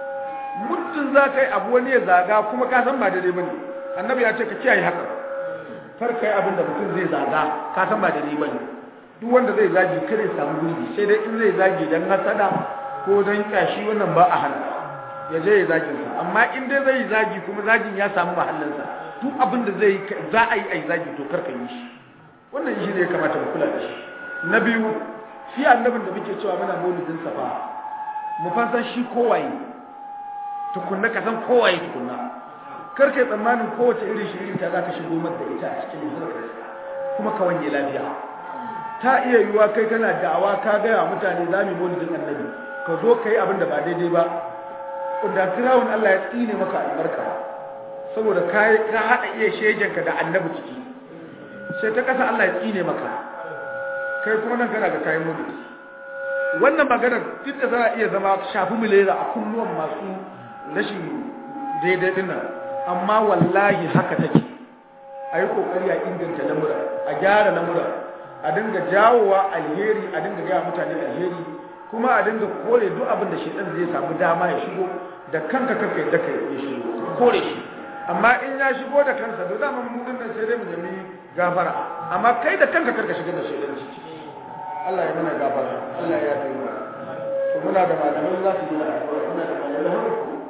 muddin za ka yi abu wani ya zaga kuma ka san ba daidai ba ne annabi ya ce ka kiyaye haka kar ka yi abin da mutum zai zaga ka san ba daidai ba ne duk wanda zai zagi kar ya samu gurbi sai dai in zai zagi dan hasada ko dan kyashi wannan ba a hana ya je ya zagin sa amma in dai zai zagi kuma zagin ya samu mahallinsa duk abin da zai za a yi a yi zagi to kar ka yi shi wannan shi ne ya kamata mu kula da shi na biyu shi annabin da muke cewa muna maulidin safa mu fasan shi kowaye tukunna ka san kowaye tukunna kar kai tsammanin kowace irin shi irin ta za ka shigo mata da ita a cikin harkar kuma ka wanye lafiya ta iya yiwuwa kai kana da'awa ka gaya wa mutane za mu yi maulidin annabi ka zo ka yi abin da ba daidai ba da firawun Allah ya tsine maka albarka saboda ka haɗa iya shejenka da annabi ciki sai ta kasa Allah ya tsine maka kai kuma nan kana ga kayan mudu wannan maganar duk da za a iya zama shafi milera a kunnuwan masu rashin daidai din nan amma wallahi haka take a yi kokari a inganta lamura a gyara lamura a dinga jawowa alheri a dinga gaya mutane alheri kuma a dinga kore duk abin da shedan zai samu dama ya shigo da kanka kanka yadda ka ya shigo kore shi amma in ya shigo da kansa to zaman mu din nan sai dai mu nemi gafara amma kai da kanka karka shiga da shaidan ciki Allah ya mana gafara Allah ya yi mana to muna da malamai za su yi da addu'a muna da malamai har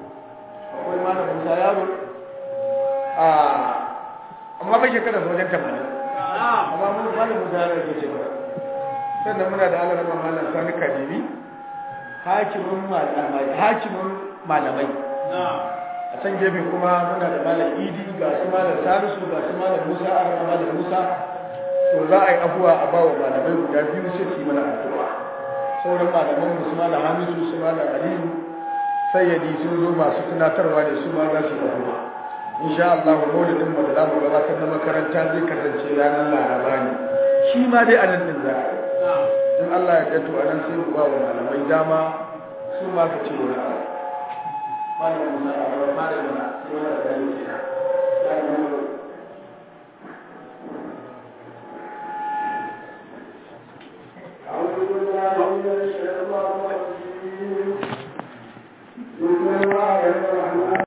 akwai malamin sa yaro a amma bai kada su wajen tamanin amma mun malamin sa yaro ke ce ba sannan muna da Allah rahman malam sani kadiri hakimin malamai hakimin malamai a can gefe kuma muna da malam idi ga su malam salisu ga su malam musa a rama malam musa to za a yi abuwa a bawa malamai guda biyu sai su yi mana addu'a sauran malaman mu su malam hamisu su malam aliyu sayyadi sun zo masu tunatarwa ne su ma za su yi abuwa insha Allah maulidin mu da za mu gabatar na makaranta zai kasance ranar laraba ne shi ma dai a nan din za a in Allah ya gato a nan sai mu ba wa malamai dama su ma su ce wani abu malam musa a gaba fara mana sai wani da ya ce